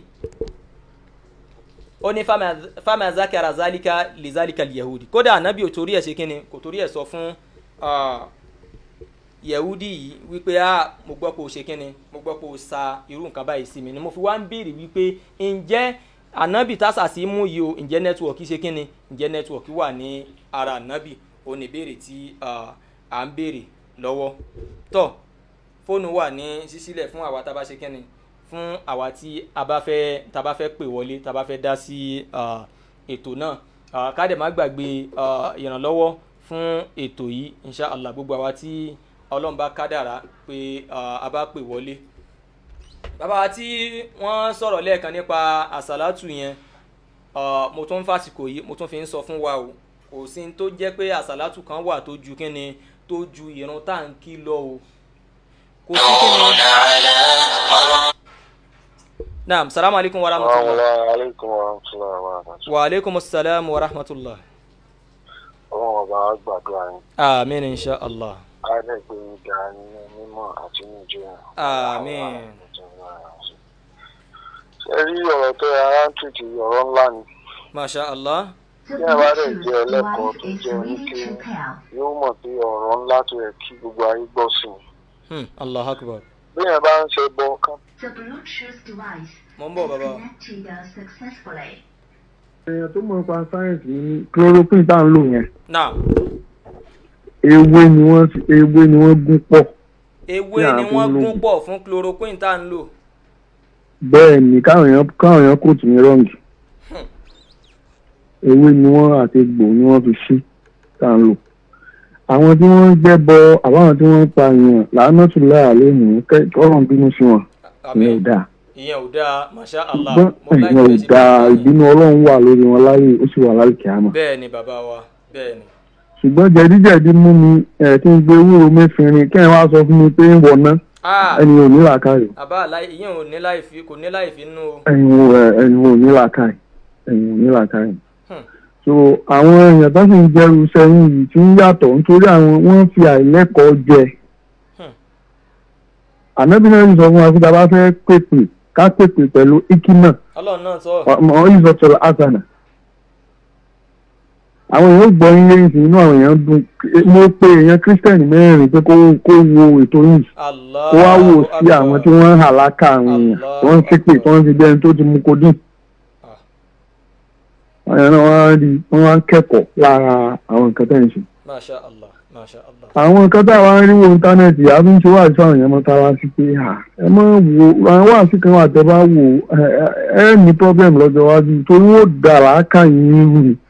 ó ní fama- fama zakara zalika lizalika yahudi kódà anabi ò torí ẹ̀ ṣe kínni kò torí ẹ̀ sọ fún ah, yahudi yìí wípé a mo gbọ́ pé o ṣe kínni mo gbọ́ pé o sa irú nǹkan báyìí sí mi ni mo fi wá ń béèrè wípé ǹjẹ́ anabi tásà sí mú yìí o ǹjẹ́ nẹ́tíwọ̀kì ṣe kínni ǹjẹ́ nẹ́tíwọ̀kì wà ní ara anabi ó ní béèrè tí ah, à ń béèrè lọ́wọ́ tọ́ fóònù wà ní sísílẹ̀ fún àwa tá a bá ṣe kínni fún àwa tí a bá fẹ́ tá a bá fẹ́ pè wọlé tá a bá fẹ́ dá sí ah, ètò náà Ah, ká dẹ̀ má gbàgbé ah, ìrànlọ́wọ́ fún ètò yìí inshallah gbogbo àwa tí ọlọ́run bá kádàrá pé ah, a bá pè wọlé bàbá wa tí wọ́n sọ̀rọ̀ lẹ́ẹ̀kan nípa àsálàtù yẹn ah, mo tún ń fàsìkò yìí mo tún fi ń sọ fún wa o kò sí ní tó jẹ́ pé àsálàtù kan wà tó ju kíni tó ju ìrun táǹkì lọ o kò sí kíni. naam salamu alaykum wa rahmatulah. aleykum wa rahmatulah wa rahmatulah. wa aleykum salaam wa rahmatulah. ọlọ́run ọba á gbàdúrà yín amiin insha allah. á dẹ̀ gbé yín ga nínú mímọ́ àti ní ìjọyà. Àmín. ṣe rí ọ̀rọ̀ tó ara ń tìtì ọ̀rọ̀ ńlá ni masha allah. bí ẹ bá dẹ̀ jẹ́ ẹlẹ́kọ̀ọ́ tó jẹ́ oníke yóò mọ̀ pé ọ̀rọ̀ ńlá tó yẹ kí gbogbo ayé gbọ́ sí i. Hmm, allah akbar. bí ẹ bá ń ṣe bọ kán The Bluetooth device mo ń bọ̀ bàbá. connected successfully. èèyàn tó mọ̀ nípa sáyẹ̀nsì ní chloroquine tá à ń lò yẹn náà ewé ni wọ́n ewé ni wọ́n gún pọ̀ ewé Tí a ni fi wọ́n ń lò. gún pọ̀ fún chloroquine tá à ń lò. bẹ́ẹ̀ ni káwọn èèyàn káwọn èèyàn kò tì mí rọ́ǹgì ewé ni wọ́n àti egbò ni wọ́n fi sí tá à ń lò àwọn tí wọ́n ń gbẹ́bọ àbáwọn tí wọ́n ń pa èèyàn làánú tún láà lónìí kọ́rọ̀ ń bínú sí wọn ìyẹn ò dáa ìyẹn ò dáa masha allah. ṣùgbọ́n mo ìyẹn ò láìpẹ́ sí dáa bàbá yẹn. ìbínú ọlọ́run wà lórí wọn láyé ó sì wà láyé kìámà bẹ́ẹ̀ ni bàbá wa bẹ́ẹ̀ ni. ṣùgbọ́n jẹ̀díjẹ̀dí mú mi ẹ̀ kí n gbé ewúro mẹ́fìnrin kí ẹ̀ wá sọ fún mi pé ń wọ̀ná ah ẹni ò ní làákàyè àbá àláì ìyẹn ò ní láì fi kò ní láì fi nú o. ẹ̀yin ò ẹ̀, ẹ̀yin ò ní làákàyè ẹ̀yin ò ní làákàyè. Hmm. so àwọn èèyàn tó sì ń jẹrù sẹ́yìn yìí tí ń yàtọ̀ nítorí àwọn wọ́n fi àìlẹ́kọ̀ọ́ jẹ. Hmm. ànábì náà ń sọ fún wa pé tá a bá fẹ́ pèpè ká pèpè pẹ̀lú ikima ọlọ́run náà sọ. ọmọ ìzọ̀tọ̀lá asana àwọn èèyàn gbọ́ yín lẹ́yìn sí inú àwọn èèyàn dùn mo pe èèyàn kírísítẹ́nì mẹ́rin pé kó kó wo ètò yìí Allah kó wá wò sí àwọn tí wọ́n ń hàlákà àwọn èèyàn tí wọ́n ń ṣépè tí wọ́n ń fi bẹ́ẹ̀ tó ti mú kó dùn. àwọn èèyàn náà wọ́n á rí wọ́n á kẹ́kọ̀ọ́ lára àwọn nǹkan tẹ̀ ń ṣe. masha Allah masha Allah. àwọn nǹkan tá a wá ń rí wo íńtánẹ́ẹ̀tì a fi ń ṣe wáàsí àwọn èèyàn mọ́ta wá sí pé à ẹ mọ́ wo àwọn wáàsí kan wà tẹ́ bá wò ẹ ẹ ẹ ní pọ́blẹ́mù lọ́jọ́ iwájú torí wọ́n dà láàkà yín rù ni.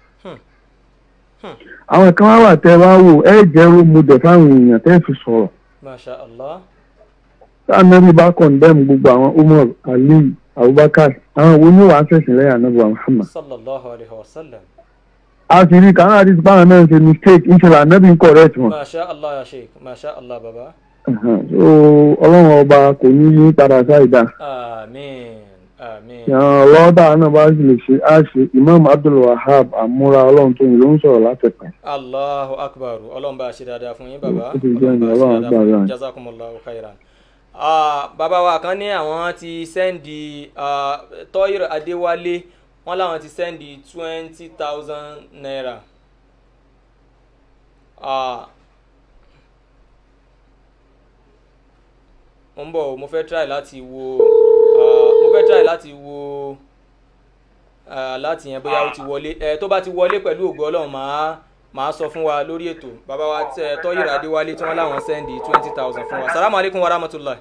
àwọn kan wá wà tẹ́ bá wò ẹ jẹ́ rómọdé fáwọn èèyàn tẹ́ fi sọ̀rọ̀ masha Allah. anabi bá kọ̀ndẹ́mù gbogbo àwọn umar ali abubakar àwọn wo ni wàá ṣẹ̀sìn lẹ́yìn anabi wa muhammad. sallallahu alayhi wa sallam. a sì rí kàwọn àti báwọn náà ṣe mistake ìṣẹ̀lẹ̀ anabi ń correct wọn. masha Allah ya sheik masha Allah baba. so ọlọ́run ọba kò ní yí padà sáìdá. àmín àmín. lọ́dà náà bá sì lè ṣe á ṣe imam abdul wahab amúra ọlọ́run tó yìn ló ń sọ̀rọ̀ látẹ̀pẹ́. allahu akbar ọlọ́run bá a ṣe dáadáa fún yín bàbá Ó ti jẹ́ ọlọ́run bá a ṣe Ọlọ́run dáadáa fún gbàdúrà yín yín. jazakumullahu khairan. Ah, bàbá wa kan ní àwọn ti sẹ́ndì tọ́yìr adéwálé wọ́n láwọn ti sẹ́ndì twenty thousand naira. Ah, mo ń bọ̀ o, mo fẹ́ try láti wo ah, mo fẹ́ try láti wo ah, láti yẹn bóyá ó ti wọlé ẹ tó bá ti wọlé pẹ̀lú ògo ọlọ́run màá màá sọ fún wa lórí ètò bàbá wa tẹ tọ́yìr adéwálé tí wọ́n láwọn sẹ́ndì twenty thousand fún wa salamu alaykum wa rahmatulah.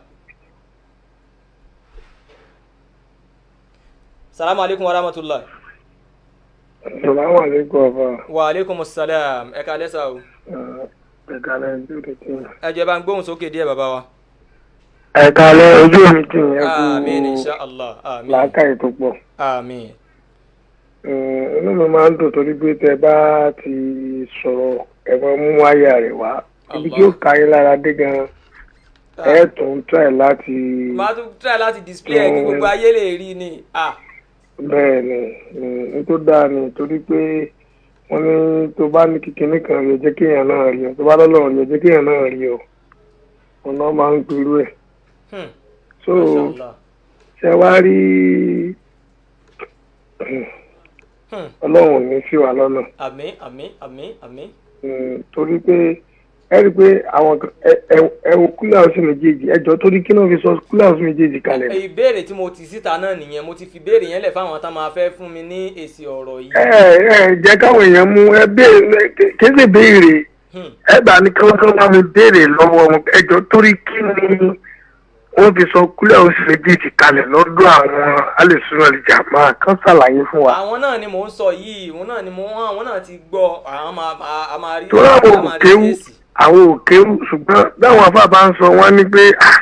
salamu alaykum wa rahmatulah. Salamu alaikum afa. wa aleykum salam ẹ ká lẹ́sà o. Ẹ̀ka lẹ́ ojú mi tì. ẹ jẹ́ bá ń gbóhùn sókè díẹ̀ bàbá wa. Ẹ̀ka lẹ́ ojú mi tì yẹn amiin kú insha allah amiin làákàyè tó pọ̀. amiin Inú mi máa ń dùn torí pé tẹ bá ti sọ̀rọ̀ ẹ máa mú àyà rẹ̀ wá. Ibi tí ó ka yín lára dé gan ẹ tún try láti máa tún try láti display ẹ kí gbogbo ayé lè rí ni. ah bẹ́ẹ̀ ni n tó dáa ni torí pé wọ́n ní tó bá ní kíkiní kan rí ọ jẹ́ kéèyàn náà rí ọ tó bá lọ́lọ́run rí ọ jẹ́ kéèyàn náà rí ọ ọ̀nà máa ń perú ẹ̀. hmm, so mashallah. ṣe wá rí Hmm, ọlọ́run ò ní sí wa lọ́nà àmín àmín àmín àmín. Mm, torí pé ẹ rí i pé àwọn kan- ẹ- ẹ- ẹ wo kúlẹ̀ ọ̀sùn méjèèjì ẹjọ́ torí kí náà fi sọ kúlẹ̀ ọ̀sùn méjèèjì kalẹ̀ Ẹ, ìbéèrè tí mo ti síta náà nìyẹn mo ti fi béèrè yẹn lẹ̀ fáwọn tá máa fẹ́ fún mi ní èsì ọ̀rọ̀ yìí. ẹ ẹ jẹ́ káwọn èèyàn mú ẹ béèrè kí sì béèrè Hmm, ẹ bá ní kí wọ́n bá mi béèrè lọ́wọ́ wọn ẹjọ́ torí kí ni wọ́n fi sọ kúlẹ̀ ọ̀sùn méjèèjì kalẹ̀ lọ́dọ̀ àwọn alẹ́sùn ọ̀lẹ́jàmá kan ṣàlàyé fún wa. àwọn náà ni mò ń sọ yìí òun náà ni mò ń àwọn náà ti gbọ́ àwọn máa máa- a máa rí torí àwọn a máa rí òkéwù èsì. àwọn òkéwù ṣùgbọ́n báwọn afá bá ń sọ wọ́n ní pé ah,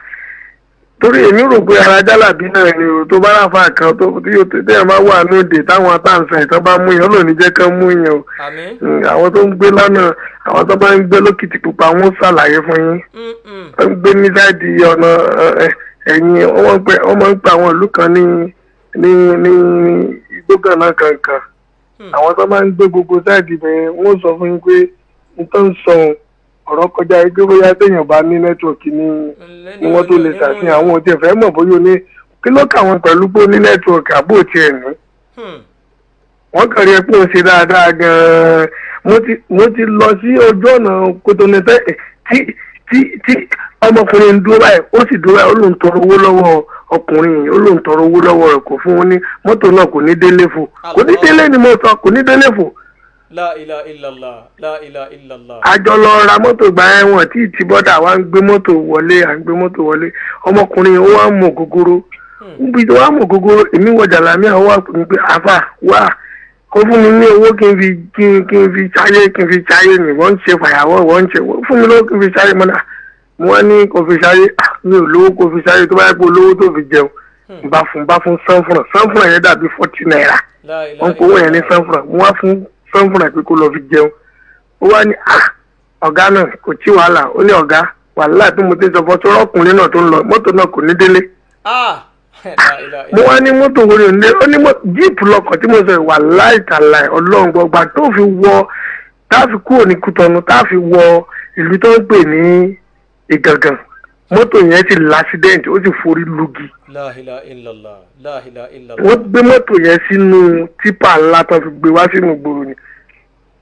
torí èmi rò pé ara jálàbí náà ni o tó bá ráfa kan tó tí yóò tẹ tẹ́yàn bá wà lóde táwọn atáǹsán ìtàn bá mú yẹn lónìí jẹ́ kán mú yẹn o àmín. Mm, àwọn tó ń gbé lọ́nà àwọn tó bá ń gbé lókìtì pupa wọ́n ṣàlàyé fún yín Mm, mm. wọ́n ń gbé ní sáìdì ọ̀nà ẹ, ẹ̀yìn wọ́n máa ń pè- wọ́n máa ń pe àwọn ìlú kan ní ní ní igbógànà kankan Hmm. àwọn tó máa ń gbé gbogbo sáìdì bẹ́ẹ̀ wọ́n sọ fún yín pé nǹkan ń sọ ọ̀rọ̀ kọjá yìí pé bóyá téèyàn bá ní nẹ́tíwọ̀kì ní Lẹ́ni ni wọ́n tó lè nínú- ṣàfihàn àwọn òtí ẹ̀fẹ́ mọ̀ bóyá o ní kí ló kà wọ́n pẹ̀lú pé ó ní nẹ́tíwọ̀kì àbó tiẹ̀ ní Hmm, wọ́n kàn rí ẹ pé ó ṣe dáadáa gan-an mo ti mo ti lọ sí ojú ọ̀nà kótónẹ́tẹ́ tí tí tí ọmọkùnrin ń dúró báyìí ó sì dúró báyìí ó lóun tọrọ owó lọ́wọ́ ọkùnrin yìí ó lóun tọrọ owó lọ́wọ́ rẹ̀ kò fún un ní mọ́tò náà kò ní délé fò kò ní délé ni mo sọ kò ní délé fò la ilaha illallah la ilaha illallah. àjọ lọ ra mọ́tò gba ẹ̀wọ̀n tí ìtì bọ́dà wa ń gbé mọ́tò wọlé à ń gbé mọ́tò wọlé ọmọkùnrin yìí ó wá mọ̀ gógóró níbi tó wá mọ̀ gógóró èmi wọ jàlámíà ó wà pé àfà wà kó fún mi ní owó kí n fi kí n kí n fi ṣayé kí n fi ṣayé mi wọ́n ń ṣe fàyàwọ́ wọ́n ń ṣe fún mi lówó kí n fi ṣayé mọ́nà mo wá ní kó fi ṣayé ah, mi ò lówó kó fi ṣayé tó bá yẹ kó lówó tó fi jẹun bá fún bá fún sanfúnà sanfúnà yẹn dàbí forty naira la ilaha wọn kò wọ́n yẹn ní sanfúnà mo wá fún sanfúnà pé kó lọ fi jẹun ó wá ní ah ọ̀gá náà kò tí wàhálà ó ní ọ̀gá wàhálà tí mo ti sọ fọ́ sọ́rọ́ ọkùnrin náà tó ń lọ mọ́tò náà kò ní délé ah la ilaha mo wá ní mọ́tò wo ni ò ní délé ó ní mọ́- jíìpù lọkọ̀ tí mo sọ ìwà láìtàláì ọlọ́run gbọgbà tó fi wọ tá a fi kúrò ní kútọ́nu tá a fi wọ ìlú tó ń pè ní ìgangan mọ́tò yẹn ti lásídẹ́ǹtì ó sì forí lugi la ilaha illallah la ilaha illallah. wọ́n gbé mọ́tò yẹn sínú típà ńlá tó fi gbé wá sínú gbòòrò ni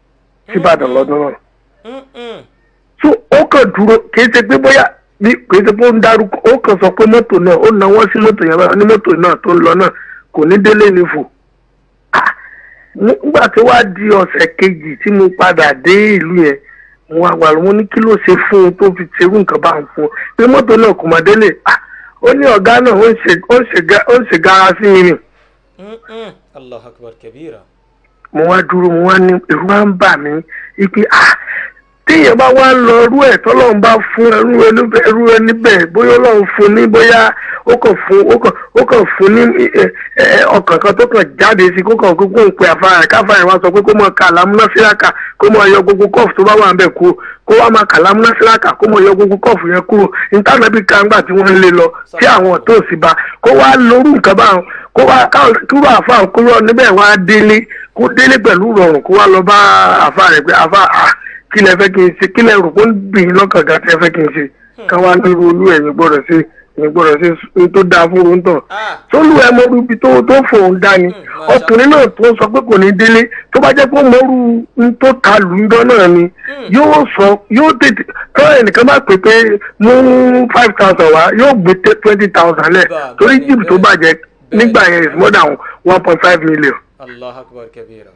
síbàdàn lọ́dún náà Mm-mm. so ó kàn dúró kìí ṣe pé bóyá bí kìí ṣe pé ó ń darúkọ ó kàn sọ pé mọ́tò náà ó náwó sí mọ́tò yẹn báyìí ní mọ́tò náà tó ń lọ náà kò ní délé ní fò Ah, nígbà tó wá di ọ̀sẹ̀ kejì tí mo padà dé ìlú yẹn mo wá wà lóun ní kí ló ṣe fún un tó fi ṣerú nǹkan bá ń fún un pé mọ́tò náà kò mọ̀ délé Ah, ó ní ọ̀gá náà ó ń ṣe ó ń ṣe ga- ó ń ṣe gara sí mi nì Mm-mm. allahu akbar kabira. mo wá dúró mo wá ní ẹ̀rù wá ń bà mí ipe ah téèyàn bá wá ń lọ irú ẹ̀ tọ́lọ́run bá fún ẹrú ẹni bẹ́ẹ̀- ẹrú ẹni bẹ́ẹ̀ bóyá ọlọ́run fún ní bóyá ó kàn fún ó kàn ó kàn fún ní ẹ, ẹ, ọkàn kan tó kàn jáde sí kó kàn kó kó ń pe àfàrà ẹ̀ káfàrà ẹ̀ wá sọ pé kó mọ kà lámúná síláka kó mọ yọ gbogbo kọ́ọ̀fù tó bá wà ń bẹ̀ kúrò kó wá máa kà lámúná síláka kó mọ yọ gbogbo kọ́ọ̀fù yẹn kúrò ìtànàbí kàńgbà tí wọ́n ń lé lọ tí àwọn ọ̀tọ́ òsì bá kó wá lórú nǹkan báwọn kó wá káwọn kúrò àfàrà kúrò níbẹ̀ wá délé kó délé pẹ̀lú rọrùn kó wá lọ bá àfàrà rẹ̀ pé àfàrà ah kí lẹ fẹ́ kí n ṣe kí lẹ rò pé ó ń bì í lọ́kàn gan tí ẹ fẹ́ kí n ṣe ká wá ní irú olú ẹ̀yìn gbọ́dọ̀ ṣe ẹ̀yìn gbọ́dọ̀ ṣe ohun tó dáa fún ohun tán Ah. sólù ẹ mọrú ibi tó tó fòun dání masha ọkùnrin náà tó sọ pé kò ní délé tó bá jẹ́ pé ó mọrú ohun tó ta lùndọ́ náà ni yóò sọ yóò tètè tọ́ ẹnìkan bá pè pé mú five thousand wá yóò gbé twenty thousand lẹ̀ Bẹ́ẹ̀, torí bẹ́ẹ̀, jíìpù tó bẹ́ẹ̀. bàjẹ́ Bẹ́ẹ̀. nígbà yẹn is more than one point five million allahu akbar kabira.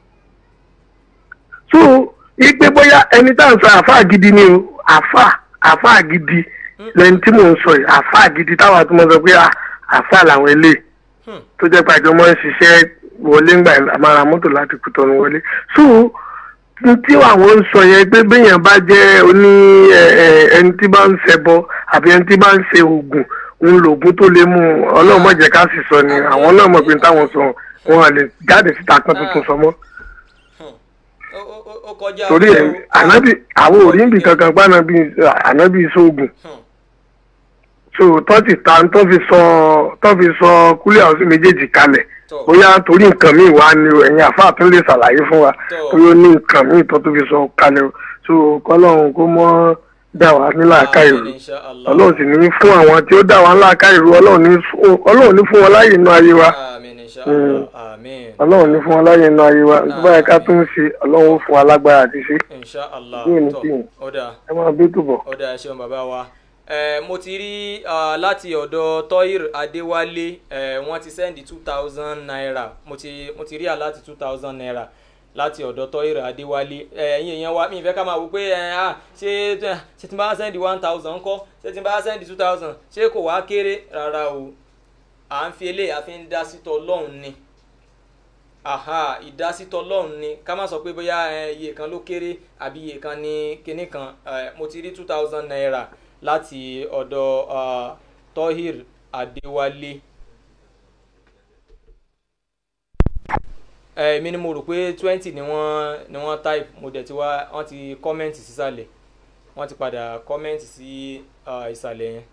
so ipe bóyá ẹni tá à ń sọ àáfàá gidi ni o àáfàá àáfàá gidi lẹni tí mò ń sọ yìí àáfàá gidi táwa tó mọ sọ pé ah, àáfàá làwọn eléyìí Hmm. tó jẹ́ pé àjọ máa ń ṣiṣẹ́ wọlé ńgbà àmàrà mọ́tò láti kùtọ́nu wọlé so n tí àwọn ń sọ yẹn pé béèyàn bá jẹ́ oní ẹ, ẹ, ẹni tí bá ń ṣẹbọ àbí ẹni tí bá ń ṣe oògùn ń lo oògùn tó lè mú un. ọlọ́run má jẹ́ ká sì sọ ni àwọn náà mọ̀ pé táwọn sọ wọn à lè jáde síta kan tuntun sọ mọ́ ó ó- ó- ó kọjá. torí ẹ ọjọ́- ànábì àwọn ò rí níbi kankan pa ànábì ànábì sóògùn Hmm. so tó ti ta tó fi sọ tó fi sọ kúlẹ̀ àwọn sí méjèèjì kalẹ̀ Tọ́. bóyá torí nǹkan míì wá ni o, ẹ̀yin àfáà tún lè ṣàlàyé fún wa Tọ́. bóyá ó ní nǹkan míì tó tó fi sọ kalẹ̀ o so kọ́lọ́run kó mọ́ dà wá nílà ká ìrù Àmín, insha Allah. ọlọ́run sì ní fún àwọn tí ó dà wá nílà ká ìrù ọlọ́run ní fún ọlọ́run ní fún wọn láàyè inú ayé wa Àmín, insha Allah. Àmín. ọlọ́run ní fún wọn láàyè inú ayé wa tó báyìí ká tún ṣe ọlọ́run ó fún wa lágbára àti ṣe insha Allah. Bí òní Tọ́, tí ì. ó dáa. ẹ máa bí túbọ̀. ó dáa ẹ ṣeun bàbá wa ẹ mo ti rí ah, láti ọ̀dọ̀ tohir adéwálé ẹ wọ́n ti sẹ́ndì two thousand naira mo ti mo ti rí à láti two thousand naira láti ọ̀dọ̀ tohir adéwálé ẹ ẹ̀yin èèyàn wa mi ìfẹ́ ká máa wò pé ẹ ah ṣé ṣé tí n bá sẹ́ndì one thousand ńkọ́ ṣé tí n bá sẹ́ndì two thousand ṣé kò wá kéré rárá o à ń fi eléyìí a fi ń dá sítọ̀ ọlọ́run ni aha ìdásítọ̀ lọ́hùn ni ká má sọ pé bóyá ẹ, iye kan ló kéré àbí iye kan ní kinní kan ẹ, mo ti rí two thousand naira láti ọ̀dọ̀ ah, tohir adéwálé. ẹ, èmi ni mo rò pé twenty ni wọ́n ni wọ́n type mo dẹ̀ ti wá wọ́n ti kọ́mẹ́ǹtì sísàlẹ̀ wọ́n ti padà kọ́mẹ́ǹtì sí ah, ìsàlẹ̀ yẹn.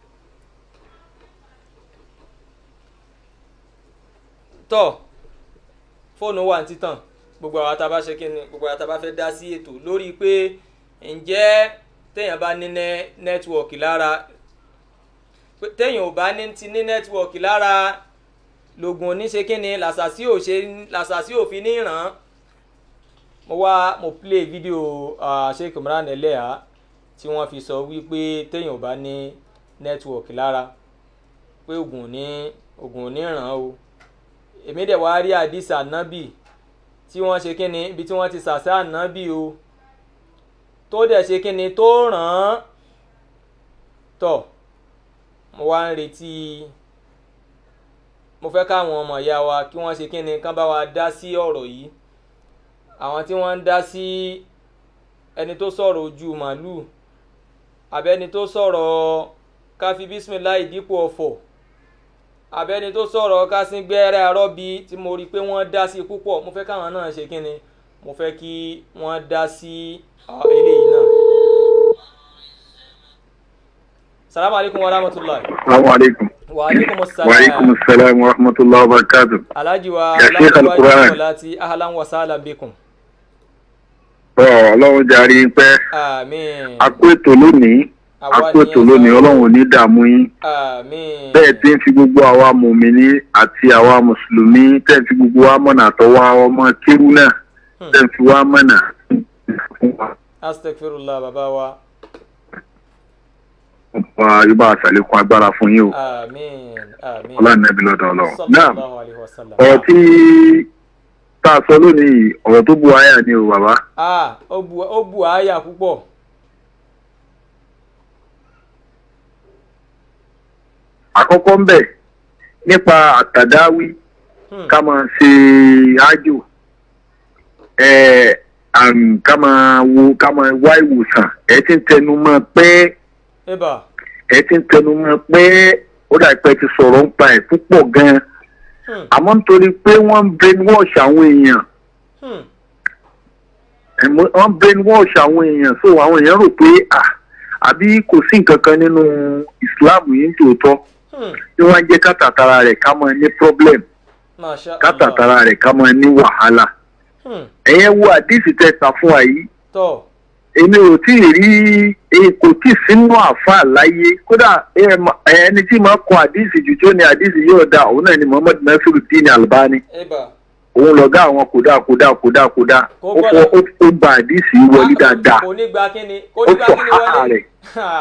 tọ́ fóònù wà ní títàn gbogbo àwọn tá a bá ṣe kí ni gbogbo àwọn tá a bá fẹ́ dá sí ètò lórí pé ǹjẹ́ téèyàn bá ní nẹ́- nẹ́tíwọ̀kì lára pé téèyàn ò bá ní ti ní nẹ́tíwọ̀kì lára lògùn oníṣe kí ni làṣàṣì ò ṣe làṣàṣì ò fi ní ràn án mo wá mo play fídíò uh, sheik imran eleha tí wọ́n fi sọ wípé téèyàn ò bá ní nẹ́tíwọ̀kì lára pé ògùn ò ní ògùn ò ní ràn án o èmi dẹ̀ wá rí àdìsí ànábì tí wọ́n ṣe kí ni ibi tí wọ́n ti sàṣà ànábì o tó dẹ̀ ṣe kí ni tó ràn án tọ̀ mo wá ń retí mo fẹ́ káwọn ọmọ ìyá wa kí wọ́n ṣe kí ni kán bá wa dá sí ọ̀rọ̀ yìí àwọn tí wọ́n ń dá sí ẹni tó sọ̀rọ̀ ojú màálù àbẹ́ni tó sọ̀rọ̀ káfí bísímìláì dípò ọ̀fọ̀ abẹ́ni tó sọ̀rọ̀ kásín gbẹ́rẹ́ arọ́bí tí mo rí i pé wọ́n dá sí púpọ̀ mo fẹ́ káwọn náà ṣe kínni mo fẹ́ kí wọ́n dá sí ah, eléyìí náà. salamu alaykum wa rahmatulahi. Assalamu alaikum. wa aleykum Wa salaam. alaikum assalam wa rahmatullahi wa barakatuh. alhaji wa Ya Sheikh Al-Quran. láti ahlan wa sahlan bikum. Ọ̀ ọlọ́run jàre pẹ́. àmín. A kó ètò lónìí. A Àwa kó ni ètò ẹ lónìí sọ. ọlọ́run ò ní dààmú yín. àmín. Bẹ́ẹ̀ tí ń fi gbogbo àwa mùmíní àti àwa mùsùlùmí tẹ́ ń fi gbogbo wa mọ̀nà àtọwọ́ àwọn ọmọ kérú náà tẹ́ ń fi wá mọ̀nà fún wa astagfirullah bàbá wa ọba yóò bá àṣàlékún agbára fún yín o àmín àmín ọlọ́ọ̀nẹ́bí lọ́dọ̀ ọlọ́run náà sallallahu alayhi wa sallam. ọ̀rọ̀ tí tá a sọ lónìí ọ̀rọ̀ tó bu àyà ni o bàbá ah ó bu ó bu àyà púpọ̀ àkọ́kọ́ ń bẹ̀ nípa àtàdáwí Hmm. ká máa ṣe ájò ẹ̀ àm, ká máa wo ká máa wá ìwòsàn ẹ ti ń tẹnu mọ́ pé eba ẹ ti ń tẹnu mọ́ pé ó dà pé ẹ ti sọ̀rọ̀ ń pa ẹ̀ púpọ̀ gan-an Hmm. àmọ́ nítorí pé wọ́n ń brainwash àwọn èèyàn Hmm. ẹ̀mọ́- wọ́n brainwash àwọn èèyàn so àwọn èèyàn rò pé ah àbí kò sí nǹkan kan nínú Islam yìí ní tòótọ́ Hmm. tí wọ́n á jẹ́ kátàtàrà rẹ̀ ká máa ní problem masha allah kátàtàrà rẹ̀ ká máa ní wàhálà Hmm. ẹ̀yẹn wo àdìsí tẹ̀sà fún wa yìí tọ́ èmi ò tí ì rí èyí kò tí ì sínú àáfàá láyé kódà ẹ ma- ẹni tí máa kọ àdìsí jù tí ó ní àdìsí yóò dá òun náà ni Muhammad Nasiruddin Albani eba òun lọ̀gá àwọn kódà kódà kódà kódà Kò ó gbọ́dọ̀- fọ ó- ó gba àdìsí wọlé dáadáa kò ní gba kíni kò ó ní gba sọ kíni háà wọlé rẹ̀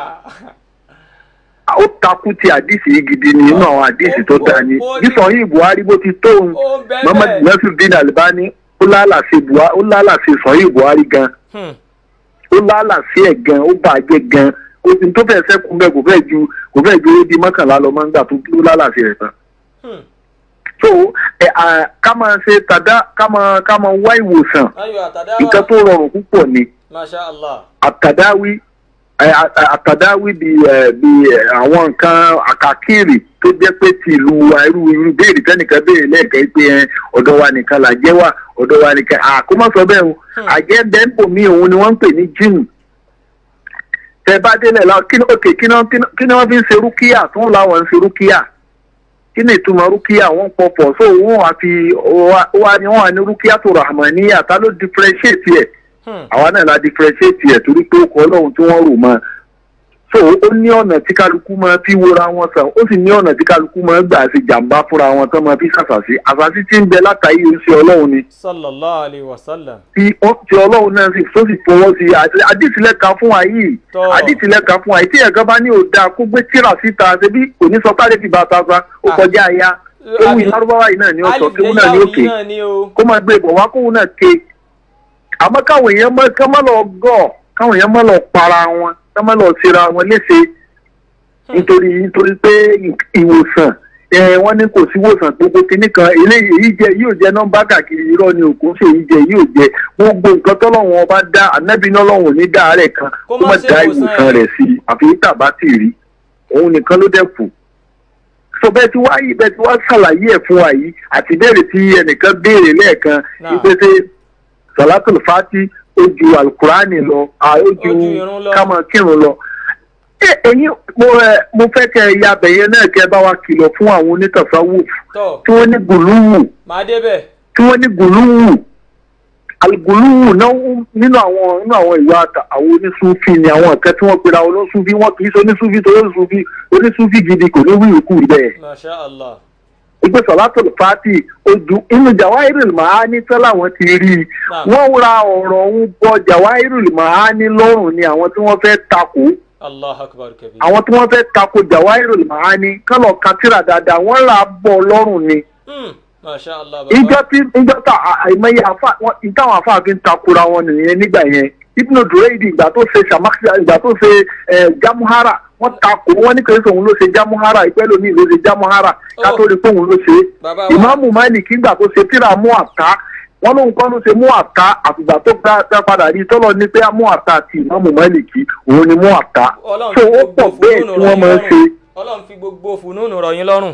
ó takú ti àdìsí yìí gidi ni inú àwọn àdìsí tó dáa ni Ó- ó- bí sọyìn Buhari bó ti tóun ó bẹ́ẹ̀ Muhammad bẹ́ẹ̀ Nasiruddin Albani ó lálàsí Buhari ó lálàsí sọyìn Buhari gan Hmm. ó lálàsí ẹ̀ gan ó bàjẹ́ gan ó ti tó fẹ́ẹ́ sẹ́kùn bẹ́ẹ̀ kò fẹ́ẹ́ ju kò fẹ́ẹ́ ju ébi mọ́kànlá lọ máa ń gbà tó ló lálàsí rẹ̀ tán. Hmm. so ẹ à ká máa ṣe tàdá ká máa ká máa wá ìwòsàn ayọ̀ àtàdáwà nǹkan tó rọrùn púpọ̀ ni masha allah àtàdáwí ẹ, à- à- àtàdáwí bí ẹ, bí ẹ, àwọn nǹkan àkàkiri tó jẹ́ pé ti ìlú wa irú irú béèrè tẹ́nìkan béèrè lẹ́ẹ̀kan pé ẹ, ọ̀dọ̀ wa nìkan là jẹ́ wà ọ̀dọ̀ wa nìkan àkómọ́ sọ bẹ́ẹ̀ o àjẹ́ bẹ́ńpò mi òun ni wọ́n ń pè ní jíìmù tẹ bá délẹ̀ la kí ni òkè kí ni wọ́n- kí ni- kí ni wọ́n fi ń ṣe rúkìá tó ń láwọn ń ṣe rúkìá kí ni ìtumọ̀ rúkìá wọ́n pọ̀pọ̀ so wọ́n wá fi wá wá ní wọ́n wá ní rúkìá tó rahmaniya ta ló differentiate ẹ̀ Hmm. àwa náà la differentiate ẹ̀ torí pé ó kọ́ ọlọ́run tí wọ́n rò mọ́ so ó ní ọ̀nà tí kálukú máa fi wora wọn sàn ó sì ní ọ̀nà tí kálukú máa gbà ṣe jàǹbá fúnra wọn tán máa fi ṣàṣàṣì àṣàṣì tí ń bẹ látàrí oṣù ọlọ́run ni sallallahu alayhi wa sallam tí ó ti ọlọ́run náà sì tó sì fọwọ́ sí i àti àdìsílẹ̀ka fún wa yìí Tọ́. àdìsílẹ̀ka fún wa yìí tí ẹ̀gán bá ní òda kó gbé tíra síta ṣebí kò ní sọ párẹ́ fi bàtà sa ó Ah. kọjá aya ewu ìlárúbáwá yìí náà ni ó sọ kéwu náà ní òkè náà ni o kó máa gbé ìbọ̀ wá kówu náà ké àmọ́ káwọn èèyàn mọ́ ká má lọ gọ̀ káwọn èèyàn má lọ para wọn ká má lọ ṣera wọn léṣe nítorí nítorí pé ìwòsàn ẹ wọ́n ní kò sí ìwòsàn gbogbo kinní kan eléyìí èyí jẹ yóò jẹ nọ́mbà káàkiri irọ́ ni òkú ṣe èyí jẹ yóò jẹ gbogbo nǹkan tọ́lọ́wọ́n ọba dá ànábì náà lọ́wọ́n ní dá rẹ̀ kan Kó kó má má ṣe dá ìwòsàn ìwòsàn ẹ̀. rẹ̀ sí i àfi tàbá tì rí òun nìkan ló dẹ̀ kù so bẹ́ẹ̀ tí wá yìí bẹ́ẹ̀ tí wá ṣàlàyé ẹ̀ fún wa yìí àti béèrè tí ẹnìkan béèrè lẹ́ẹ̀kan Náà. ìpèsè salatul fati ó ju alukurani lọ à, ó ju Ó ju irun lọ. kámọ kírun lọ ẹ ẹ̀yin mo ẹ mo fẹ́ kẹ́ ẹ ya bẹyẹ náà kẹ́ ẹ bá wa kìlọ̀ fún àwọn onítàsáwùf tọ́ tí wọ́n ní gùlùwù màá débẹ̀ tí wọ́n ní gùlùwù alugùlùwù náà ń- nínú àwọn nínú àwọn ìwà àtà- àwọn onísúfì ni àwọn nǹkan tí wọ́n pera olóṣùfì wọn kì í ṣe onísúfì tó onísúfì onísúfì gidi kò ní wíwì kú bẹ́ẹ̀ masha allah ìgbé sọ̀látò fati ojú inú jawahirul mahani tán làwọn ti rí i Naam. wọ́n ra ọ̀rọ̀ ọ̀hún bọ jawahirul mahani lọ́rùn ni àwọn tí wọ́n fẹ́ takò allah akbar kabir àwọn tí wọ́n fẹ́ takò jawahirul mahani kán lọ ka tírà dáadáa wọ́n rà á bọ̀ lọ́rùn ni Hmm. masha allah ìjọ baba tí ìjọ tá à- àìmọye àfa wọn ìtàwọn àfa fi ń takora wọn nìyẹn nígbà yẹn ibnu dureidi ìgbà tó ṣe samakia ìgbà tó ṣe ẹ jamuhara wọn takò wọn ní kìrìsì òun ló ṣe jamuhara ìpẹ́lú mi ló ṣe jamuhara ká tó rí pé òun ló ṣe é baba wa ìmáàmù máìlìkì ìgbà tó ṣe tíra mú àká wọn lóun kọ́ ló ṣe mú àká àfìgbà tó gbá gbá padà rí tọ́lọ̀ ní pé mú àká àti ìmáàmù máìlìkì òun ni mú àká ọlọ́run tó fi ó gbogbo pọ̀ bẹ́ẹ̀ fùnúnù tí rọ̀ wọ́n yín máa ń ṣe. lọ́rùn ọlọ́run fi gbogbo fùnúnù rọ̀ yín lọ́rùn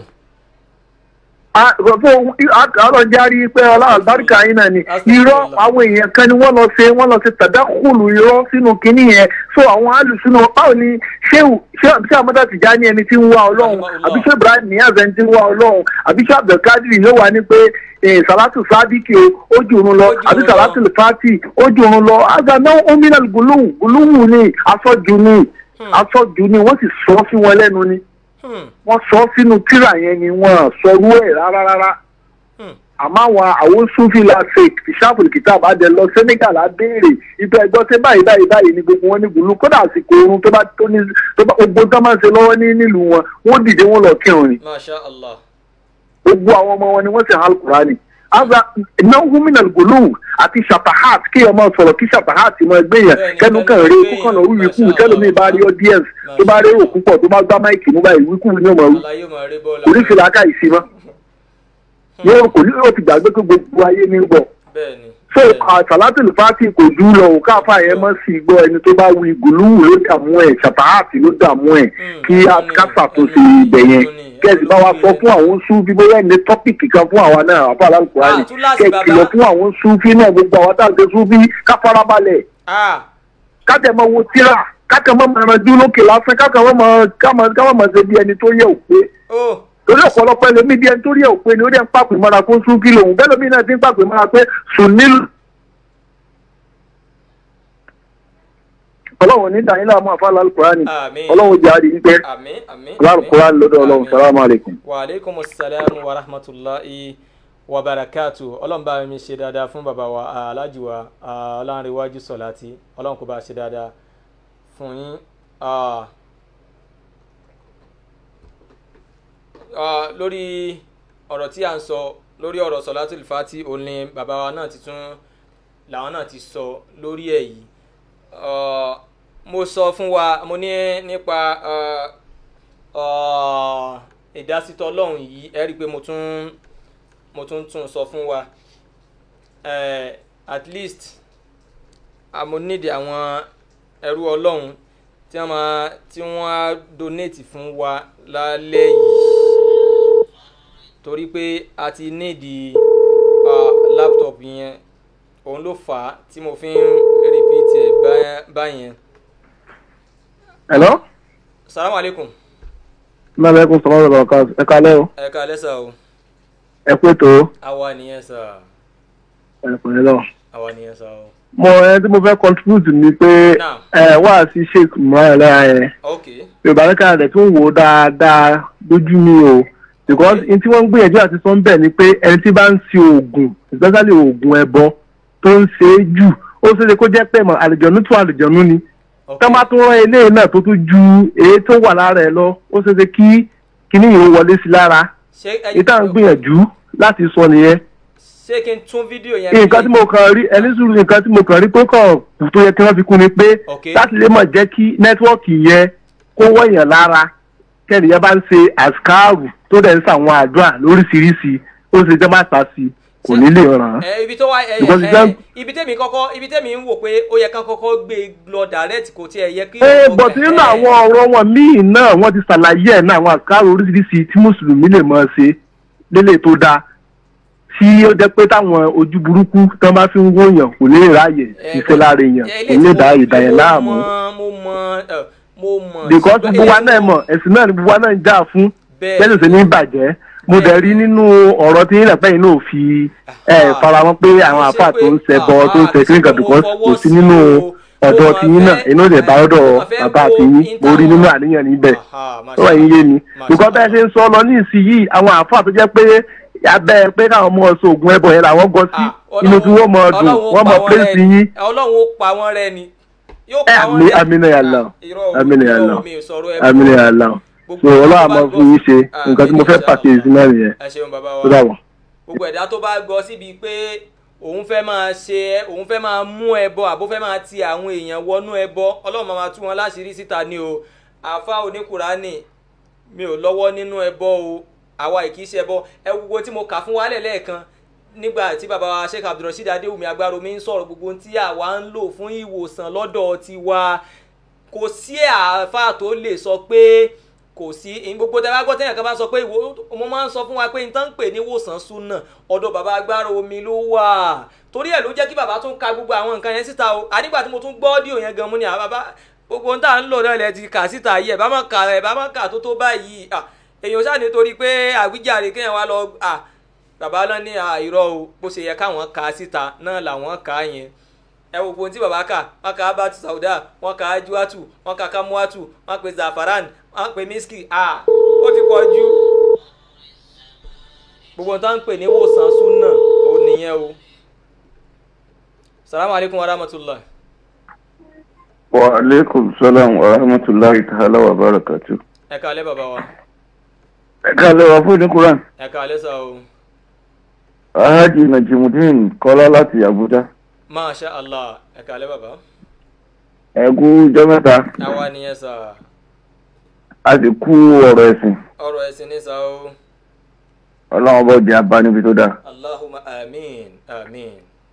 ọlọ́járí pé ọlọ́àlùbáríkà yín náà ni irọ́ àwọn èèyàn kan ni wọ́n lọ ṣe wọ́n lọ ṣe tàdákùlù irọ́ sínú kinní yẹn so àwọn alùsùnà báwo ni ṣéwù ṣé àmọ́tà tìjà ní ẹni tí ń wá ọlọ́run àbí ṣé ibrahim níyàzẹ́ ẹni tí ń wá ọlọ́run àbí ṣé abdulkadir yóò wá ní pé eh, salatu sadiki o ó jùrún lọ Ó jùrún àbí lọ. salatu fati ó jùrún lọ àgbàdo omina guluwu guluwu ni afọ́jú ni afọ́jú ni wọ́n sì sọ sí wọn lẹ́nu ni Hmm. wọ́n sọ sínú tírà yẹn ni wọ́n sọrú ẹ̀ rárá rárá Hmm. àmọ́ àwọn àwọn sufi la fake ìṣàfùlù kìtà àbájẹ lọ senegal á béèrè ìtọ́ ẹgbọ́n ṣé báyìí báyìí báyìí ni gbogbo wọn ní gbùlú kódà àsìkò oorun tó bá tó ní tó bá gbogbo tó máa ń ṣe lọ́wọ́ ní nílùú wọn wọ́n dìde wọn lọ kírun ni masha allah gbogbo àwọn ọmọ wọn ni wọ́n sì hàn alukurani aza náwó minal gòlù àti shapahat kí ọmọ sọ̀rọ̀ kí shapahat mọ ẹgbẹ́ yẹn Bẹ́ẹ̀ni, kẹnu kan kẹnu rí gbé ikú kan yẹn, lórí ikú masha tẹlómi bá rí Allah. audience tó bá rí òkú pọ̀ tó bá gbá máìkì mú báyìí ikú ni ọmọ wí àlàyé mọ̀ rí bọ́ọ̀lù oríṣiríṣi aka ìsìn mọ́ yóò kò ní yóò ti gbàgbé pé gbogbo ayé ní bọ̀ bẹ́ẹ̀ ni so bẹ́ẹ̀ ni. àtàlátìlù fati kò jù lọ òun káfá yẹn mọ́ sí gbọ́ ẹni tó bá wí gùlùwù ló dààmú ẹ̀ ṣàtàhàtì ló dààmú ẹ̀ Mm, kí ó a ní, kásà tó ó ṣe ní, ibẹ̀ yẹn ó ní, kẹ́sì bá wa ó ní. sọ fún àwọn súnfí bóyá ní tọ́pìkì kan fún àwa náà àbá aláǹkùránì Ah, túláàsì kẹ́ bàbá. kìlọ̀ fún àwọn súnfí náà gbogbo àwọn táwọn ṣe súnfí ká farabalẹ̀ ah kájẹ mọ wo tíra kájẹ mọ mọ ẹran dúró lókè lásán kájẹ mọ mọ kámọ kámọ mọ ṣe bí ẹni tó yẹ òpé ó torí ọ̀pọ̀lọpọ̀ ẹlòmí bí ẹni tó yẹ òpé ni ó dẹ̀ ń pàpè mọ́ra fún súnfí lòun bẹ́ẹ̀ lómi náà ti ń pàpè mọ́ra pé sùn nílùú ọlọ́run ní dàní láàmú àfàlà alukurani Àmín. ọlọ́run jẹ́ àdì wípé àmín àmín alukurani lọ́dọ̀ ọlọ́run Àmín. salamu alaykum. wa aleykum salaam wa rahmatulahi wa barakatu ọlọ́run bá mi ṣe dáadáa fún bàbá wa aláàjì wa ọlọ́runrẹ́wájú sọ̀láti ọlọ́run kò bá ṣe dáadáa fún yín. Ah, ah, lórí ọ̀rọ̀ tí a ń sọ lórí ọ̀rọ̀ sọ̀látùl fati òun ni bàbá wa náà ti tún làwọn náà ti sọ lórí ẹ̀ yìí Ah, mo sọ fún wa mo ní nípa ah, ah, ìdásítọ̀ ọlọ́run yìí ẹ rí i pé mo tún mo tún tún sọ fún wa Eh, at least àmọ́ nídìí àwọn ẹrú ọlọ́run tí wọ́n máa tí wọ́n á donate fún wa lálẹ́ yìí torí pé a ti nídìí uh, laptop yẹn òun ló fà á tí mo fi ń repeat ẹ̀ bá- báyẹn. hello. salamu aleykum maaleykum salaam wa rahmatulah ẹ kalẹ́ o ẹ ká lẹ́sà o ẹ pé tó àwa nìyẹn sà ẹ pẹ̀lẹ́ lọ. àwa nìyẹn sà o. mo ẹ tí mo fẹ́ contribute ni pé Now. ẹ wá sí sheik muhammed ẹ ok yorùbá lẹ́ka rẹ̀ tún wò ó dáadáa lójú mi o because n tí wọ́n ń gbìyànjú àti sọ ń bẹ̀ ni pé ẹni tí bá ń ṣe oògùn especially oògùn ẹbọ tó ń ṣe é jù ó ṣeé ṣe kó jẹ́ pé mọ̀ àlùjọ̀nú tún àlùjọ̀nú ni ok tọ́ bá tún rán eléyìí náà tó tún ju èyí tó wà lára ẹ lọ ó ṣeé ṣe kí kíní yìí ó wọlé sí lára ṣé ẹ ìta ń gbìyànjú láti sọ nìyẹn ṣé kí n tún fídíò yẹn nǹkan tí mo kàn rí ẹni sùúrù nǹkan tí mo kàn rí tó kàn kù tó yẹ kí wọ́n fi kún ni pé Ok. láti lè mọ̀ jẹ́ kí nẹ́tíwọ́ọ̀kì yẹn kó wọ̀nyàn lára kẹ́nìyàn bá ń ṣe àṣkáàrù tó dẹ̀ ń ṣàwọn àdúrà lóríṣiríṣi ó ṣe jẹ́ má sá sí i kò ní lè ràn án. ẹ ibi tó wá ẹ Because ẹ it's ibi tẹ́mi kọ́kọ́ ibi tẹ́mi ń wò pé ó yẹ kán kọ́kọ́ gbé e lọ direct kò tiẹ̀ yẹ kí. ee bọ̀t nínú àwọn ọ̀rọ̀ wọn míì náà wọ́n ti ṣàlàyé ẹ̀ náà àwọn àṣkáàrù oríṣiríṣi tí mùsùlùmí lè máa ṣe lélẹ̀ tó dáa tí ó jẹ́ pé táwọn ojú burúkú tán bá fi ń wòyàn kò ní ráàyè ṣiṣẹ́ lára èèyàn kò ní dá ìdáyẹ̀ láàmú. mo mọ ẹ, mo mọ. because ṣùgbọ́n gbogbo wa ẹ- náà mọ̀ ẹ̀sìn náà ni gbogbo wa náà ń jà fún Bẹ́ẹ̀. bẹ́ẹ̀ sì ní bàjẹ́ mo dẹ̀ rí nínú ọ̀rọ̀ tí yín lẹ́pẹ́ yìí náà fi ẹ̀ faramọ́ pé àwọn Kì í ṣe àfà tó ń pé- ṣẹbọ tó ń ah, ṣe kì í ṣe kíníkà pé mo because fọwọ́ kò sí sí nínú o. ọ̀dọ̀ Mo tí máa yín náà fẹ́- inú lè bá ọ̀dọ̀ mo máa fẹ́ bàbá wo àti yín in mo rí táwọn- nínú àníyàn níbẹ̀ Aha, masha tó wà yín yé mi Allah. because bẹ́ẹ̀ ṣe ń sọ lọ ní ìsinyìí àwọn àfà tó jẹ́ pé abẹ́ pé káwọn ọmọ ọ̀sọ̀ ògùn ẹbọ yẹn làwọn gọ sí Ah, inú tí wọ́n mọ̀ Ọlọ́run dùn ó wọ́n pa mọ̀ wọ́n pírẹ́sì rẹ́ ni. yín ọlọ́run ó pa wọ́n rẹ́ ni yóò ẹ pa wọ́n àmì rẹ́ àmì náà yà lọ Ah, irọ́ o, àmì náà yà irọ́ lọ o, mi ò sọ̀rọ̀ ẹ àmì náà yà lọ Gbogbo so ẹ̀dá ọlọ́run tó bá àmọ́ gbọ́ fún yín ṣe sí- nǹkan tí mo fẹ́ Àmín, pàkíyèsí náà nìyẹn ẹ ṣeun bàbá tó wa dàbọ̀. gbogbo ẹ̀dá tó bá gbọ́ síbi pé òun fẹ́ máa ṣe òun fẹ́ máa mú ẹbọ àbó fẹ́ máa ti àwọn èèyàn wọnú ẹbọ ọlọ́run máa máa tú wọn láṣìírí síta ni o àfa oníkùránì mi ò lọ́wọ́ nínú ẹbọ o àwa kì í ṣe ẹbọ ẹ wo gbogbo tí mo kà fún wa lẹ́ẹ̀kan nígbà tí bàbá wa sheikh abdulrasheed adéwùmí agbáromi ń sọ̀rọ̀ gbogbo ohun tí àwa ń lò fún ìwòsàn lọ́dọ̀ tiwa kò sí àáfàá tó lè sọ pé kò sí ìyìn gbogbo tẹ bá gbọ́ tẹ́yàn kan bá sọ pé ìwò mo máa ń sọ fún wa pé n tán ń pè ní wòsàn súnà ọ̀dọ̀ bàbá agbára omi ló wà torí ẹ̀ ló jẹ́ kí bàbá tún ka gbogbo àwọn nǹkan yẹn síta o àdìgbà tí mo tún gbọ́ ọ́díò yẹn gan mú ni àwọn bàbá gbogbo ohun tá à ń lò náà lẹ ti kà síta yìí ẹ̀ bá má kà ẹ̀ bá má kà tó tó báyìí à èèyàn ṣáà nítorí pé àwíjàre kéèyàn wá lọ à bàbá náà ní àìrọ o bó ṣe yẹ káwọn kà á síta náà làwọn kà á yẹn ẹ wo ohun tí bàbá kà wọn kà abatu sauda wọn kà ajuatu wọn kà kamuatu wọn pè zafaran wọn pè miski a ó ti pọ̀ jù gbogbo ohun tó ń pè ní wòsàn súnà nìyẹn o salamu aleykum wa rahmatulah. wa aleykum salaam wa rahmatulahi ta'ala wa barakatu. ẹ kàlẹ́ bàbá wa ẹ káàlẹ́ wa fún ní quran ẹ kàlẹ́ sá o alhaji najimudin kọ́lá láti abuja masha allah ẹ kàlẹ́ bàbá ẹ kú ijọ́ mẹ́ta àwa nìyẹn sá a sì kú ọ̀rọ̀ ẹ̀sìn ọ̀rọ̀ ẹ̀sìn ní sá o ọlọ́run ọba òde abá níbi tó dáa. allahumma amin amin.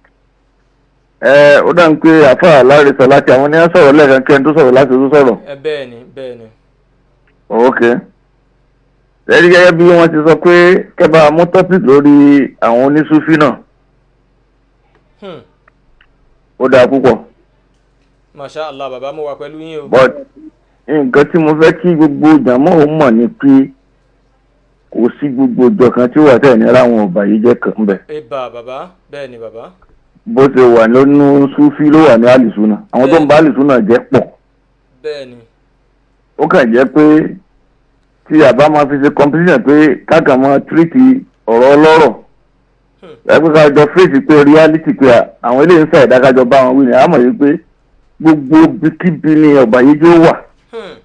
ẹ ó dà ń pé àfa aláre sọ láti àwọn ní sọ̀rọ̀ lẹ́ẹ̀kan kẹ́ni tó sọ̀rọ̀ láti tó sọ̀rọ̀ ẹ bẹ́ẹ̀ ni bẹ́ẹ̀ ni. ok lẹ́yìn gẹ́gẹ́ bí wọ́n ti sọ pé kẹ́bà mú topic lórí àwọn onísúfì náà Hmm. ó dáa púpọ̀ masha allah bàbá mo wà pẹ̀lú yín o. but nǹkan tí mo fẹ́ kí gbogbo jàmọ́ òun mọ̀ ni pé kò sí gbogbo ìjọ kan tí ó wà tẹ̀ ní ráwọn ọba yìí jẹ́ kan bẹ̀ ibà bàbá bẹ́ẹ̀ ni bàbá. bó ṣe wà nínú súfì ló wà ní àlìsúnà àwọn tó ń bá àlìsúnà jẹ́ pọ̀ bẹ́ẹ̀ ni. ó kàn jẹ́ pé tí àbá máa fi ṣe competition pé káàkà máa tírìtì ọ̀rọ̀ ọlọ́rọ̀ ẹgbẹ́ ká jọ fèsì pé reality pé àwọn eléyìí ń sá ìdákájọ bá wọn wí ni àmọ̀ yìí pé gbogbo bíkíbi ni ọ̀bà yìí jó wà Hmm.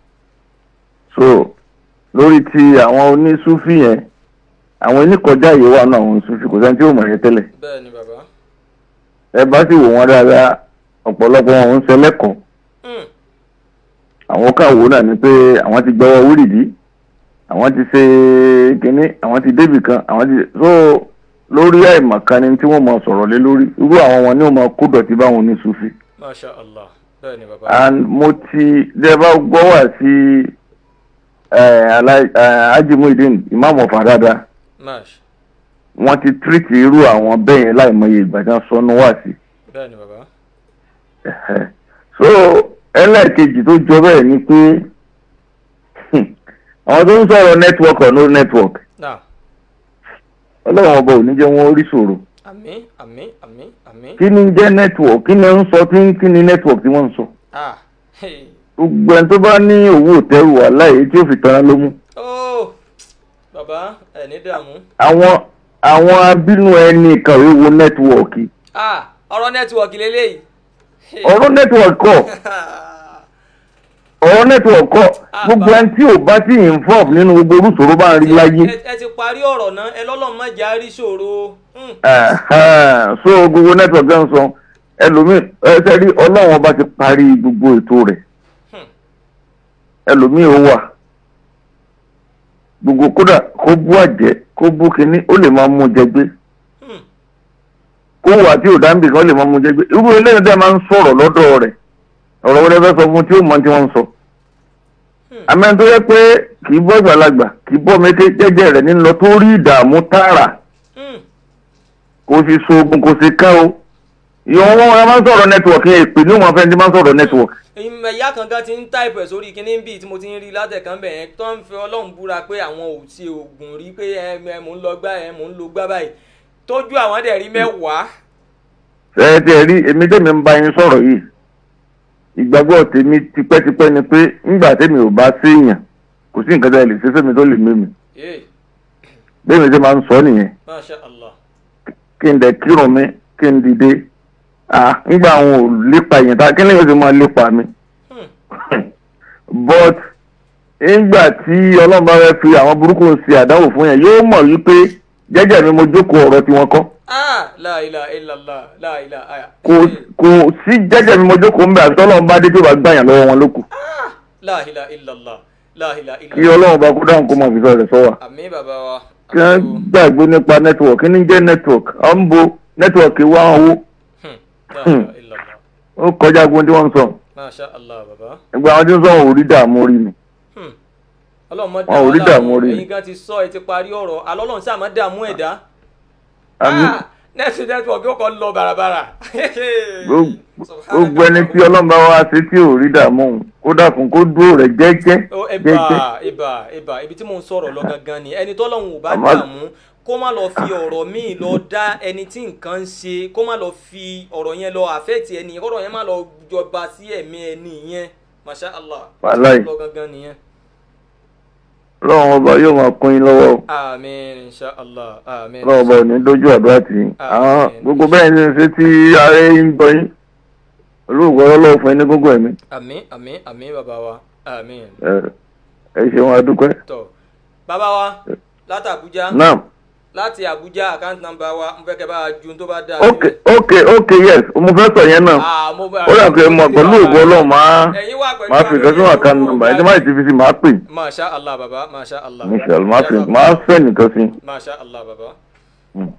so lórí ti àwọn onísúfì yẹn àwọn oníkọjá yìí wà náà àwọn onísúfì kò sẹ́ni tí ò mọ̀ yẹn tẹ́lẹ̀ bẹ́ẹ̀ ni bàbá. ẹ bá sì wò wọ́n dáadáa ọ̀pọ̀lọpọ̀ wọn ń ṣẹlẹ́kọ̀ọ́ Hmm. àwọn káwò náà ni pé àwọn ti gbọ́wọ́ wúrìdí àwọn ti ṣe kínní àwọn ti débì kan àwọn ti so lórí àìmọ̀kan ni tí wọ́n mọ sọ̀rọ̀ lé lórí irú àwọn wọn ni wọ́n mọ kó dọ̀tí báwọn ní sufi masha allah bẹ́ẹ̀ ni bàbá. and mo ti dẹ́gbà gbọ́ wá sí ajimuidin imam of adada mash wọ́n ti tírìtì irú àwọn bẹ́ẹ̀ yẹn láìmọye ìgbà tí wọ́n sọnù wá sí bẹ́ẹ̀ ni bàbá. Ẹ̀hẹ́. so ẹlẹ́ẹ̀kejì tó jọ bẹ́ẹ̀ ni pé àwọn tó ń sọ̀rọ̀ network or no network now ọlọ́run ọba ò ní jẹ́ wọ́n rí ṣòro àmín àmín àmín àmín. kí ni jẹ́ network kí ni ń sọ tí kí ni network tí wọ́n ń sọ ah hey. gbogbo ẹni tó bá ní owó òtẹ́rù wà láyé tí ó fi tanra ló mú oh bàbá ẹ̀ ní dààmú. àwọn àwọn abínú ẹni kàwé wo network ah ọ̀rọ̀ nẹ́tíwọ̀kì lélẹ́yìí. Hey. ọ̀rọ̀ network kọ́ ọ̀rọ̀ network kọ́ gbogbo ẹni tí ò bá ti involve nínú gbogbo orúṣòro bá ń rí láyé ẹ ẹ ti parí ọ̀rọ̀ náà ẹ lọ́lọ́ má jà rí ṣòro. Hmm. Ẹ̀hẹ́n. so gbogbo network ẹ̀ ń sọ ẹlòmíì ẹsẹ̀ rí ọlọ́run ọba ti parí gbogbo ètò rẹ̀ Hmm. ẹlòmíì ó wà gbogbo kódà kó bú àjẹ́ kó bú kínní ó lè máa mú jẹ gbé Hmm. kó wà tí ò dáńbì kan ó lè máa mú jẹ gbé irú eléyìí dẹ́ máa ń sọ̀rọ̀ lọ́dọ̀ rẹ̀ ọ̀rọ̀ wọlé fẹ́ sọ fún tí ó mọ tí wọ́n ń sọ àmọ́ tó yẹ pé kì í bọ́ ìgbàlagbà kì í bọ́ mété jẹ́jẹ́ rẹ̀ ní lọ tó rí ìdààmú tààrà Hmm. kò sì so oògùn kò sì kán o ìwọ̀n wọn wọn máa ń sọ̀rọ̀ nẹ́tíwọ̀kì yẹn ìpè ní òun afẹ́ni tí máa ń sọ̀rọ̀ nẹ́tíwọ̀kì. ìyá kan gan ti ń táìpù ẹ̀ sórí kíní bíi tí mo ti ń rí látẹ̀kán bẹ̀ yẹn tó ń fi ọlọ́run búra pé àwọn ò ti oògùn rí pé ẹ ẹ mò ń lọ gbá ẹ mò ń lo gbá báyìí tójú àwọn dẹ̀ rí mẹ́wàá. ẹ ti ẹ rí èmi tèmi ń bá yín sọ̀rọ̀ yìí ìgbàgbọ́ tèmi tipẹ́tipẹ́ ni pé ńgbà tèmi ò bá séèyàn kò sí nǹkan tó lè ṣe fẹ́mi tó lè mímì Yéè, bẹ́ẹ̀ mi ṣe máa ń sọ nìyẹn masha allah. kí n dẹ̀ kírun mi kí n dìde ah ńgbà àwọn ò lépa yẹn tá kí ni yóò ṣe máa lépa mi Hmm. but nígbà tí ọlọ́run bá fẹ́ fi àwọn burúkú ṣe àdánwò fún yẹn yóò mọ̀ wípé jẹ́jẹ́ mi mo jókòó ọ̀rọ̀ tí wọ́n kọ́ ah la ilaha illallah la ilaha aya. kò kò sí jẹ́jẹ́ mi mo jókòó ń bẹ̀ àti ọlọ́run bá dé tó bá gbàyàn lọ́wọ́ wọn lókù la ilaha illallah la ilaha kí illallah. ọlọ́run bá kó dáhùn kó mọ̀ fi sọ̀rọ̀ sọ wa àmín bàbá wa. kí wọ́n gbàgbé nípa network kí ní jẹ́ network ọ̀ ń bo network wá owó Hmm. la ilaha illallah ó kọjá gbogbo tí wọ́n ń sọ masha allah bàbá. ẹgbẹ́ àwọn tí ń sọ wọn ò rí dààmú rí mi Hmm. ọlọ́run mọ́ Wọn ò rí dààmú orí. ẹ̀yin gan ti sọ ẹ ti parí ọ̀rọ̀ alọ́lọ́run sáà má dààmú ẹ̀dá. àmì Ah, nẹ́ẹ̀sì nẹ́tíwọ̀kì ó kọ́ lọ bàràbàrà. gbogbo ẹni tí ọlọ́run bá wá sí tí ò rí dààmú òun kó dàkún kó dúró rẹ̀ jẹ́jẹ́ Ó, jẹ́jẹ́ ibà ibà ibà ibi tí mò ń sọ̀rọ̀ lọ gangan ni ẹni tọ́lọ́run ò bá Àmọ́- dààmú kó má lọ fi ọ̀rọ̀ míì lọ dá ẹni tí nǹkan ń ṣe kó má lọ fi ọ̀rọ̀ yẹn lọ àfẹ́ẹ̀tì ẹni yẹn kọ́rọ̀ yẹn má lọ jọba sí ẹ̀mí ẹni yẹn masha allah Wàláì. lọ gangan nìyẹn. ọlọ́run ọba yóò máa kún yín lọ́wọ́ o. àmín inshallah àmín ọlọ́run ọba ò ní dójú àdúrà tì í. àwọn gbogbo bẹ́ẹ̀ ni ṣe tí ààrẹ ń gbọ́ yín olóògùn ọlọ́run fún yín ní gbogbo ẹ̀mí. àmín àmín àmín bàbá wa àmín. ẹ ẹ ṣeun adúpẹ́. tọ bàbá wa láti Àbújá naam láti Àbújá àkáǹtì nàmbà wa mo fẹ́ kẹ́ bá a ju tó bá dáa. ok ok ok yes mo fẹ́ sọ yẹn náà Ah, mo bá- ó yà pé mo pẹ̀lú ògùn ọlọ́run máa Ẹ̀yin wà pẹ̀lú máa fi ìkan sínú àkáǹtì nọ́mbà ẹni máa ti fi sí máa pè masha allah bàbá masha allah. michelle máa fi máa fẹ́ nìkan sí. masha allah bàbá. Mm.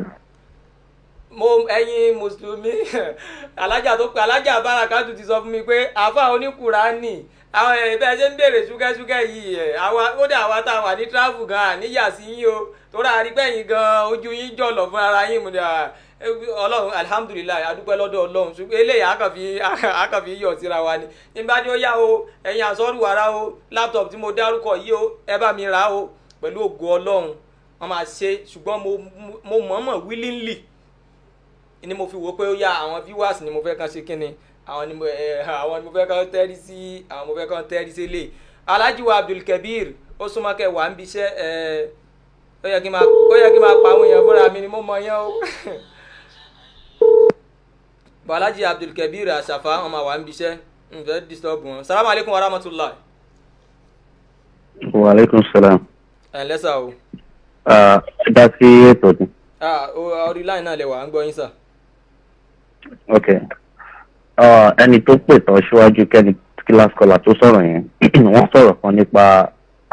mo ẹ̀yin mùsùlùmí alájà tó pe alájà bárakàtú ti sọ fún mi pé àfa oníkùránì àwọn ẹ̀ bẹ́ẹ̀ ṣe ń béèrè ṣúgẹ́ṣúgẹ́ yìí ẹ̀ àwa ó dà wá tá a wà ní tíráfù gan àníyà sí yín o torí àrígbẹ̀yìn gan ojú yín jọ̀lọ̀ fún ara yín mo dà ọlọ́run alihamudulilayi adúpẹ́ lọ́dọ̀ ọlọ́run ṣùgbọ́n eléyìí àkànfi àkànfi yọ̀ síra wa ni nígbà tí ó yá o ẹ̀yin àsọ́rù wàrà o láptọ̀pù tí mo dárúkọ yìí o ẹ bá mi rà á o pẹ̀lú ògo ọlọ́run wọ́n máa ṣe ṣùgbọ́n mo mo mọ̀ọ́mọ̀ willingly ni mo fi wò pé ó yá àwọn viewers ni mo fẹ́ kàn ṣe kínni àwọn ni mo ẹ àwọn ni mo fẹ́ kàn tẹ́rí sí àwọn mo fẹ́ kàn tẹ́rí sí lè Alhaji wa Abdulkabir ó súnmọ́ kẹ́ wà ń bí iṣẹ́ ẹ ó yẹ kí n máa ó yẹ kí n máa pa àwọn èèyàn fúnra mi ni mo mọ yẹn o bọ̀ Alhaji Abdulkabir àṣàfà wọn máa wà ń bí iṣẹ́ n fẹ́ disturb wọn salamu alaykum wa rahmatulah wa aleykum salaam. ẹ̀ lẹ́sà o ẹ dá sí ètò ni. ah o- orí line náà lè wà ń gbọ́ yín sà. ok uh, ẹni tó pè tán síwájú kẹ́ni kílás kọlà tó sọ̀rọ̀ yẹn wọ́n sọ̀rọ̀ kan nípa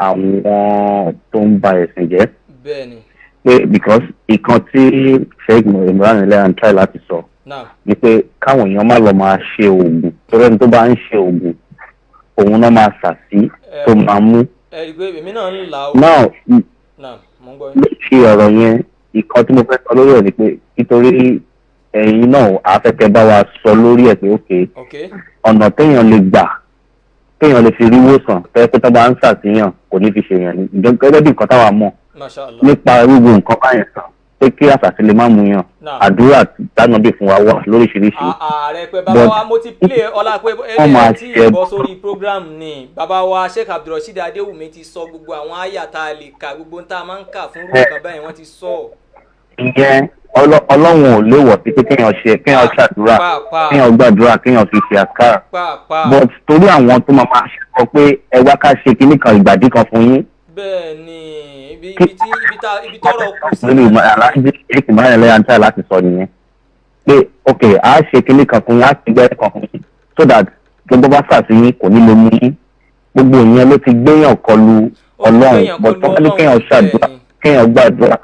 àwọn tó ń ba ẹ̀sìn jẹ́ bẹ́ẹ̀ni pé because ìkan tí sheikh imran elehan try láti sọ now ni pé káwọn èèyàn má lọ máa ṣe oògùn torí ẹni tó bá ń ṣe oògùn òun náà máa sà sí tó máa mú ẹ rí i pé èmi náà ń là ó. now now mo ń gbọ́ yín. lórí ọ̀rọ̀ yẹn ìkan tí mo fẹ́ sọ lórí ẹ̀ ni pé nítorí ẹ̀yin náà afẹ́kẹ́ bá wa sọ lórí ẹ̀ pé ok ok ọ̀nà téèyàn lè gbà téèyàn lè fi rí wòsàn fẹ́ pé tó bá ń ṣàtìyàn kò ní fi ṣe yẹn ni gẹ́gẹ́ bí nǹkan táwa mọ̀ masha allah nípa gbogbo nǹkan báyẹn sàn pé kí àṣàṣì lè má mú yàn Náà. àdúrà dáná bí fún wa wà lóríṣiríṣi À- ààrẹ pé bàbá But- wa mo ti play ọlá pé Wọ́n máa eléyìí tí ṣe- ìbọn sórí program ni bàbá wa sheikh abdulrasheed adéwùmí ti sọ gbogbo àwọn àyà tá a lè kà gbogbo tá a máa ń kà fún rúkà kan báyìí wọ́n ti sọ. ìyẹn ọlọ- ọlọ́run ò léwọ̀ sí pé kéèyàn ṣe kéèyàn ṣàdúrà pàápàá kéèyàn gbàdúrà kéèyàn fi ṣe àkàrà pàápàá but torí àwọn tó máa máa ṣe sọ pé ẹ wá ká ṣe kinní kan ìgbàdí kan fún yín bẹ́ẹ̀ ni ibi ibi tí ibi tá ibi tọ́rọ̀ kù sí. lórí ìmọ̀ aláǹdí èkì máa ń lẹ́yìn àǹtá láti sọ nìyẹn pé ok a ṣe kinní kan fún yín a ti gbẹ́ kan fún yín so that gbogbo bá ṣàfihàn kò ní lè mú yín gbogbo ìyẹn ló ti gbéyàn kọlu ọlọ́run gbéyàn but kọlu wọ́n ní kéèyàn Ọlọ́run, ṣàdúrà bẹ́ẹ̀ ni. kéèyàn gbàdúrà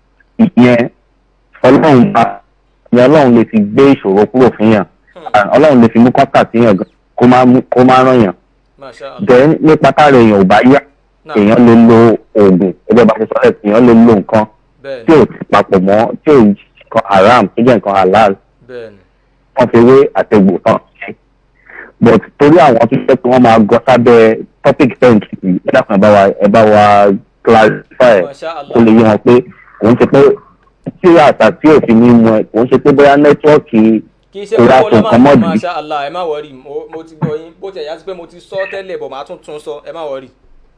ìyẹn ọlọ́run bá ìyẹn ọlọ́run lè fi gbé ìṣòro kúrò fún yàn And ọlọ́run lè fi mú kọ́tà sí yàn gan kó má mú- kó má ràn yàn masha allah then nípa tára èèyàn ò bá yá Náà. èèyàn lè lo oògùn ẹgbẹ́ bá ti sọ ẹ̀ èèyàn lè lo nǹkan bẹ́ẹ̀ tí ni ò ti papọ̀ mọ́ tí ò nǹkan haram tó jẹ́ nǹkan halal bẹ́ẹ̀ ni wọ́n fi wé àtẹ̀gbò tán ṣe but torí àwọn tó jẹ́ pé wọ́n máa gọ sábẹ́ topic ten kìkì ẹ dákun ẹ bá wa ẹ bá wa clarify ẹ̀ masha allah kó lè yé wọn pé kò ń ṣe pé tí àṣà tí ò fi ní mu ẹ kò ń ṣe pé bóyá nẹ́tíwọ́ọ̀kì kì í ṣe kò pé rà kó tó lọ́ nǹkan máa mọ́ fi dì masha allah ẹ má wọrí mo mo ti gbọ́ yín bó ti ẹ̀yà sí pé mo ti sọ tẹ́lẹ̀ bọ̀ máa tún tún sọ ẹ má wọrí.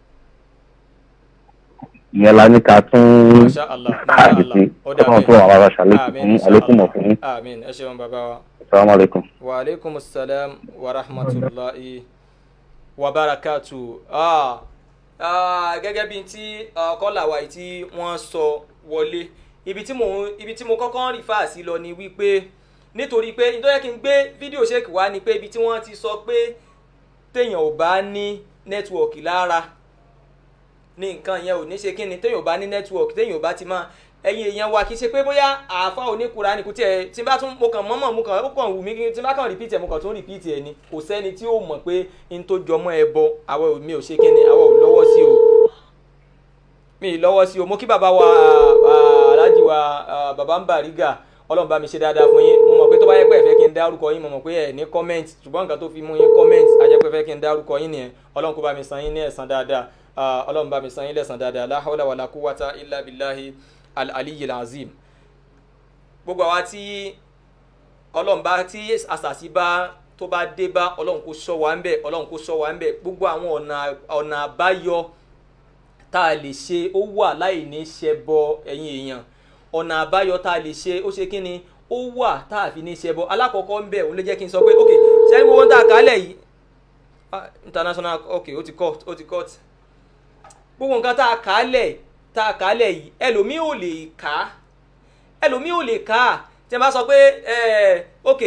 ìyẹn la ní ká tún masha allah masha káàdì allah sí ó dà ọlọ́run fún àwọn ará ṣàlékún Àmín, fún insha àlékún mọ̀ Allah. fún yín àmín ẹ ṣeun bàbá wa. assalamu alaikum. wa aleykum salam wa rahmatulahi wa barakatu. Ah, ah, gẹ́gẹ́ bíi tí kọ́là wa yìí tí wọ́n sọ wọlé ibi tí mo ibi tí mo kọ́kọ́ ń rí fáàsì lọ ni wípé nítorí pé nítorí kí n gbé fídíò ṣèkì wá ni pé ibi tí wọ́n ti sọ pé téèyàn ò bá ní nẹ́tíwọ̀kì lára ní nǹkan yẹn ò ní ṣe kí ni téèyàn ò bá ní nẹ́tíwọ̀kì téèyàn ò bá ti máa ẹyin èèyàn wa kì í ṣe pé bóyá àáfà oníkura ni kò tiẹ̀ tí n bá tún mo kàn mọ́mọ́ mo kàn ó kàn wù mí kí tí n bá kàn rìpíìtì ẹ̀ mo kàn tún rìpíìtì ẹ̀ ni kò sẹ́ni tí ó mọ̀ pé n tó jọmọ́ ẹ bọ àwa ò mi ò ṣe kí ni àwa ò lọ́wọ́ sí o mi ì lọ́wọ́ sí o mo kí bàbá wa ah, aláàjì wa ah, bàbá ń bàrígà ọlọ́run bá mi ṣe dáadáa fún yín mo mọ̀ pé tó bá yẹ pé ẹ fẹ́ kí n dárúkọ yín mo mọ̀ pé ẹ ní comment ṣùgbọ́n nǹkan tó fi mú yín comment a jẹ́ pé ẹ fẹ́ kí n dárúkọ yín nìyẹn ọlọ́run kó bá mi san yín ní ẹ̀san dáadáa Ah, ọlọ́run bá mi san yín lẹ́san dáadáa la hawla wala quwwata illa billahi al-aliyyil azim gbogbo àwa tí ọlọ́run bá tí àṣàṣì bá tó bá dé bá ọlọ́run kó sọ wá ń bẹ̀ ọlọ́run kó sọ wá ń bẹ̀ gbogbo àwọn ọ̀nà ọ̀nà àbáyọ tá a lè ṣe ó wà láì ní ṣẹbọ ẹ̀yin èèyàn ọ̀nà àbáyọ tá a lè ṣe ó ṣe kí ni ó wà tá a fi ní ṣẹbọ alákọ̀ọ́kọ́ ń bẹ̀ òun ló jẹ́ kí n sọ pé ok ṣẹ́ni gbogbo ń tà kálẹ̀ yìí ah, international ok ó ti cut ó ti cut gbogbo nǹkan tá a kálẹ̀ tá a kálẹ̀ yìí ẹlòmíì ò lè kà á ẹlòmíì ò lè kà á tí a bá sọ pé ẹ ok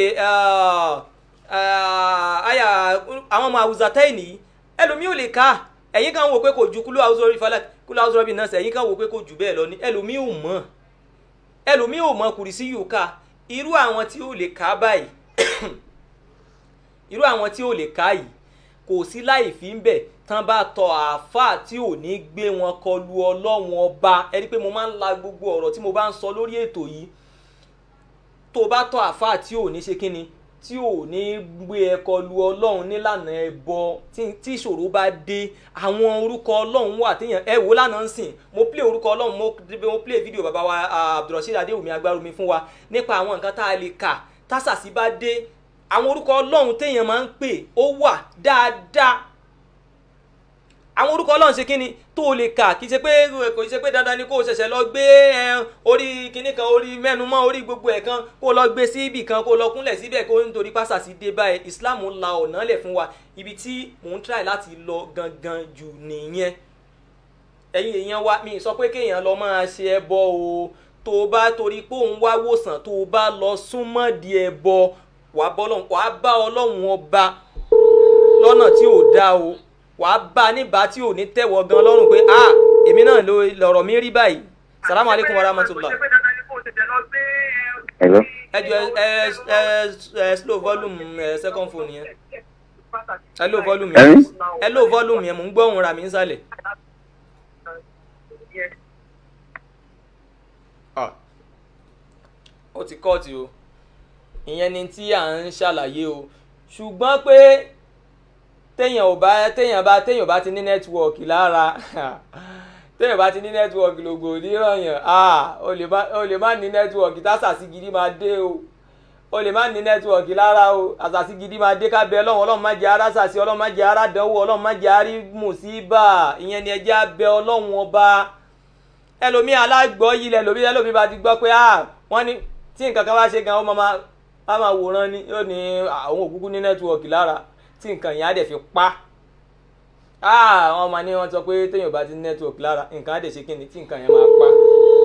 àyà àwọn ọmọ àwùzà tẹ́yìn yìí ẹlòmíì ò lè kà á ẹ̀yin kan wò pé kò ju kúlú àwùzọ rí falak kúlú àwùzọ rí nọ́ọ̀sì ẹ̀yin kan wò pé kò jù bẹ́ẹ̀ lọ ní ẹlòmíì ò mọ̀ ẹlòmíì ò mọ̀ kùrìsí yìí ká irú àwọn tí ò lè kà á báyìí irú àwọn tí ò lè kà á yìí kò sí láì fi ń bẹ̀ tán bá tọ àáfàá tí ò ní gbé wọn kọlu ọlọ́run ọba ẹni pé mo máa ń la gbogbo ọ̀rọ̀ tí mo bá ń sọ lórí ètò yìí tó bá tọ àáfàá tí ò ní ṣe kínni tí ò ní gbé ẹ kọlu ọlọ́run nílànà ẹbọ tí tí ìṣòro bá dé àwọn orúkọ ọlọ́run wà téèyàn ẹ wò lánàá ń sìn mo play orúkọ ọlọ́run mo mo play fídíò bàbá wa ah, abdulrasheed adéwùmí agbárumi fún wa nípa àwọn nǹkan tá a lè kà tásàsí bá dé àwọn orúkọ ọlọ́run téèyàn máa ń pè ó wà dáadáa àwọn orúkọ ọlọ́run ṣe kíni tó o lè kà kì í ṣe pé kò í ṣe pé dandan ni kó o ṣẹ̀ṣẹ̀ lọ gbé ẹ, orí kíní kan orí mẹ́nu mọ́ orí gbogbo ẹ̀ kan kó o lọ gbé sí ibì kan kó o lọ kúnlẹ̀ síbẹ̀ kó o nítorí pásásí dé báyìí islam la ọ̀nà lẹ̀ fún wa ibi tí mò ń try láti lọ gangan jù nìyẹn ẹ̀yin èèyàn wa mi sọ pé kéèyàn lọ máa ṣe ẹbọ o tó o bá torí pé òun wá wòsàn tó o bá lọ súnmọ́ di ẹbọ wàá bá ọlọ́run wàá bá ọlọ́run ọba lọ́nà tí ò dáa o wàá bá a níbà tí ò ní tẹ̀wọ̀ gan lọ́rùn pé a èmi náà ló lọ̀rọ̀ mi rí báyìí salamu aleykum wa rahmatulah. Hello. ẹ jọ ẹ ẹ ẹ slow volume ẹ second phone yẹn ẹ low volume yẹn Ẹ̀rín? ẹ low volume yẹn mò ń gbọ́ ohùn ra mi nsàlẹ̀. Ah. ó ti kọ́ọ̀tì o ìyẹn ni tí à ń ṣàlàyé o ṣùgbọ́n pé téèyàn ò bá téèyàn bá téèyàn bá ti ní nẹ́tíwọ̀kì lára téèyàn bá ti ní nẹ́tíwọ̀kì lògbò onírànyàn ah o lè má o lè má ní nẹ́tíwọ̀kì tásàsí gidi máa dé o o lè má ní nẹ́tíwọ̀kì lára o àsàsí gidi máa dé kábẹ́ ọlọ́run ọlọ́run má jẹ́ ara sàsí ọlọ́run má jẹ́ ara dánwò ọlọ́run má jẹ́ arí mùsíbà ìyẹn ni ẹjẹ́ abẹ́ ọlọ́run ọba ẹlòmíì alágbọ́ yìí lẹ́lòmíì ẹlòmíì bá ti gbọ́ pé ah wọ́n ní tí nǹkan kan bá ṣe gan ó máa máa á máa wòran ni yóò ní àwọn òkúkú ní nẹ́tíwọ̀kì lára tí nǹkan yẹn á dẹ̀ fi pa ah wọ́n máa ní wọ́n sọ pé téèyàn bá ti ní nẹ́tíwọ̀kì lára nǹkan á dẹ̀ ṣe kí ni tí nǹkan yẹn máa pa.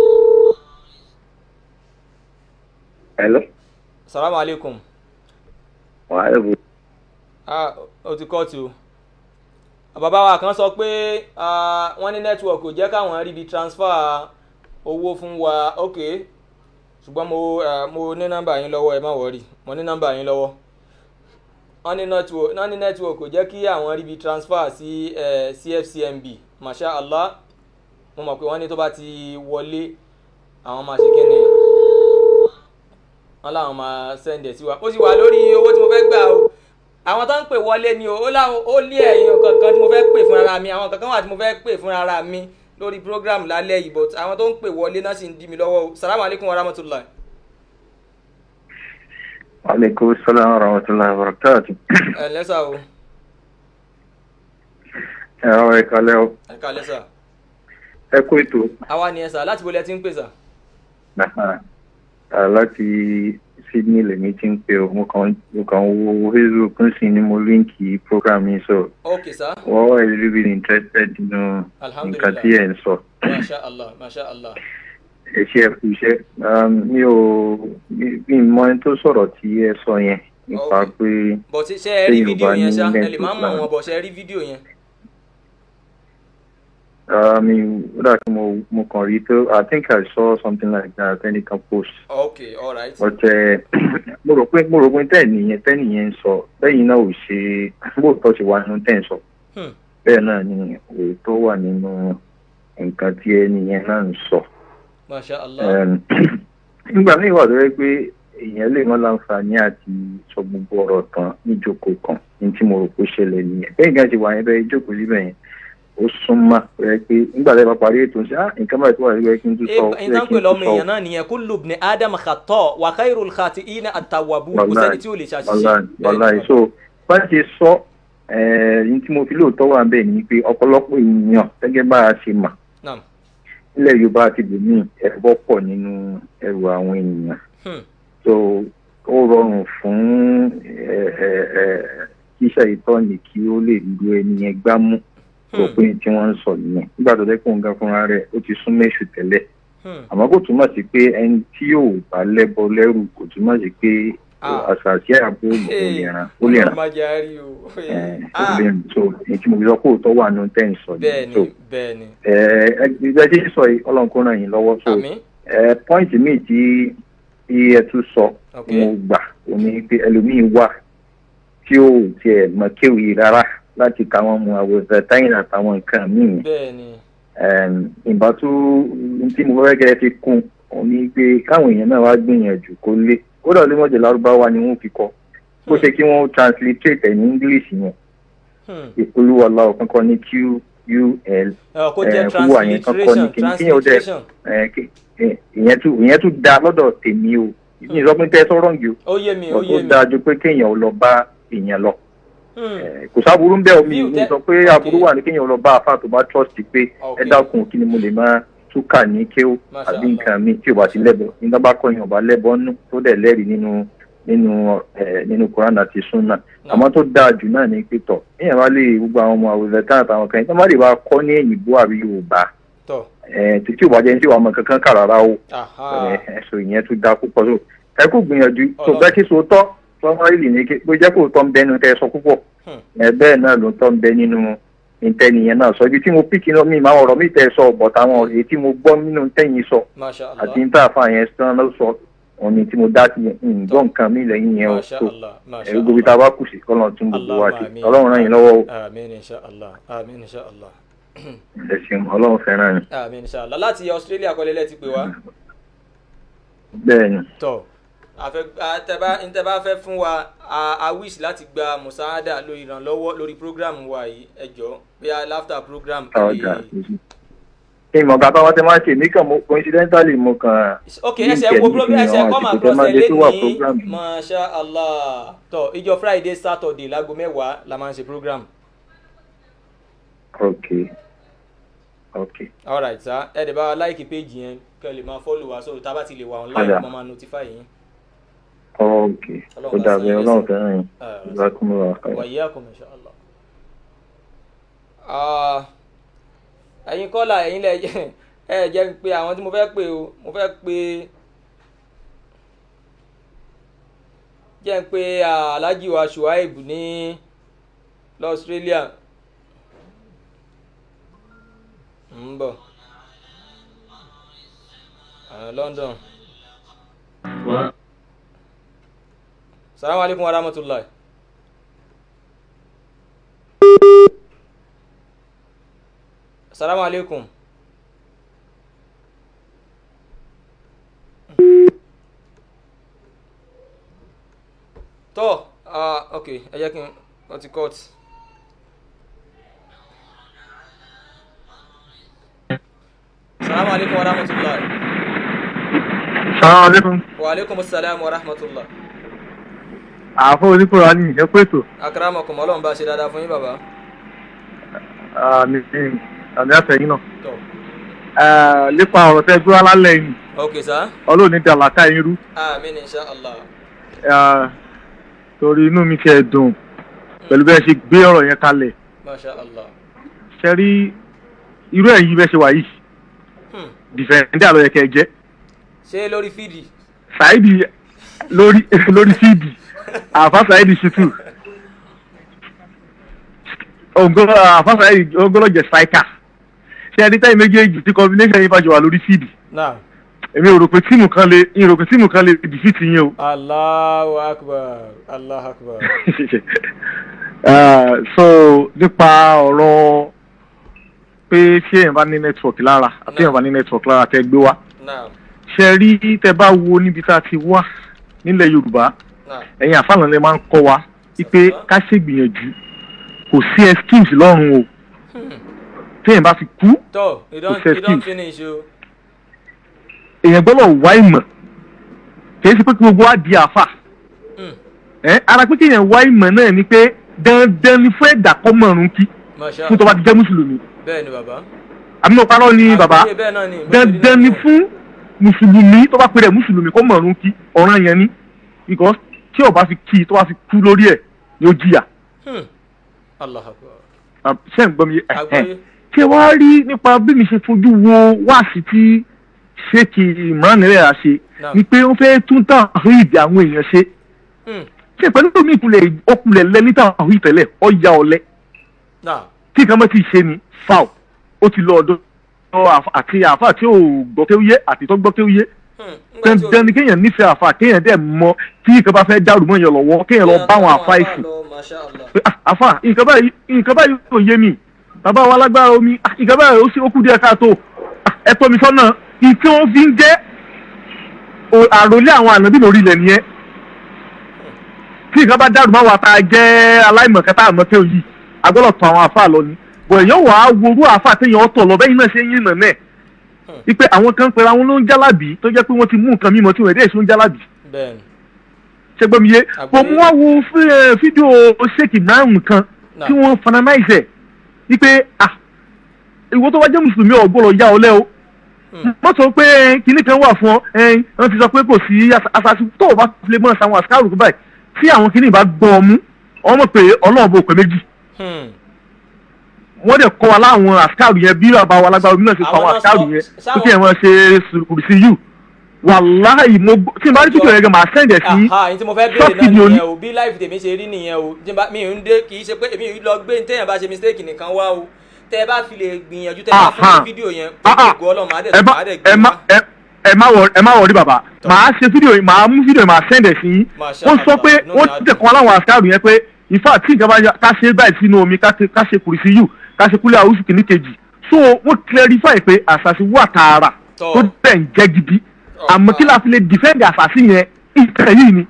Hello. salamu aleykum Wàhálà bò. ah o ti kọ́ tu bàbá wa kan sọ pé ah, wọ́n ní nẹ́tíwọ̀kì ò jẹ́ káwọn ríbi transfer owó fún wa ok ṣùgbọ́n mo eh, mo ní nọ́mbà yín lọ́wọ́ ẹ má wọ̀rí mo ní nọ́mbà yín lọ́wọ́ wọ́n ní network wọ́n ní network kò jẹ́ kí àwọn ríbi transfer sí eh, cfcmb masha allah mo mọ̀ pé wọ́n ní tó bá ti wọlé àwọn máa ṣe kíni wọ́n láwọn máa send ẹ̀ sí wa ó sì wà lórí owó tí mo fẹ́ gbà o àwọn tó ń pè wọlé ni o ó láwọn ó lé ẹ̀yìn kankan tí mo fẹ́ pè fún ara mi àwọn kankan wà tí mo fẹ́ pè fún ara mi lórí program lálẹ́ yìí but àwọn tó ń pè wọlé náà sì ń dí mi lọ́wọ́ o salamu alaykum wa rahmatulah. Aleykum salaam wa rahmatulahi wa barakatu. ẹ lẹ́sà o Ẹ ọ ẹ kalẹ́ o. ẹ ká lẹ́sà Ẹ kú ètò. àwa ni ẹ sà láti bolẹ̀ tí ń pè sà. Nàá. À, Láti Sydney lèmi ti ń pè o. Mo kàn mo kàn wo Facebook ń sìn ní mo líǹkì program yìí sọ. ok sà Wọ́n wà really really interested nínú nǹkan Alhamdulillah. tí ẹ̀ ń sọ. masha allah masha allah. Ẹ ṣe ẹ kú iṣẹ́. Um, Mi ò mi mi mọ ẹni tó sọ̀rọ̀ tí ẹ sọ yẹn nípa Ok. pé bọ̀ ṣe ṣe ẹ rí Téèyàn fídíò bá yẹn ní ṣá ẹ lè mental má mọ̀ plan. wọn bọ̀ ṣe ẹ rí fídíò yẹn. uh, mi ó dà kí mo mo kàn rí tó I think I saw something like that ẹnìkan post. ok alright. but ẹ mo rò pé mo rò pé tẹ́ẹ̀nì yẹn tẹ́ẹ̀nì yẹn ń sọ bẹ́yìn náà ò ṣe bóòtọ́ ṣe wà nínú tẹ́ẹ̀ ń sọ Hmm. bẹ́ẹ̀ náà ni òótọ́ wà nínú nǹkan tí ẹni yẹn náà ń sọ. masha allah. Um, nígbà míì wà tó yẹ pé èèyàn lè wọn láǹfààní àti sọ gbogbo ọ̀rọ̀ tán níjókòó kan ní tí mo rò pé ó ṣẹlẹ̀ nìyẹn bẹ́ẹ̀ gan ṣe wà yẹn bẹ́ẹ̀ jókòó síbẹ̀ yẹn ó súnmọ́ rẹ pé nígbà tí a bá parí ètò ṣe ah nǹkan báyìí tó wà nígbà kí n tún sọ ó ẹyin yẹ tán kí pè n lọ́mọ tún sọ èèyàn náà nìyẹn kullu ibni adam khatọ́ wa khairul khati'ina at-tawwabun kò sẹ́ni tí ò lè ṣàṣìṣe. wàláì wàláì so bá ṣe sọ ẹ̀ẹ́n tí mo fi lóòótọ́ wà bẹ́ẹ̀ ni pé ọ̀pọ̀lọpọ̀ èèyàn gẹ́gẹ́ bá a ṣe mà Naam. nílẹ̀ yorùbá àti benin ẹ̀rọ pọ̀ nínú ẹrù àwọn ènìyàn Hmm. so ó rọrùn fún ẹ, ẹ, ẹ, kíṣà ìtọ́ni kí ó lè lu ẹni yẹn gbámú òpin tí wọ́n ń sọ nìyẹn nígbà tó dẹ́kun nǹkan fúnra rẹ̀ ó ti sún méṣù tẹ́lẹ̀ àmọ́ kò túmọ̀ sí pé ẹni tí yóò bá lẹ́bọ lẹ́rù kò túmọ̀ sí pé àṣàṣì àbò ó lè ràn ó lè ràn má jẹ́ àárí o. ó lè ràn so èyí tí mo fi sọ pé òótọ́ wà nínú tẹ́ ń sọ bẹ́ẹ̀ni so bẹ́ẹ̀ni. ẹ ẹ ẹ ti sọ yìí ọlọ́run kó ràn yín lọ́wọ́ so Àmín. ẹ pọ́ìntì míì tí tí ẹ tún sọ Ok. mo gbà ó ní pé ẹlòmíì wà tí ó tiẹ̀ mọ kéwì rárá láti ka wọn mu àwòrán táyìn àtàwọn nǹkan míì bẹ́ẹ̀ni. Ẹm, ìbá tó tí mo fẹ́ kẹ́ ẹ fi kún ó ní pé káwọn èèyàn náà wá gbìyànjú kó lé kódà lé mọ̀jẹ̀ lárúbáwá ni wọ́n fi kọ́ kó ṣe kí wọ́n transliterate ẹ̀ ní english yẹn ìpolówó aláwọ̀ kankan ní qul Ẹ, kó jẹ́ wúwà yẹn kankan ní kíní kíyẹn ó dẹ̀ transliteration. ẹ, kí- ẹ, ìyẹn tún ìyẹn tún da lọ́dọ̀ tèmi o ìyẹn sọ pé tẹ́ sọ́rọ̀ yìí ó yé mi o ó ó yé mi. dáa ju pé kéèyàn ó lọ bá èèyàn lọ Hmm. kò sáburú ń bẹ́ omi Bí o mi tẹ́- sọ pé aburú wà ní kéèyàn lọ bá àfa tó bá trust pé ẹ dákun kí ni mo lè máa túkà ní kéw Masha àbí nǹkan mi tí o bá ti lẹ́bọ̀ nígbà bá kọ́ yẹn ọba lẹ́bọ̀ nù tó dẹ̀ lẹ́rìí nínú nínú ẹ nínú Quran àti sunna àmọ́ tó dáa jù náà ní pé tọ̀ èèyàn bá lè gbogbo àwọn ọmọ àwòrán tán àtàwọn kan yẹn tó má lè bá kọ́ ní èyìnbó àbí Yorùbá tọ̀. ẹ tí ò bá jẹ́ ní tí wàá mọ kankan kà rárá o Aha. ẹ ẹ sọ ìyẹn tún dáa púpọ̀ so ẹ kò gbìyànjú tó bẹ́ẹ̀ kí so tọ́ sọmọlì ní kí bó jẹ́ kó tọ́ ń bẹnu tẹ́ ẹ sọ púpọ̀ ẹ bẹ́ẹ̀ náà ló tọ́ ń bẹ nínú ìtẹ́niyẹn náà sọ ibi tí mo píkì náà mi máa ọ̀rọ̀ mi tẹ́ ẹ sọ bọ̀t àwọn èyí tí mo gbọ́ nínú tẹ́yìn sọ Masha Allah. àti níta àfa yẹn sàn ló sọ òun ni tí mo dá sí yẹn ǹgbọ́n nǹkan mi lẹ́yìn yẹn o Masha so Allah. Masha ẹ gbogbo tá a bá kù sí kọ́lọ́n tún gbogbo wa sí Allahumma amin. ọlọ́run ràn yín lọ́wọ́ o Amin insha Allah. Amin insha Allah. ẹ ṣeun ọlọ́run fẹ́ràn yín Amin insha Allah. Láti Australia kọ́lẹ́lẹ́ ti pè wá. bẹ́ẹ̀ ni tọ àfẹ àtẹbá ntẹbá fẹ́ fún wa a a wish láti gba musaada lórí ìrànlọ́wọ́ lórí program wa yìí ẹ jọ bí a laughter program. ọ̀dà ìmọ̀ bàbá wọn tẹ máa ṣe mí kàn mo coincidentally mo kàn. ok ẹsẹ̀ wo program ẹsẹ̀ come across ẹ lẹ́ni masha allah tọ ìjọ friday saturday láago mẹ́wàá la máa ń ṣe program. ok ok alright sir ẹ dẹ̀ bá wa láìkì péjì yẹn kẹ́ ẹ lè máa follow wa so tá a bá ti lè wà online Ọ̀dà. mo máa notify yín. ok ó dàbí ọlọ́run fẹ́ràn yín Ah, ìgbà kúmọ̀ wà kàn. wàyíàkùn insha Allah. Ah, ẹ̀yin kọ́là ẹ̀yin lẹ jẹ́ ẹ jẹ́ ń pe àwọn tí mo fẹ́ pè o mo fẹ́ pe jẹ́ ń pe ah, Alhaji wa Shuaib ní l'Australia ń bọ̀ Ah, London. salamu alaikum wa rahmatullahi. salamu alaikum. tó ah ok ẹ jẹ́ kí n wọ́n ti cut. salamu alaikum wa rahmatullahi. Salaam alaikum. wa alaikum salam wa rahmatullahi. Àfọ oníkùrọ̀ ní ẹ pé ètò. akramakum ọlọ́run bá ṣe dáadáa fún yín bàbá. Àmì àmì àtẹ̀yìn náà. tó Eh, Nípa ọ̀rọ̀ tẹ́ gbé wá lálẹ́ yìí, ok sá. ọlọ́run ní dàlàkà yín rú. amin insha allah. Eh, Torí inú mi ti ẹ̀ dùn pẹ̀lú bẹ́ẹ̀ ṣe gbé ọ̀rọ̀ yẹn kalẹ̀. masha allah. Ṣé rí irú ẹ̀yìn bẹ́ẹ̀ ṣe wà yìí? Hmm. Dìfẹ̀ndé àlọ́ yẹ kẹ́ ẹ jẹ́. ṣé lórí fídì. Ṣáìdì lórí lórí fíìdì. Àfa Ṣáìdì ṣètù. Ògbólọ́ àfa Ṣáìdì ògbólọ́ jẹ́ striker. Ṣé ẹni táyì méjèèjì tí combination yìí bá jọ wà lórí fíìdì? náà. èmi ò rò pé tíìmù kan lè mi ò rò pé tíìmù kan lè dìfìtì yín o. allahu akbar allahu akbar. Uh, so nípa ọ̀rọ̀ pé ṣé èèyàn bá ní network lára àti èèyàn bá ní network lára tẹ́ gbé wá náà ṣe rí tẹ́ bá wo níbi tá a ti wá nílẹ̀ yorùbá náà. ẹ̀yin àfààní lè máa ń kọ́ wa wípé ká ṣègbìyànjú kò sí excuse lọ́rùn o téèyàn bá fi kú tó you don Kò you don excuse. finish o. èèyàn gbọ́dọ̀ wá ìmọ̀ kì í ṣe pé kí gbogbo wa di àfà ẹ ara pé kéèyàn wá ìmọ̀ náà ni pé dandan ni fún ẹ̀dá kọ́ mọ̀ọ́rùn kí Masha fún tó bá ti jẹ́ mùsùlùmí bẹ́ẹ̀ ni bàbá àmì mo parọ́ ni bàbá Àgbọ́yé bẹ́ẹ̀ náà ni dandan ni fún mùsùlùmí tó bá pèrè mùsùlùmí kó mọ̀ọ́rùn kí ọ̀ràn yẹn ni because tí ó bá fi kí tó bá fi kú lórí ẹ̀ ni ó jìyà Hmm. Allah akbar Ah, ṣé ń gbọ́ mi ẹ̀ Àgbọ́yé. ṣé wàá rí nípa bí mi ṣe fojú wo wáàsí tí ṣéèkì ìmọ̀ràn rẹ̀ ṣe Naam. ni pé ó fẹ́ tún tàn àwọn ìdí àwọn èèyàn ṣe Hmm. ṣé pẹ̀lú tó mi ìkulẹ̀ ọkùnlẹ̀ lẹ ní tàn àwọn ìtẹ̀lẹ̀ ọ̀ya ọ̀lẹ náà tí nǹkan bá ti ṣe ni foul ó ti lọ ọ̀dọ̀ àfa- àti àfa tí ò gbọ́ kéwúyé àti tó gbọ́ kéwúyé dandan ni kéèyàn nífẹ̀ẹ́ àfa kéèyàn dẹ̀ mọ tí nǹkan bá fẹ́ dàrú mọ́ èèyàn lọ́wọ́ kéèyàn lọ bá àwọn àfa ìsìn Masha Allah pé, "Ah, àfa nǹkan báyìí nǹkan báyìí kò yé mi bàbá wa lágbára omi "Ah, nǹkan báyìí ó sì ó kú díẹ̀ káàtó Ah, ẹ tọ́ mi sọ́nà ìtí wọ́n fi ń jẹ́ o- àròlé àwọn ànábì lórí ilẹ̀ nìyẹn tí nǹkan bá dàrú máa wà tá a jẹ́ aláìmọ̀kẹ́tà àmọ́tẹ́ òyì agbọ́dọ̀ tán àwọn àfa lọ ni bọ̀ èèyàn wà á worú àfa téèyàn ọ̀tọ̀ lọ bẹ́yìn náà ṣe ń yín nà náà wípé àwọn kan pera wọn ló ń jálàbí tó jẹ́ pé wọ́n ti mú nǹkan mímọ́ tí wọ́n èdè èso ń jálàbí bẹ́ẹ̀ ni ṣẹgbẹ́miyé kò mú wá wo fí- ẹ, fídíò ṣèkì márùn kan tí wọ́n fananáìsẹ̀ wípé ah ìwọ tó wá jẹ́ mùsùlùmí ọ̀gbọ́dọ̀ yá ọ lẹ́ o wọ́n sọ pé ẹ, kinní kan wà fún ọ ẹ, wọ́n ti sọ pé kò sí asasi tó o bá lè mọ̀ sáwọn àsìkárù báyìí tí àwọn kinní bá gbọ́ ọ mú ọmọ pé ọlọ́run bò pé méjì Hmm. wọ́n dẹ̀ kọ́ wa láwọn àsìkárù yẹn bí bàbá wa lágbára omi náà ṣe kọ́ àwọn Àwọn náà àsìkárù sọ- yẹn tó sáwọn- kí ẹ̀ wọ́n ṣe kùrìsì yù wàláhì mo gbọ́- tí n bá rí fídíò yẹn gan màá sẹ́ǹdẹ̀ sí aha yìí tí mo fẹ́ béèrè ṣọ́ọ̀kì náà ni o ní. nìyẹn o bí láìfì tèmi ṣe rí nìyẹn o tí n bá- mi ò ń dé kì í ṣe pé èmi ò ń lọ gbé ní téèyàn bá ṣe mistake nìkan wá o tẹ ẹ bá fi lè gbìyànjú tẹ ẹ bá fún Aha. mi fídíò yẹn gbogbo ọlọ́run máa dẹ̀ ẹ má máa dẹ̀ gbé ẹ má ẹ ẹ má wọ ẹ má wọrí bàbá màá ṣe fídíò yìí màá mú fídíò yìí màá sẹ́ndẹ̀ sí yín Masha wọ́n sọ Allah, pé inú wọ́n mi á ti tẹ̀kọ́ láwọn àṣàrù yẹn pé ìfà tí ìjọba ya- ká ṣe báyìí sínú omi ká ṣe- ká ṣe kùrìsì yù ká ṣe kúlẹ̀ àwùjọ kìíní kejì so wọ́n clarify pé àṣàṣì wà tààrà Tọ́. tó bẹ̀ ń jẹ́ gidi àmọ́ kí la fi lè defend àṣàṣì yẹn ìtẹ̀ yìí ni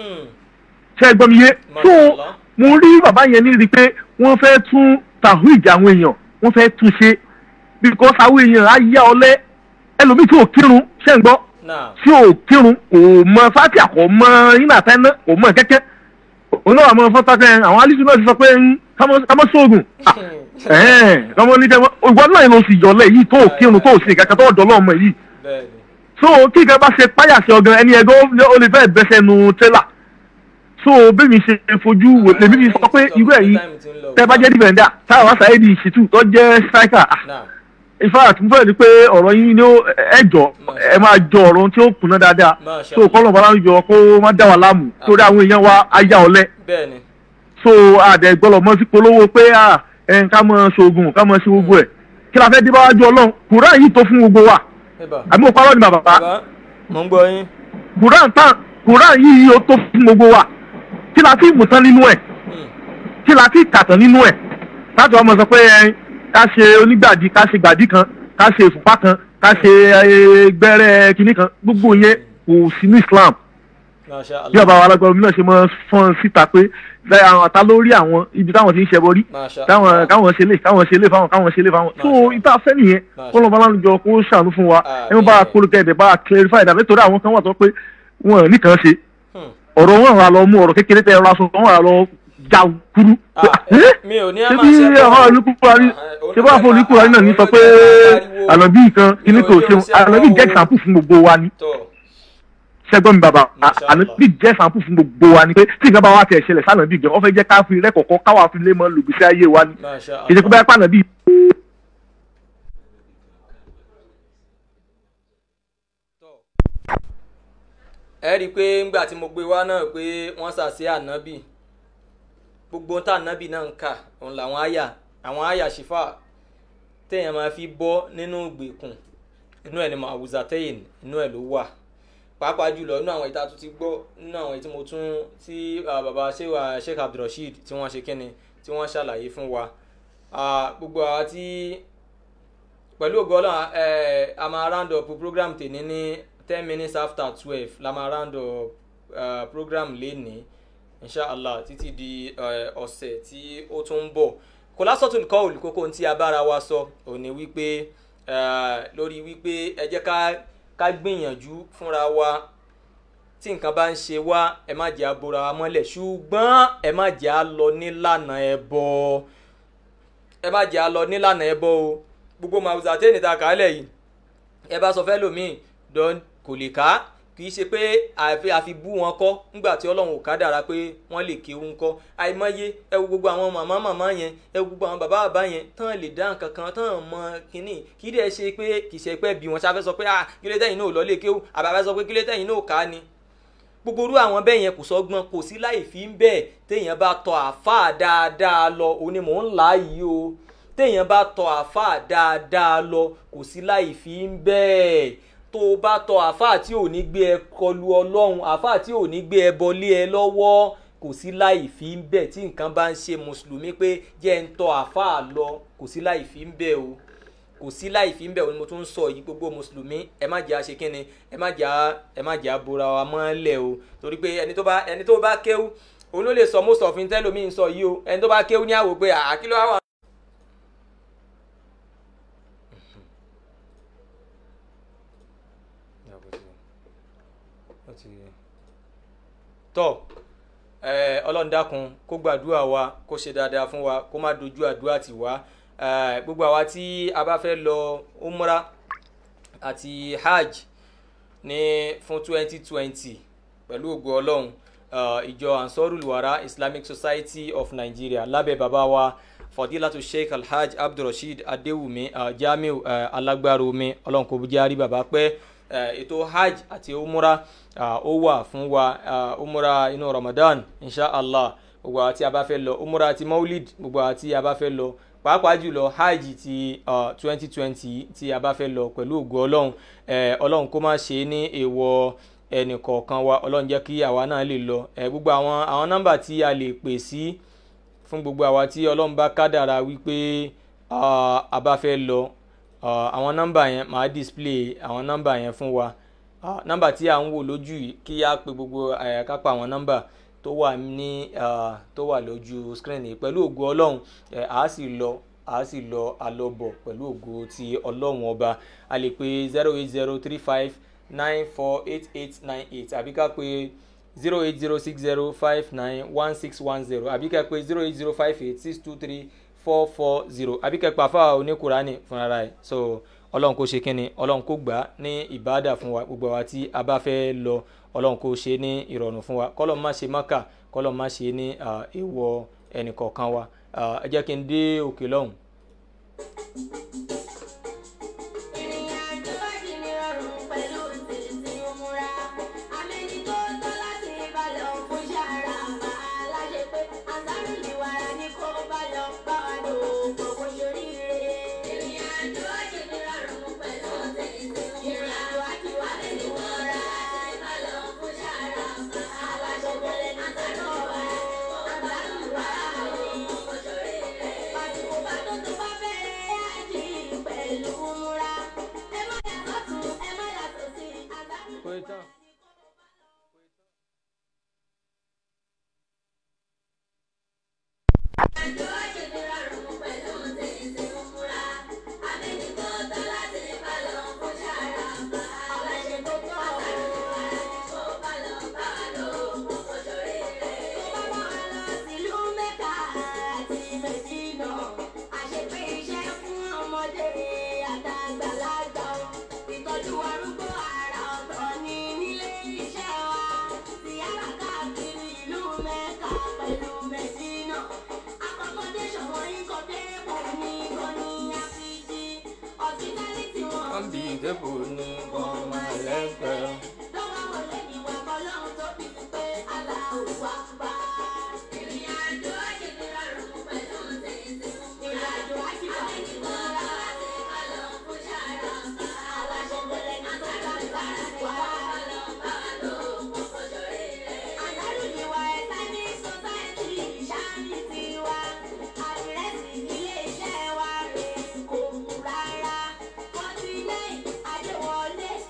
ṣe é gbọ́ mi yé so mo rí bàbá yẹn ní rí i pé wọ́n fẹ́ tún tàwíìdì àwọn èèyàn wọ́n fẹ́ tún ṣe because àwọn èèyàn á yá ọlẹ́ ẹlòmíì tí ò kírun ṣe ń gbọ́ tí ò kírun kò mọ fatia kò mọ iná tẹ́ná kò mọ kẹ́kẹ́ òun náà mọ fọ́tàkẹ́ àwọn alísù náà ti sọ pé ń kámọ́ sóògùn kọ́mọ ní kẹ́mọ́ ìwọ náà ló sì yọlẹ̀ yìí tó kírun tó sì kẹ́kẹ́ tó dọ̀ lọ́mọ yìí so kí nǹkan bá ṣe páyà sí ọgàn ẹni ẹgbẹ́ ó lè fẹ́ bẹ́sẹ̀ nu tẹ́lá so bẹ́ẹ̀mi ṣe fojú wò lèmi fi sọ pé irú ẹ̀ yìí tẹ́ bá jẹ́ dìbẹ̀ndà táwọn wá sáyé di ìṣìtú tó jẹ́ striker in fact mo fẹ́ ni pé ọ̀rọ̀ yín ni ó ẹ̀jọ̀ ẹ máa jọ ọ̀rọ̀ tí ó kùnà dáadáa so kọ́lọ̀ bọ́lá ń yọ kó má dá wa láàmú torí àwọn èèyàn wa ayá ọ̀lẹ́ bẹ́ẹ̀ni so àdẹ gbọ́dọ̀ mọ́ sí polówó pé à ẹ̀ ká mọ ṣoògùn ká mọ ṣe gbogbo ẹ̀ kí la fẹ́ dé báwájú ọlọ́run kùrán yìí tó fún gbogbo wa àbí mo parọ́ ni bàbá bàbá mo ń gbọ́ yín kùrán tán kùrán yìí ó tó fún gbogbo wa kí la ti mú tán nínú ẹ̀ kí la ti kàtàn nínú ẹ̀ láti wọ́n mọ̀ sọ pé ẹ ká ṣe onígbàdí ká ṣe gbàdí kan ká ṣe ìfúnpá kan ká ṣe eh, gbẹ́rẹ́ kinní kan gbogbo yẹn kò sí ní Islam Masha bí Allah ọba wa alágbára omi náà ṣe mọ fọ́n síta pé lẹ àwọn àtà lórí àwọn ibi táwọn ti ń ṣẹbọ rí Masha káwọn Allah. káwọn ṣe lè káwọn ṣe lè fáwọn káwọn ṣe lè fáwọn tó ìta fẹ́ nìyẹn kó lọ́ba lálùjọ kó ṣàánú fún wa ẹ wọ́n bá a kólókẹ́ ẹ̀dẹ̀ bá a clarify ìdàbẹ́ torí àwọn kan wà tó pé wọn ò nìkan ṣe ọ̀rọ̀ wọn rà lọ mú ọ̀rọ̀ kékeré tẹ ẹ̀rọ aṣọ wọn rà lọ já kúrú. mi ò ní a ṣé máa bí ṣe àwọn olùkúkúrarí ṣé bá fún olùkúrarí náà ní sọ pé ànàbí kan kíní kò ṣe ànàbí jẹ́ example fún gbogbo wa ni ṣẹgbọ́n mi bàbá ànàbí jẹ́ example fún gbogbo wa ni pé tí nǹkan bá wà tẹ̀ ṣẹlẹ̀ sànàbí gan wọ́n fẹ́ jẹ́ ká fi rẹ́kọ̀ọ́kọ́ káwa fi lé mọ́ lùgbìsí ayé wa ni Masha kì í ṣe pé báyà pànàbí ẹ rí i pé ńgbà tí mo gbé wá náà pé wọ́n ṣàṣe ànábì gbogbo tá ànábì náà ń kà òun làwọn àyà àwọn àyà ṣìfà téèyàn máa fi bọ́ nínú ìgbèkùn inú ẹ̀ ni mo àwùzà tẹ́yìn inú ẹ̀ ló wà pàápàá jùlọ inú àwọn ìta tó ti gbọ́ nínú àwọn tí mo tún tí ah, baba sewa sheikh abdulrasheed tí wọ́n ṣe kíni tí wọ́n ṣàlàyé fún wa Ah, gbogbo àwa tí pẹ̀lú ògo ọlọ́run ẹ̀ a máa round up program tèmi ní ten minutes after twelve la máa round up uh, program lénìí inshallah títí di eh, ọ̀sẹ̀ tí ó tún ń bọ̀ kòlásọ̀tún kọ́ olùkókó tí a bára wa sọ òní wípé eh, lórí wípé ẹ jẹ́ ká ká gbìyànjú fúnra wa tí nǹkan bá ń ṣe wá ẹ má jẹ́ abora wa mọ́lẹ̀ ṣùgbọ́n ẹ má jẹ́ á lọ nílànà ẹbọ ẹ má jẹ́ á lọ nílànà ẹbọ o gbogbo màwùzà tẹ́ni ta kàálẹ̀ yìí ẹ bá sọ fẹ́ lòmíì dán kò lè ká kì í ṣe pé àfi àfi bú wọn kọ́ nígbà tí ọlọ́run ò ká dára pé wọ́n lè kéwú ńkọ́ àìmọye ẹ wo gbogbo àwọn màmá màmá yẹn ẹ wo gbogbo àwọn bàbá bàbá yẹn tán lè dá nǹkan kan tán mọ kínní kì í dẹ̀ ṣe pé kì í ṣe pé bí wọn ṣáfẹ́ sọ pé ah kílé tẹ̀yìn náà ò lọ lè kéwú àbàbà sọ pé kílé tẹ̀yìn náà ò ká ni gbogbo irú àwọn bẹ́ẹ̀ yẹn kò sọ́gbọ́n kò sí láì fi ń bẹ́ẹ̀ téèyàn bá tọ àáfàá dáadáa lọ òun ni mò ń là á yìí o téèyàn bá tọ àáfàá dáadáa lọ kò sí láì fi ń bẹ́ẹ̀ tó o bá tọ àáfàá tí ò ní gbé ẹ kọlu ọlọ́run àáfàá tí ò ní gbé ẹ bọlé ẹ lọ́wọ́ kò sí láì fi ń bẹ́ẹ̀ tí nǹkan bá ń ṣe mùsùlùmí pé jẹ́ ń tọ àáfàá lọ kò sí láì fi ń bẹ́ẹ̀ o kò sí láì fi ń bẹ̀ òun mo tún ń sọ yìí gbogbo mùsùlùmí ẹ má jẹ́ àṣẹ kínni ẹ má jẹ́ ẹ má jẹ́ àbúra wa mọ́lẹ̀ o torí pé ẹni tó bá ẹni tó bá kéwú òun ló lè sọ most of intel omi ń sọ yìí o ẹni tó bá kéwú ní àwò pé àkìlọ́ àwọn. tọ́ ọlọ́run dákun kó gbàdúrà wa kó ṣe dáadáa fún wa kó má dojú àdúrà tì wá gbogbo àwa tí a bá fẹ́ lọ umra àti hajj ní fún twenty twenty pẹ̀lú ògo ọlọ́run ìjọ ansarul wara islamic society of nigeria lábẹ́ bàbá wa fadilatu sheikh alhaj abdulrasheed adewumi jamiu alágbáromi ọlọ́run kò jẹ́ àrí bàbá pẹ́ ètò hajj àti umra ó wà fún wa umra inú ramadan inshallah gbogbo àwa tí a bá fẹ́ lọ umra àti maulid gbogbo àwa tí a bá fẹ́ lọ pàápàá jùlọ hajj ti twenty twenty tí a bá fẹ́ lọ pẹ̀lú ògo ọlọ́run ọlọ́run kó má ṣe é ní èèwọ̀ ẹnì kọ̀ọ̀kan wa ọlọ́run jẹ́ kí àwa náà lè lọ gbogbo àwọn àwọn nọ́mbà tí a lè pè sí fún gbogbo àwa tí ọlọ́run bá kádàrà wípé a bá fẹ́ lọ àwọn nọ́mbà yẹn màá display àwọn nọ́mbà yẹn fún wa nọ́mbà tí à ń wò lójú yìí kí á pe gbogbo kápá àwọn nọ́mbà tó wà ní tó wà lójú screen yìí pẹ̀lú ògo ọlọ́run a sì lọ a sì lọ àlọ́bọ̀ pẹ̀lú ògo ti ọlọ́run ọba a lè pe zero eight zero three five nine four eight eight nine eight àbí ká pe zero eight zero six zero five nine one six one zero àbí ká pe zero eight zero five eight six two three four four zero àbí ká pa fáwọn oníkùránì fúnra rẹ̀ so ọlọ́run kò ṣe kínni ọlọ́run kò gbà ní ìbáàdà fún wa gbogbo àwa tí a bá fẹ́ lọ ọlọ́run kò ṣe ní ìrọ̀rùn fún wa kọ́lọ́ má ṣe mọ́kà kọ́lọ́ má ṣe ní èèwọ̀ ẹnìkọ̀ọ̀kan wa ẹ jẹ́ kí n dé òkè lọ́hùn. Adéwọlé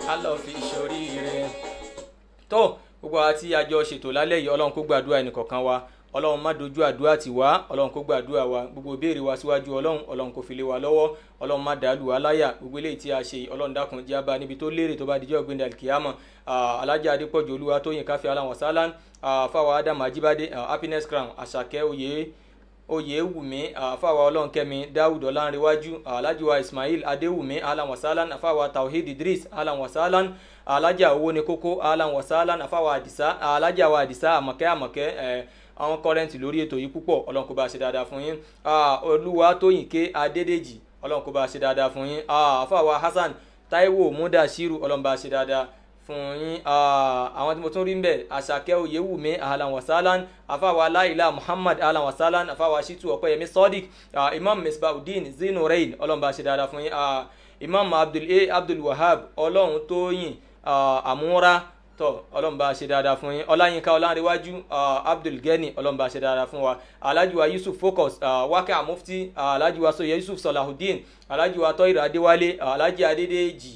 á lọ fi ṣoríire tó gbogbo àti àjọ ṣètò lálẹ́ yìí ọlọ́run kó gbàdúrà ẹnìkọ̀ọ̀kan wa ọlọ́run má dojú àdúrà tì wá ọlọ́run kó gbàdúrà wa gbogbo ìbéèrè wa síwájú ọlọ́run ọlọ́run kó fi lé wa lọ́wọ́ ọlọ́run má dàálù wa láyà gbogbo eléyìí tí a ṣe ọlọ́run dákun jẹ́ abá níbi tó lérè tó bá dijọ́ gbẹ̀ndẹ̀ alikiyama alájà adépọ̀jù olúwa tóyìn káfí aláwọ̀ sálán fáwọn adam ajibade happiness crown àṣàkẹ́ oyè oyèwùmí àfàwà ọlọ́nkẹ́mi dáwùd ọlánrewájú alájùwà ismail adéwùmí alan wasalan àfàwà tawhid idris alan wasalan alájà owó ní kókó alan wasalan àfàwà àdìsá alájà wa àdìsá àmọ̀kẹ́ àmọ̀kẹ́ ẹ̀ àwọn kọ́rẹ́ǹtì lórí ètò yìí púpọ̀ ọlọ́run kó bá ṣe dáadáa fún yín olúwa tóyìnké adédèjì ọlọ́run kó bá ṣe dáadáa fún yín àfàwà hasan taiwo mudashiru ọlọ́run bá ṣe dáadáa fún yín àwọn tí mo tún rí ń bẹ̀ àṣàkẹ́ oyèwùmí ahlan wasalan afáwa aláìlá muhammad ahlan wasalan afáwa shitu ọ̀pẹ́yẹmí sadiq imam misbahudeen zinurain ọlọ́run bá ṣe dáadáa fún yín imam abdul a abdul wahab ọlọ́run tóyìn àmúra tọ ọlọ́run bá ṣe dáadáa fún yín ọláyínká ọlánrewájú abdul gani ọlọ́run bá ṣe dáadáa fún wa alhajiwa yusuf focus wákẹ́ àmufti alhajiwa sọyẹ yusuf salahudeen alhajiwa tọ́yìrì adéwálé alhaji adédèjì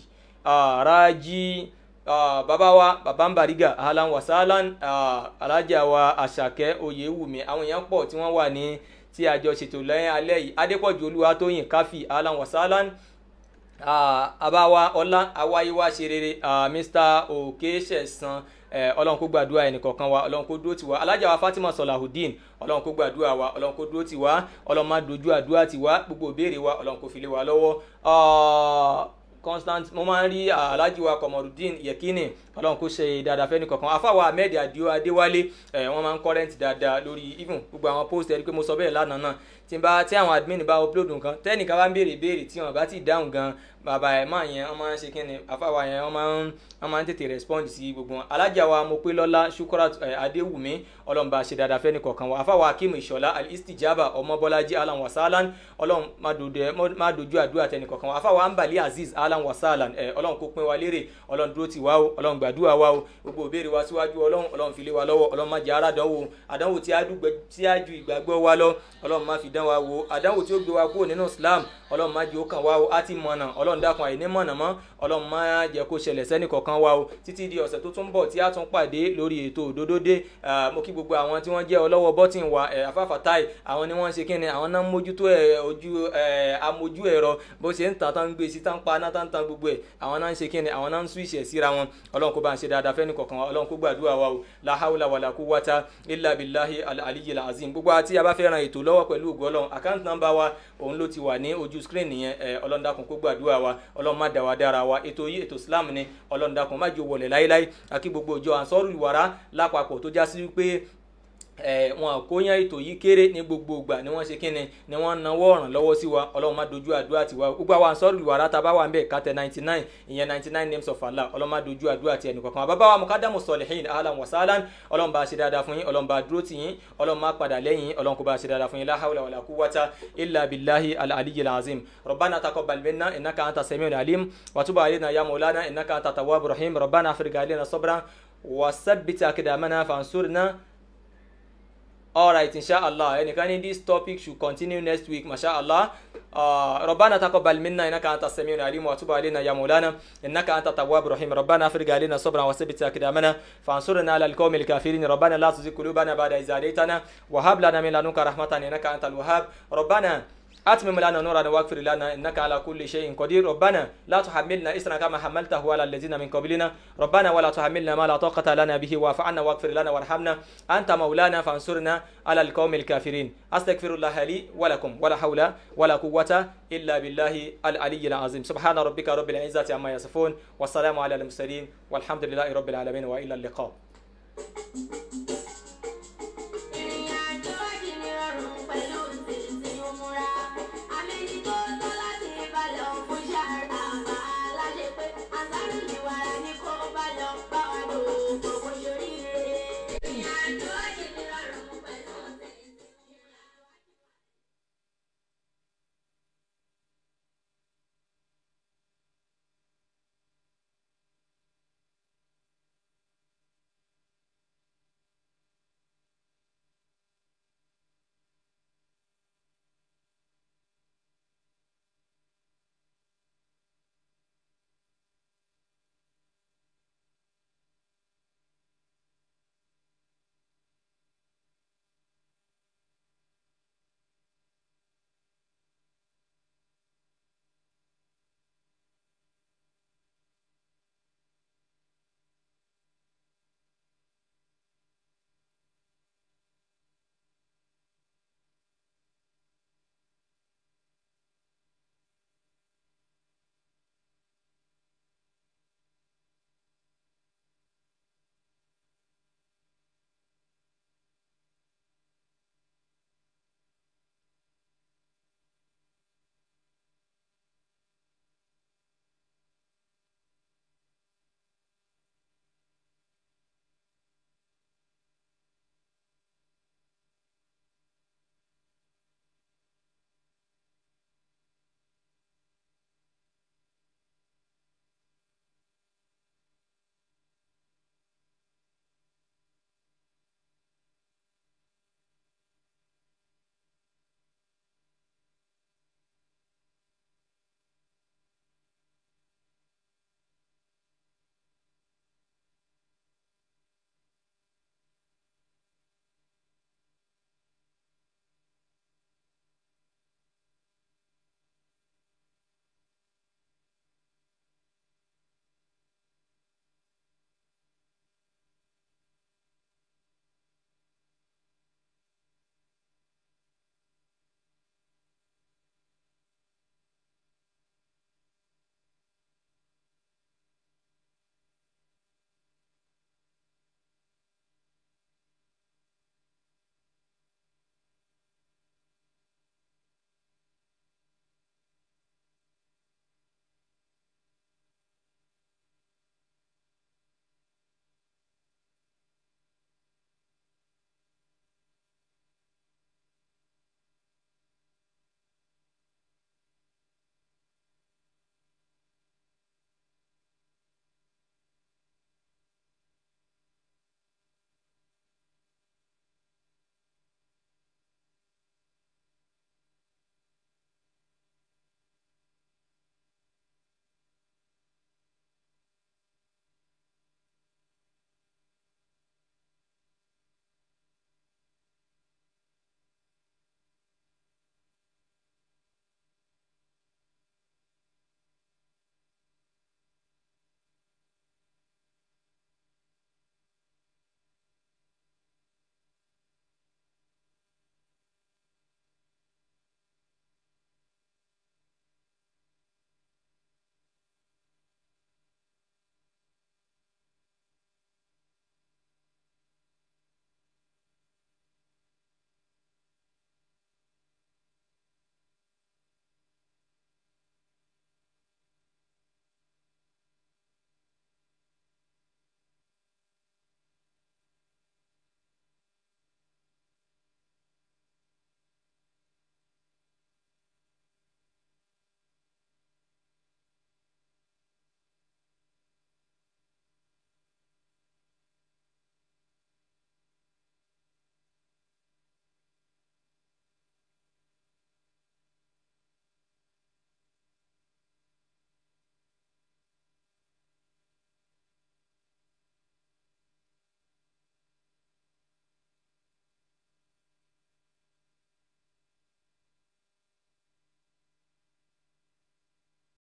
raji uh, bàbá wa bàbá ń bàrígà ahlan wa sahlan uh, alájà wa àṣàkẹ́ oyèwùmí àwọn èèyàn pọ̀ tí wọ́n wà ní tí àjọ ṣètò lẹ́yìn alẹ́ yìí adépọ̀jù olúwatóyìn káfí ahlan wa sahlan àbáwa ọlá awáyéwá ṣe rere mr òkèṣẹ̀sán ọlọ́run kó gbàdúrà ẹnìkọ̀ọ̀kan wa ọlọ́run kó dúró tiwa alájà wa fatima salahudeen ọlọ́run kó gbàdúrà wa ọlọ́run kó dúró tiwa ọlọ́run má dojú àdúrà tiwa gbogbo ìbéèrè wa ọlọ́run kó fi lé wa lọ́wọ́ constant mo máa ń rí alhaji wa kọmọrudin yekini ọlọrun kò ṣe dáadáa fẹ́ni kankan afáwa ahmed adio adéwálé ẹ wọn máa ń kọ́rẹ́ǹtì dáadáa lórí even gbogbo àwọn post ẹ rí pé mo sọ bẹ́ẹ̀ lánàá náà tí n bá tí àwọn admin bá upload nǹkan tẹ́nìkan bá ń béèrè béèrè tí wọn bá ti dáhùn gan bàbá ẹ̀ máa yẹn wọ́n máa ń ṣe kí ni afáwa yẹn wọ́n máa ń wọ́n máa ń tètè respond sí gbogbo wọn alájà wa mo pé lọ́lá shukura adéwùmí ọlọ́run bá ṣe dáadáa fẹ́ni kọ̀ọ̀kan wa afáwa akim ìṣọ̀lá alistijaba ọmọbọ́lájí alan wasalan ọlọ́run má dojú àdúrà tẹni kọ̀ọ̀kan wa afáwa ambali aziz alan wasalan ẹ ọlọ́run kó pín wa lérè ọlọ́run dúró ti wá o ọlọ́run gbàdúrà wa o gbogbo òbéèrè wa síwájú ọlọ́run ọlọ́run fi lé wa lọ́wọ́ ọlọ́run má jẹ́ ara dánwò àdánwò tí a ju ìgbàgbọ́ wa lọ ọlọ́run má fi dán wa wò àdánwò tí ó gbé wa kúrò nínú islam ọlọ́run má jẹ́ ó kàn wá o á ti mọ̀nà ọlọ́run dákun àìní mọ̀nà mọ́ ọlọ́run má jẹ́ kó ṣẹlẹ̀ sẹ́nì kọ̀ọ̀kan wa o títí di ọ̀sẹ̀ tó tún bọ̀ tí a tún pàdé lórí ètò òdodo dé mo kí gbogbo àwọn tí wọ́n jẹ́ ọlọ́wọ́ bọ́tìn wa afáfàtáì àwọn ni wọ́n ń ṣe kí ni àwọn náà ń mójútó ojú amójú ẹ̀rọ bó ṣe ń tàn tán gbé sí tán pa náà tán tán gbogbo ẹ̀ àwọn náà ń ṣe kí ni àwọn náà ń switch ẹ̀ síra wọn ọlọ́run kó bá ń ṣe dáadáa fẹ́ni kọ̀ọ̀kan wa ọlọ́run kó gbàdúrà wa o la hawla wala quwwata illa billahi al-aliyyil azim gbogbo àti a bá fẹ́ ran ètò lọ́wọ́ pẹ̀lú ògo ọlọ́run account number wa òun ló ti wà ní ojú screen nìyẹn ọlọ́run dákun kó gbàdúrà wa ọlọ́run má dá wa dára wa ètò yìí ètò islam ni ọlọ́run dákun má jò wọlé láéláé àkí gbogbo ìjọ ansọ́rù ìwàrà lápapọ̀ tó já sí wípé wọn kò yan ètò yìí kéré ní gbogbo ìgbà ni wọn ṣe kíni ni wọn náwó ọ̀ràn lọ́wọ́ sí wa ọlọ́run má dojú àdúrà tiwa gbogbo àwọn ansọ́rù ìwàrà tá a bá wà ń bẹ̀ kàtẹ́ ninety nine ìyẹn ninety nine names of allah ọlọ́run má dojú àdúrà ti ẹnì kọ̀ọ̀kan bàbá wa mukadamu sọlihin ahlan wa sahlan ọlọ́run bá ṣe dáadáa fún yín ọlọ́run bá dúró tì yín ọlọ́run má padà lẹ́yìn ọlọ́run kó bá ṣe dáadáa fún yín la hawla wala quwwata illa billahi al-aliyyil azim rabbana taqabbal minna innaka anta samiul alim wa tub alayna ya maulana innaka anta tawwabur rahim rabbana afrigh alayna sabran wa thabbit aqdamana fansurna alright inshallah ẹnìkan ní this topic should continue next week mashallah uh, ربنا تقبل منا انك انت السميع العليم وتب علينا يا مولانا انك انت التواب الرحيم ربنا افرج علينا صبرا وثبت اقدامنا فانصرنا على القوم الكافرين ربنا لا تزغ قلوبنا بعد إذ هديتنا وهب لنا من لدنك رحمة انك انت الوهاب ربنا أتمم لنا نورنا واغفر لنا إنك على كل شيء قدير ربنا لا تحملنا إسرا كما حملته على الذين من قبلنا ربنا ولا تحملنا ما لا طاقة لنا به واعف عنا واغفر لنا وارحمنا أنت مولانا فانصرنا على القوم الكافرين أستغفر الله لي ولكم ولا حول ولا قوة إلا بالله العلي العظيم سبحان ربك رب العزة عما يصفون والسلام على المرسلين والحمد لله رب العالمين وإلى اللقاء